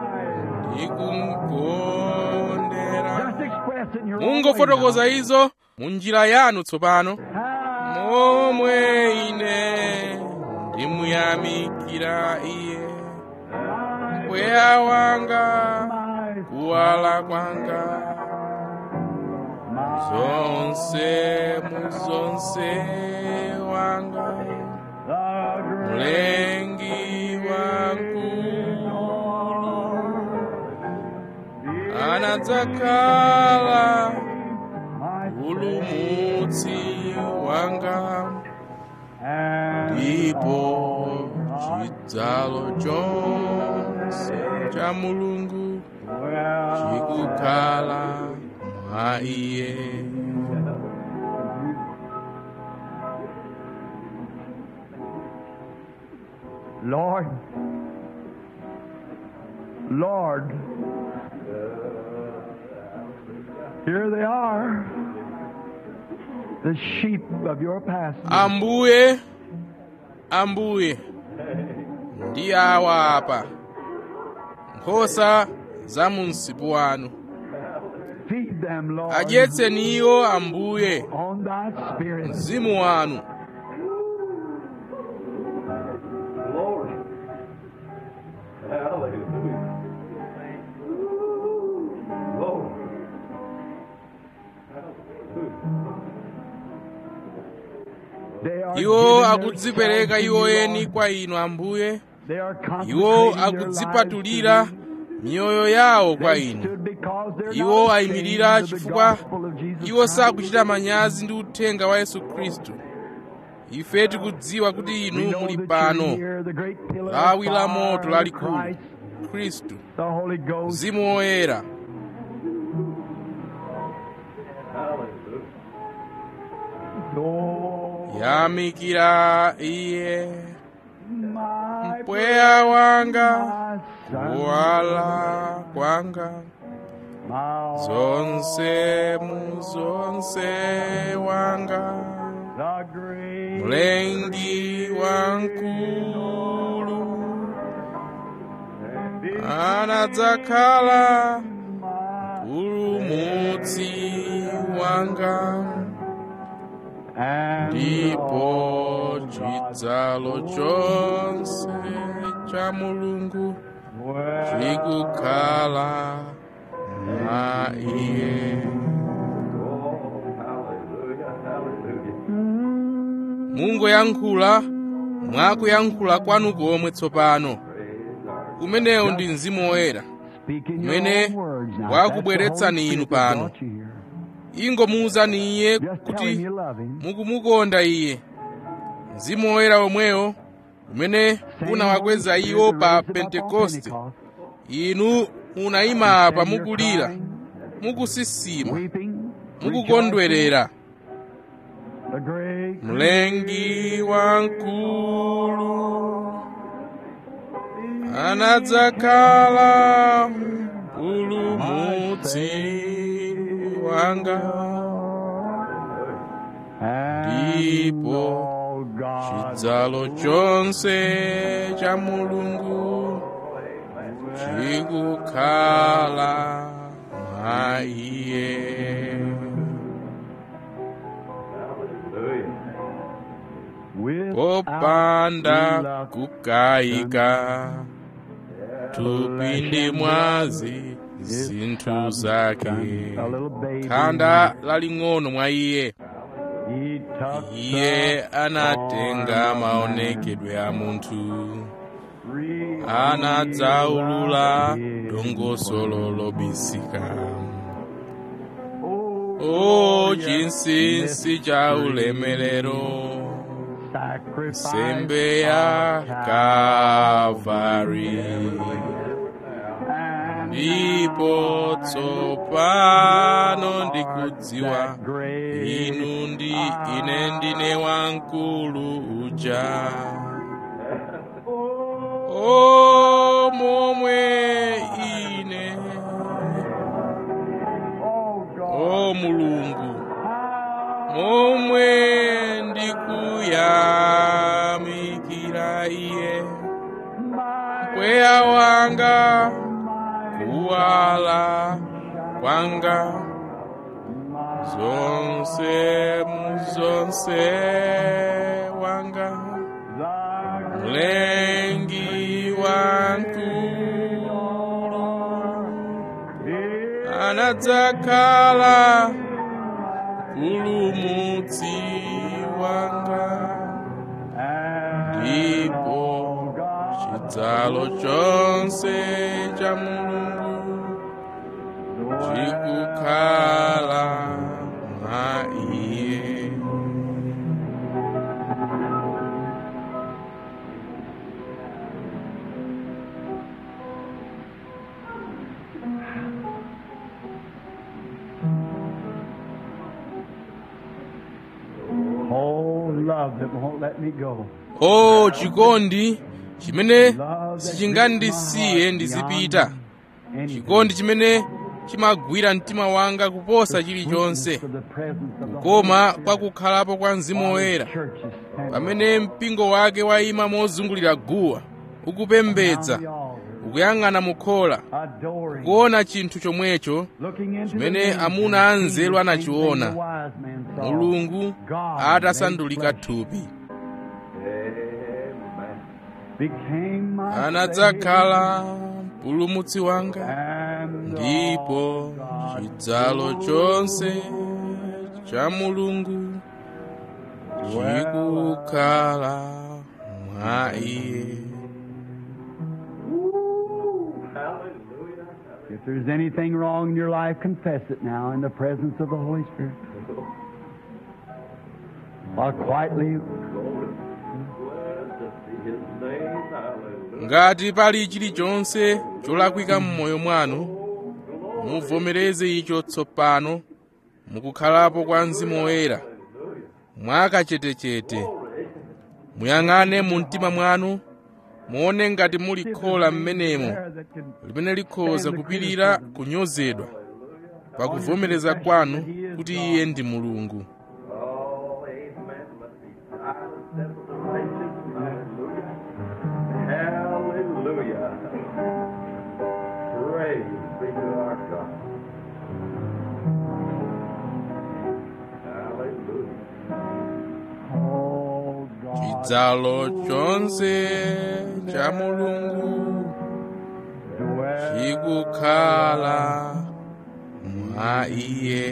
ndikumkondera Just express it in your own way mungofotokoza now. izo mu njira yanu tsopano momwe ine ndimuyamikira iye mpweya wanga kuwala kwanga zonse muzonse wanga mlengi wankulu anadzakhala mpulumutsi wanga ndipo chidzalo chonse cha mulungu chikukhala mwa iye Lord, Lord, here they are, the sheep of your pasture. ambuye ambuye ndi awa apa nkhosa za mu msipu wanu Feed them, Lord, adyetseni iwo ambuye on thy spirit. mzimu wanu Glory. Hallelujah. Glory. They are iwo giving akudzipereka themselves to iwo you, eni Lord. kwa inu ambuye They are iwo consecrating their akudzipatulira lives to you. miyoyo yawo kwa They inu stood because they're iwo not ayimirira ashamed of the chifukwa gospel of Jesus iwo Christ. sakuchita manyazi ndi uthenga wa yesu khristu ife tikudziwa kuti We inu know muli that pano you're here, the great pillar of lawi la fire moto of lalikulu Christ, khristu the Holy Ghost. mzimu woyera Oh, yamikira iye my mpweya wanga my son, kuwala kwanga my zonse mu zonse wanga the great mlengi wankulu anadzakhala mpulumutsi wanga and ndipo chidzalo chonse cha mulungu well, chikukhala mwa iye Oh, hallelujah, hallelujah. mungoyankhula mwakuyankhula kwanu komwe tsopano umenewu ndi mzimu woyera speaking your umene own words now. wakubweretsani That's the inu Holy Spirit that pano. brought you here. ingomuwuzani iye Just tell him kuti you love him. mukumukonda iye mzimu woyera omwewo umene unawakweza iwo pa pentekoste inu munayima apa mukulira mukusisima mukukondwerera mlengi wankulu anadzakhala mpulumutsi wanga ndipo chidzalo chonse cha mulungu chikukhala mwa iye popanda kukayika tupinde mwazi zinthu zake khanda laling'ono mwa iye iye anatenga maonekedwe a munthu anadzaulula dongosolo lobisika o chinsinsi cha ulemerero nsembe ya kavari ndipo tsopano ndikudziwa inu ndi ine ndine wamkulu uja o momwe ine o mulungu momwe ndikuyamikira iye mpweya wanga kuwala kwanga zonse muzonse wanga mlengi wankulu anadzakhala mpulumutsi wanga ndipo chidzalo chonse cha mulungu chikukhala mwa iye Oh, love that won't let me go. o chikondi chimene sichingandisiye ndizipita chikondi chimene chimagwira mtima wanga kuposa chilichonse koma kwakukhalapo kwa mzimu woyera pamene mpingo wake wayima mozungulira guwa ukupembedza ukuyang'ana mukhola kuona chinthu chomwecho chimene amuna anzeru anachiona mulungu atasandulika thupi anadzakhala mpulumutsi wanga ndipo chidzalo chonse cha mulungu chikukhala mwa iye If there's anything wrong in your life, confess it now in the presence of the Holy Spirit. While quietly ngati pali chilichonse cholakwika m'moyo mwanu muvomereze icho tsopano mukukhalapo kwa mzimu woyera mwakachetechete muyang'ane mu mtima mwanu muone ngati muli khola m'menemo limene likhoza kupirira kunyozedwa pakuvomereza kwanu kuti iye ndi mulungu Oh, amen. Let me silence temptation. Hallelujah. Hallelujah. Praise be to our God. Hallelujah. Oh God. chidzalo chonse cha mulungu dwell chikukhala mwa iye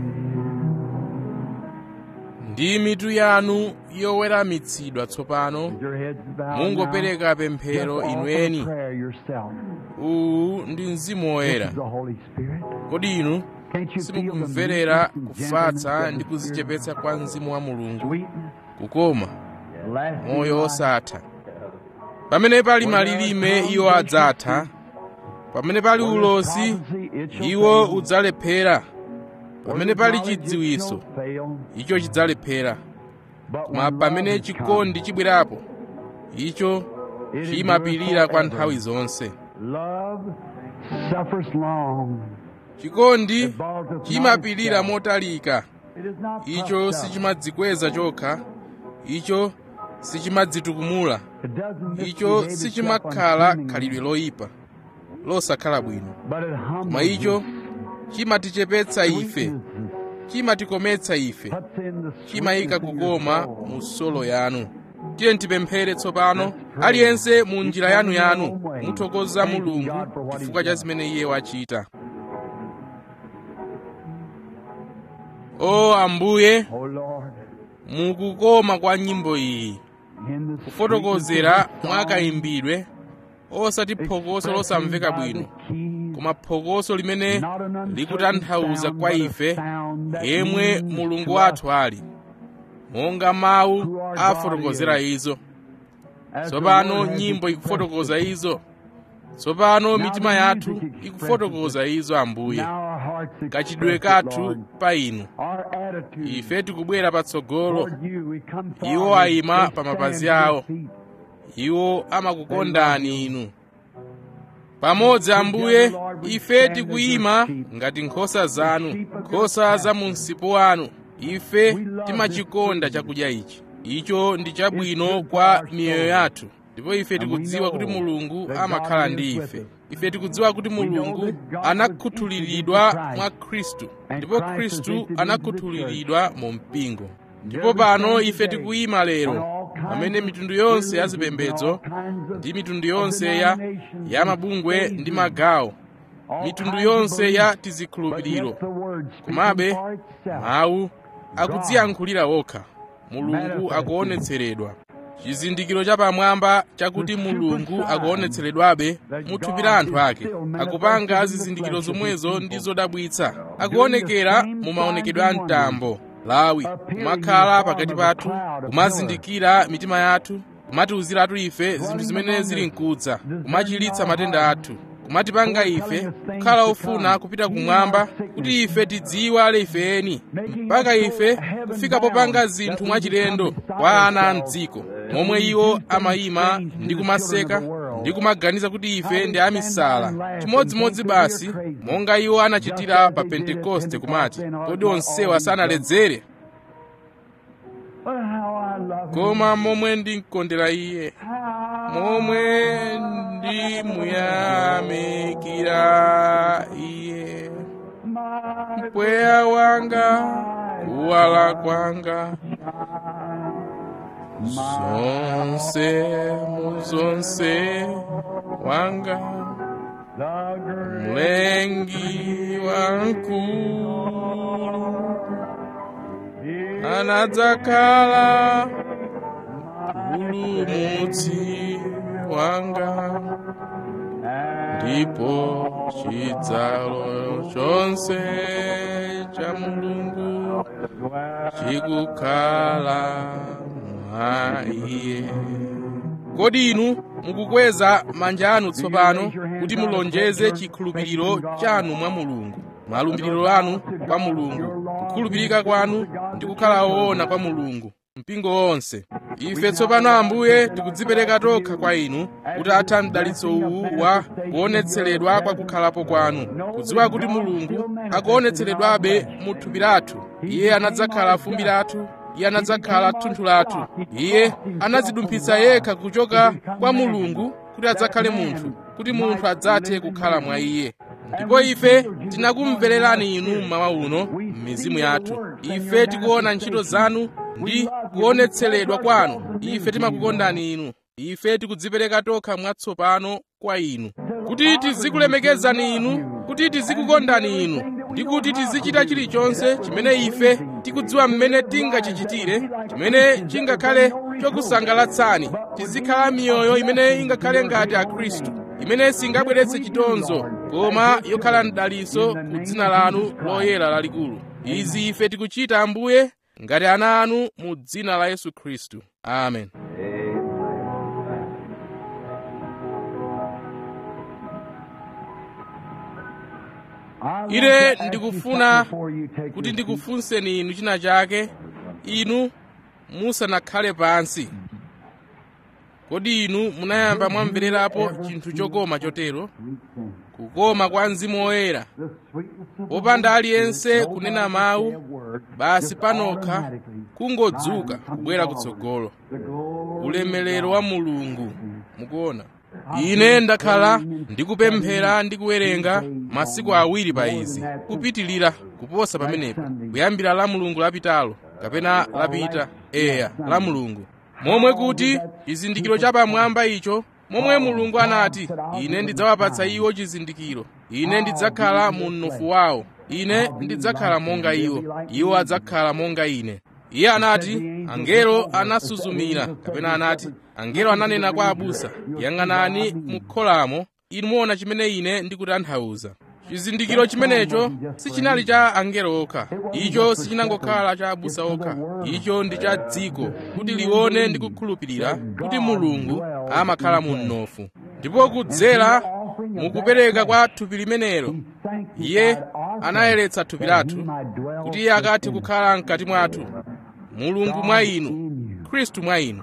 ndi mitu yanu yoweramitsidwa tsopano with your heads bowed mungopereka now. pemphero Just offer inweni prayer yourself. uwu ndi mzimu This woyera is the Holy Spirit. kodi inu Can't you feel the simukumverera meekness and kufatsa gentleness ndi of the Spirit? kuzichepetsa kwa mzimu wa mulungu Sweetness, kukoma lasting moyo life. osatha pamene pali malilime iwo adzatha pamene pali ulosi iwo udzalephera pamene pali chidziwitso icho chidzalephera koma pamene chikondi chibwerapo icho chimapirira kwa nthawi zonse Love suffers long. chikondi chimapirira motalika It is not icho puffed up. sichimadzikweza chokha icho sichimadzitukumula It doesn't icho misbehave itself sichimakhala unseemingly, khalidwe loyipa losakhala bwino but it humbles koma icho you. chimatichepetsa ife Sweetness chimatikometsa ife puts in the chimayika sweetness in your kukoma soul. mu solo yanu tiye tipemphere tsopano aliyense mu njira yanu yanu muthokoza mulungu chifukwa cha zimene iye wachita o ambuye Oh Lord, mukukoma kwa nyimbo iyi in the kufotokozera sweetness of the song, mwakayimbidwe osati phokoso losamveka bwino koma phokoso limene likutanthauza kwa ife yemwe mulungu wathu ali monga mawu afotokozera izo tsopano nyimbo ikufotokoza izo tsopano mitima yathu ikufotokoza izo ambuye kachidwe kathu pa inu ife tikubwera patsogolo iwo ayima pa mapazi awo iwo amakukondani inu pamodzi ambuye ife tikuyima ngati nkhosa zanu nkhosa za mu msipu wanu ife timachikonda chakudya ichi icho ndi chabwino kwa miyoyo yathu ndipo ife tikudziwa kuti mulungu amakhala ndi ife ife tikudziwa kuti mulungu anakhuthuliridwa mwa khristu ndipo khristu anakhuthuliridwa mu mpingo ndipo pano ife tikuyima lero pamene mitundu yonse ya zipembedzo ndi mitundu yonse ya ya mabungwe ndi magawo mitundu yonse ya tizikhulupiriro komabe mawu akudziyankhulira wokha mulungu akuonetseredwa chizindikiro chapamwamba chakuti mulungu akuonetseredwabe muthupi la anthu ake akupanga zizindikiro zomwezo ndi zodabwitsa akuonekera mu maonekedwe a mtambo lawi kumakhala pakati pathu kumazindikira mitima yathu kumatiwuziratu ife zinthu zimene zili mkudza kumachilitsa matenda athu kumatipanga ife kukhala ofuna kupita kumwamba kuti ife tidziwale ifeni mpaka ife kufika popanga zinthu mwachilendo kwa ana a mdziko momwe iwo amayima ndi kumaseka ndi kumaganiza kuti ife ndi amisala chimodzimodzi basi monga iwo anachitira pa pentekoste kumati kodi onsewa sanaledzere koma momwe ndimkondera iye momwe ndimuyamikira iye mpweya wanga kuwala kwanga zonse muzonse wanga mlengi wankulu anadzakhala mpulumutsi wanga ndipo chidzalo chonse cha mulungu chikukhala mwa iye kodi inu mukukweza manja anu tsopano kuti mulonjeze chikhulupiriro chanu mwa mulungu malumbiriro anu kwa mulungu kukhulupirika kwanu ndi kukhala woona kwa mulungu mpingo wonse ife tsopano ambuye tikudzipereka tokha kwa inu kuti atha mdalitso uwu wa kuonetseredwa kwa kukhalapo kwanu kudziwa kuti mulungu akuonetseredwabe mu thupi lathu iye anadzakhala fumbi lathu iye anadzakhala thunthu lathu iye anadzidumphitsa yekha kuchoka kwa mulungu kuti adzakhale munthu kuti munthu adzathe kukhala mwa iye ndipo ife tinakumvererani inu mmawa uno m'mizimu yathu ife tikuona ntchito zanu ndi kuonetseredwa kwanu ife timakukondani inu ife tikudzipereka tokha mwatsopano kwa inu kuti tizikulemekezani inu kuti tizikukondani inu ndi kuti tizichita chilichonse chimene ife tikudziwa mmene tingachichitire chimene chingakhale chokusangalatsani tizikhala miyoyo imene ingakhale ngati akhristu imene singabweretse chitonzo koma yokhala mdaliso ku dzina lanu loyera lalikulu izi ife tikuchita ambuye ngati ana anu mu dzina la yesu khristu amen ine ndikufuna kuti ndikufunseni inu china chake inu musanakhale pansi kodi inu munayamba mwamvererapo chinthu chokoma chotero kukoma kwa mzimu woyera popanda aliyense kunena mawu basi panokha kungodzuka kubwera kutsogolo ulemelero wa mulungu mukuona ine ndakhala ndikupemphera ndi kuwerenga masiku awiri pa izi kupitilira kuposa pamenepo kuyambira la mulungu lapitalo kapena lapita eya la mulungu momwe kuti chizindikiro chapamwamba icho momwe mulungu anati ine ndidzawapatsa iwo chizindikiro ine ndidzakhala mu mnofu wawo ine ndidzakhala monga iwo iwo adzakhala monga ine iye anati angelo anasuzumira kapena anati angelo ananena kwa abusa yang'anani mukholamo inu muona chimene ine ndikutanthauza chizindikiro chimenecho sichinali cha angelo okha icho sichinangokhala cha abusa okha icho ndi cha dziko kuti lione ndi kukhulupirira kuti mulungu amakhala mu mnofu ndipo kudzera mukupereka kwa thupi limenelo iye anayeretsa thupi lathu kuti iye akathe kukhala mkati mwathu mulungu mwa inu khristu mwa inu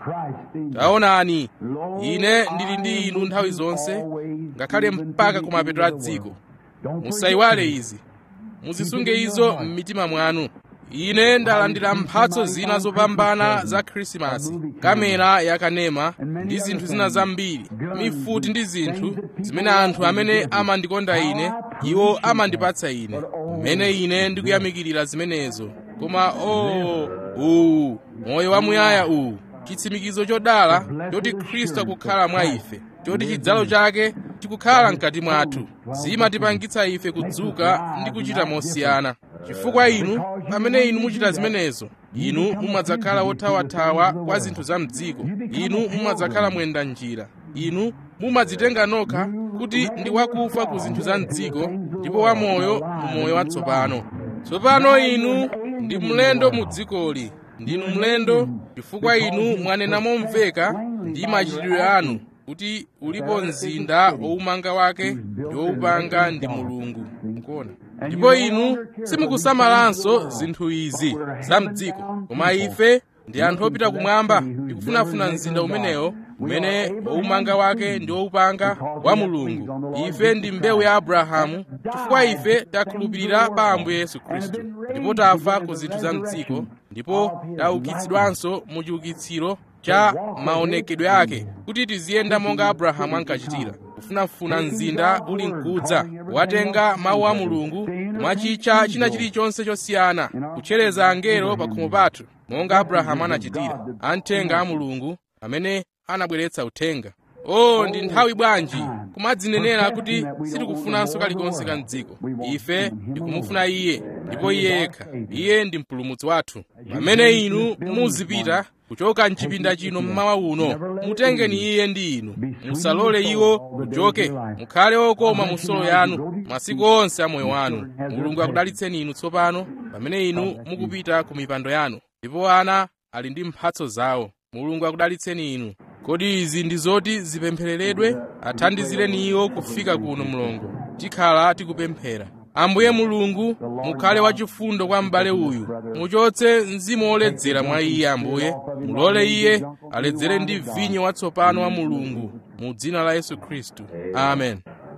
taonani ine ndili ndi inu nthawi zonse ngakhale mpaka kumapeto a dziko musayiwale izi muzisunge izo m'mitima mwanu ine ndalandira mphatso zina zopambana za khrisimasi kamera yakanema ndi zinthu zina zambiri mifuti ndi zinthu zimene anthu amene amandikonda ine iwo amandipatsa ine mmene ine ndikuyamikirira zimenezo koma o uwu moyo wamuyaya uwu chitsimikizo chodala choti khristu akukhala mwa ife choti chidzalo chake chikukhala mkati mwathu zimatipangitsa ife kudzuka ndi kuchita mosiyana chifukwa inu pamene inu muchita zimenezo inu mumadzakhala wothawathawa kwa zinthu za mdziko inu mumadzakhala mwenda njira inu mumadzitenga nokha kuti ndi wakufa ku zinthu za mdziko ndipo wamoyo mu moyo watsopano tsopano inu ndi mlendo mu dzikoli ndinu mlendo chifukwa inu mwanena momveka ndi machitidwe anu kuti ulipo mzinda woumanga wake ndi woupanga ndi mulungu mukuona ndipo inu simukusamalanso zinthu izi za mdziko koma ife ndi anthu opita kumwamba tikufunafuna mzinda umenewo umene woumanga wake ndi woupanga wa mulungu ife ndi mbewu ya abrahamu chifukwa ife takhulupirira pa ambuye yesu khristu ndipo tafa ku zinthu za mdziko ndipo taukitsidwanso mu chiukitsiro cha maonekedwe ake kuti tiziyenda monga abrahamu ankachitira kufunafuna mzinda uli mkudza watenga mawu a mulungu mwachitcha china chilichonse chosiyana kutchereza angelo pa khomo pathu monga abrahamu anachitira amthenga a mulungu amene anabweretsa uthenga o ndi nthawi bwanji kumadzinenera kuti sitikufunanso kalikonse ka mdziko ife ndikumufuna iye ndipo iye yekha iye ndi mpulumutsi wathu pamene inu muzipita kuchoka mchipinda chino mmawa uno mutengeni iye ndi inu musalole iwo kuchoke mukhale okoma mu solo yanu masiku onse a moyo wanu mulungu akudalitseni inu tsopano pamene inu mukupita ku mipando yanu ndipo ana ali ndi mphatso zawo mulungu akudalitseni inu kodi izi ndi zoti zipemphereredwe athandizireni iwo kufika kuno mlongo tikhala tikupemphera ambuye mulungu mukhale wachifundo kwa m'bale uyu muchotse mzimu woledzera mwa iye ambuye mulole iye aledzere ndi vinyo watsopano wa mulungu mu dzina la yesu khristu amen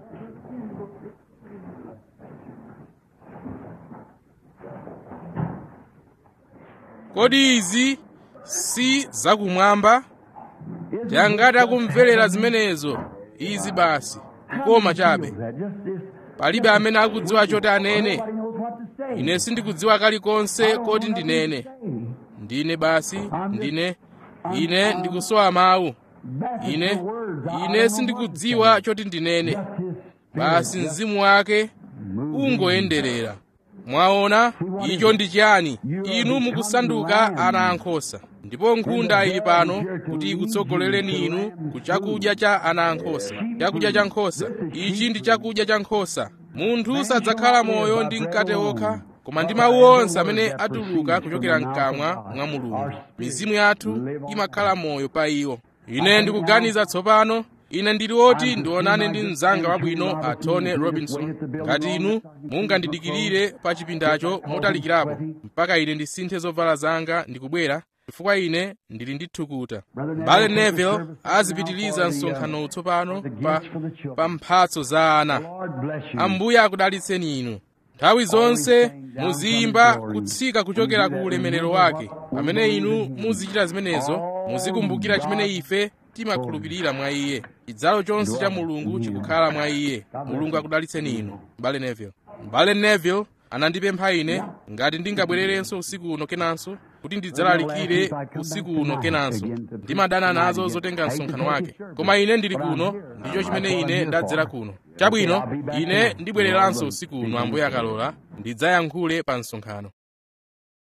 kodi izi si zakumwamba tiyangati akumverera zimenezo izi basi kukoma chabe palibe amene akudziwa choti anene ine sindikudziwa kalikonse koti ndinene ndine basi ndine ine ndikusowa mawu ine ine sindikudziwa choti ndinene basi mzimu wake ungoyenderera mwaona icho ndi chiyani inu mukusanduka ana ankhosa ndipo nkhunda ili pano kuti ikutsogolereni inu ku chakudya cha ana ankhosa chakudya cha nkhosa ichi ndi chakudya cha nkhosa munthu sadzakhala moyo ndi mkate wokha koma ndi mawu onse amene atuluka kuchokera mkamwa mwa mulungu mizimu yathu imakhala moyo pa iwo ine ndikuganiza tsopano ine ndili woti ndionane ndi mnzanga wabwino a tony robinson ngati inu mungandidikirire pa chipindacho motalikirapo mpaka ine ndisinthe zovala zanga ndikubwera chifukwa ine ndili ndi thukuta mbale neville azipitiliza msonkhano tsopano pa, pa mphatso za ana ambuye akudalitseni inu nthawi zonse muziyimba kutsika kuchokera ku ulemerero wake pamene inu muzichita zimenezo muzikumbukira chimene ife timakhulupirira mwa iye chidzalo chonse cha mulungu chikukhala mwa iye mulungu akudalitseni inu mbale neville mbale neville anandipempha ine ngati ndingabwererenso usiku uno kenanso kuti ndidzalalikire usiku uno kenanso ndimadana nazo zotenga msonkhano wake koma ine ndili kuno ndicho chimene ine ndadzera kuno chabwino ine ndibwereranso usiku uno ambuye akalola ndidzayankhule pa msonkhano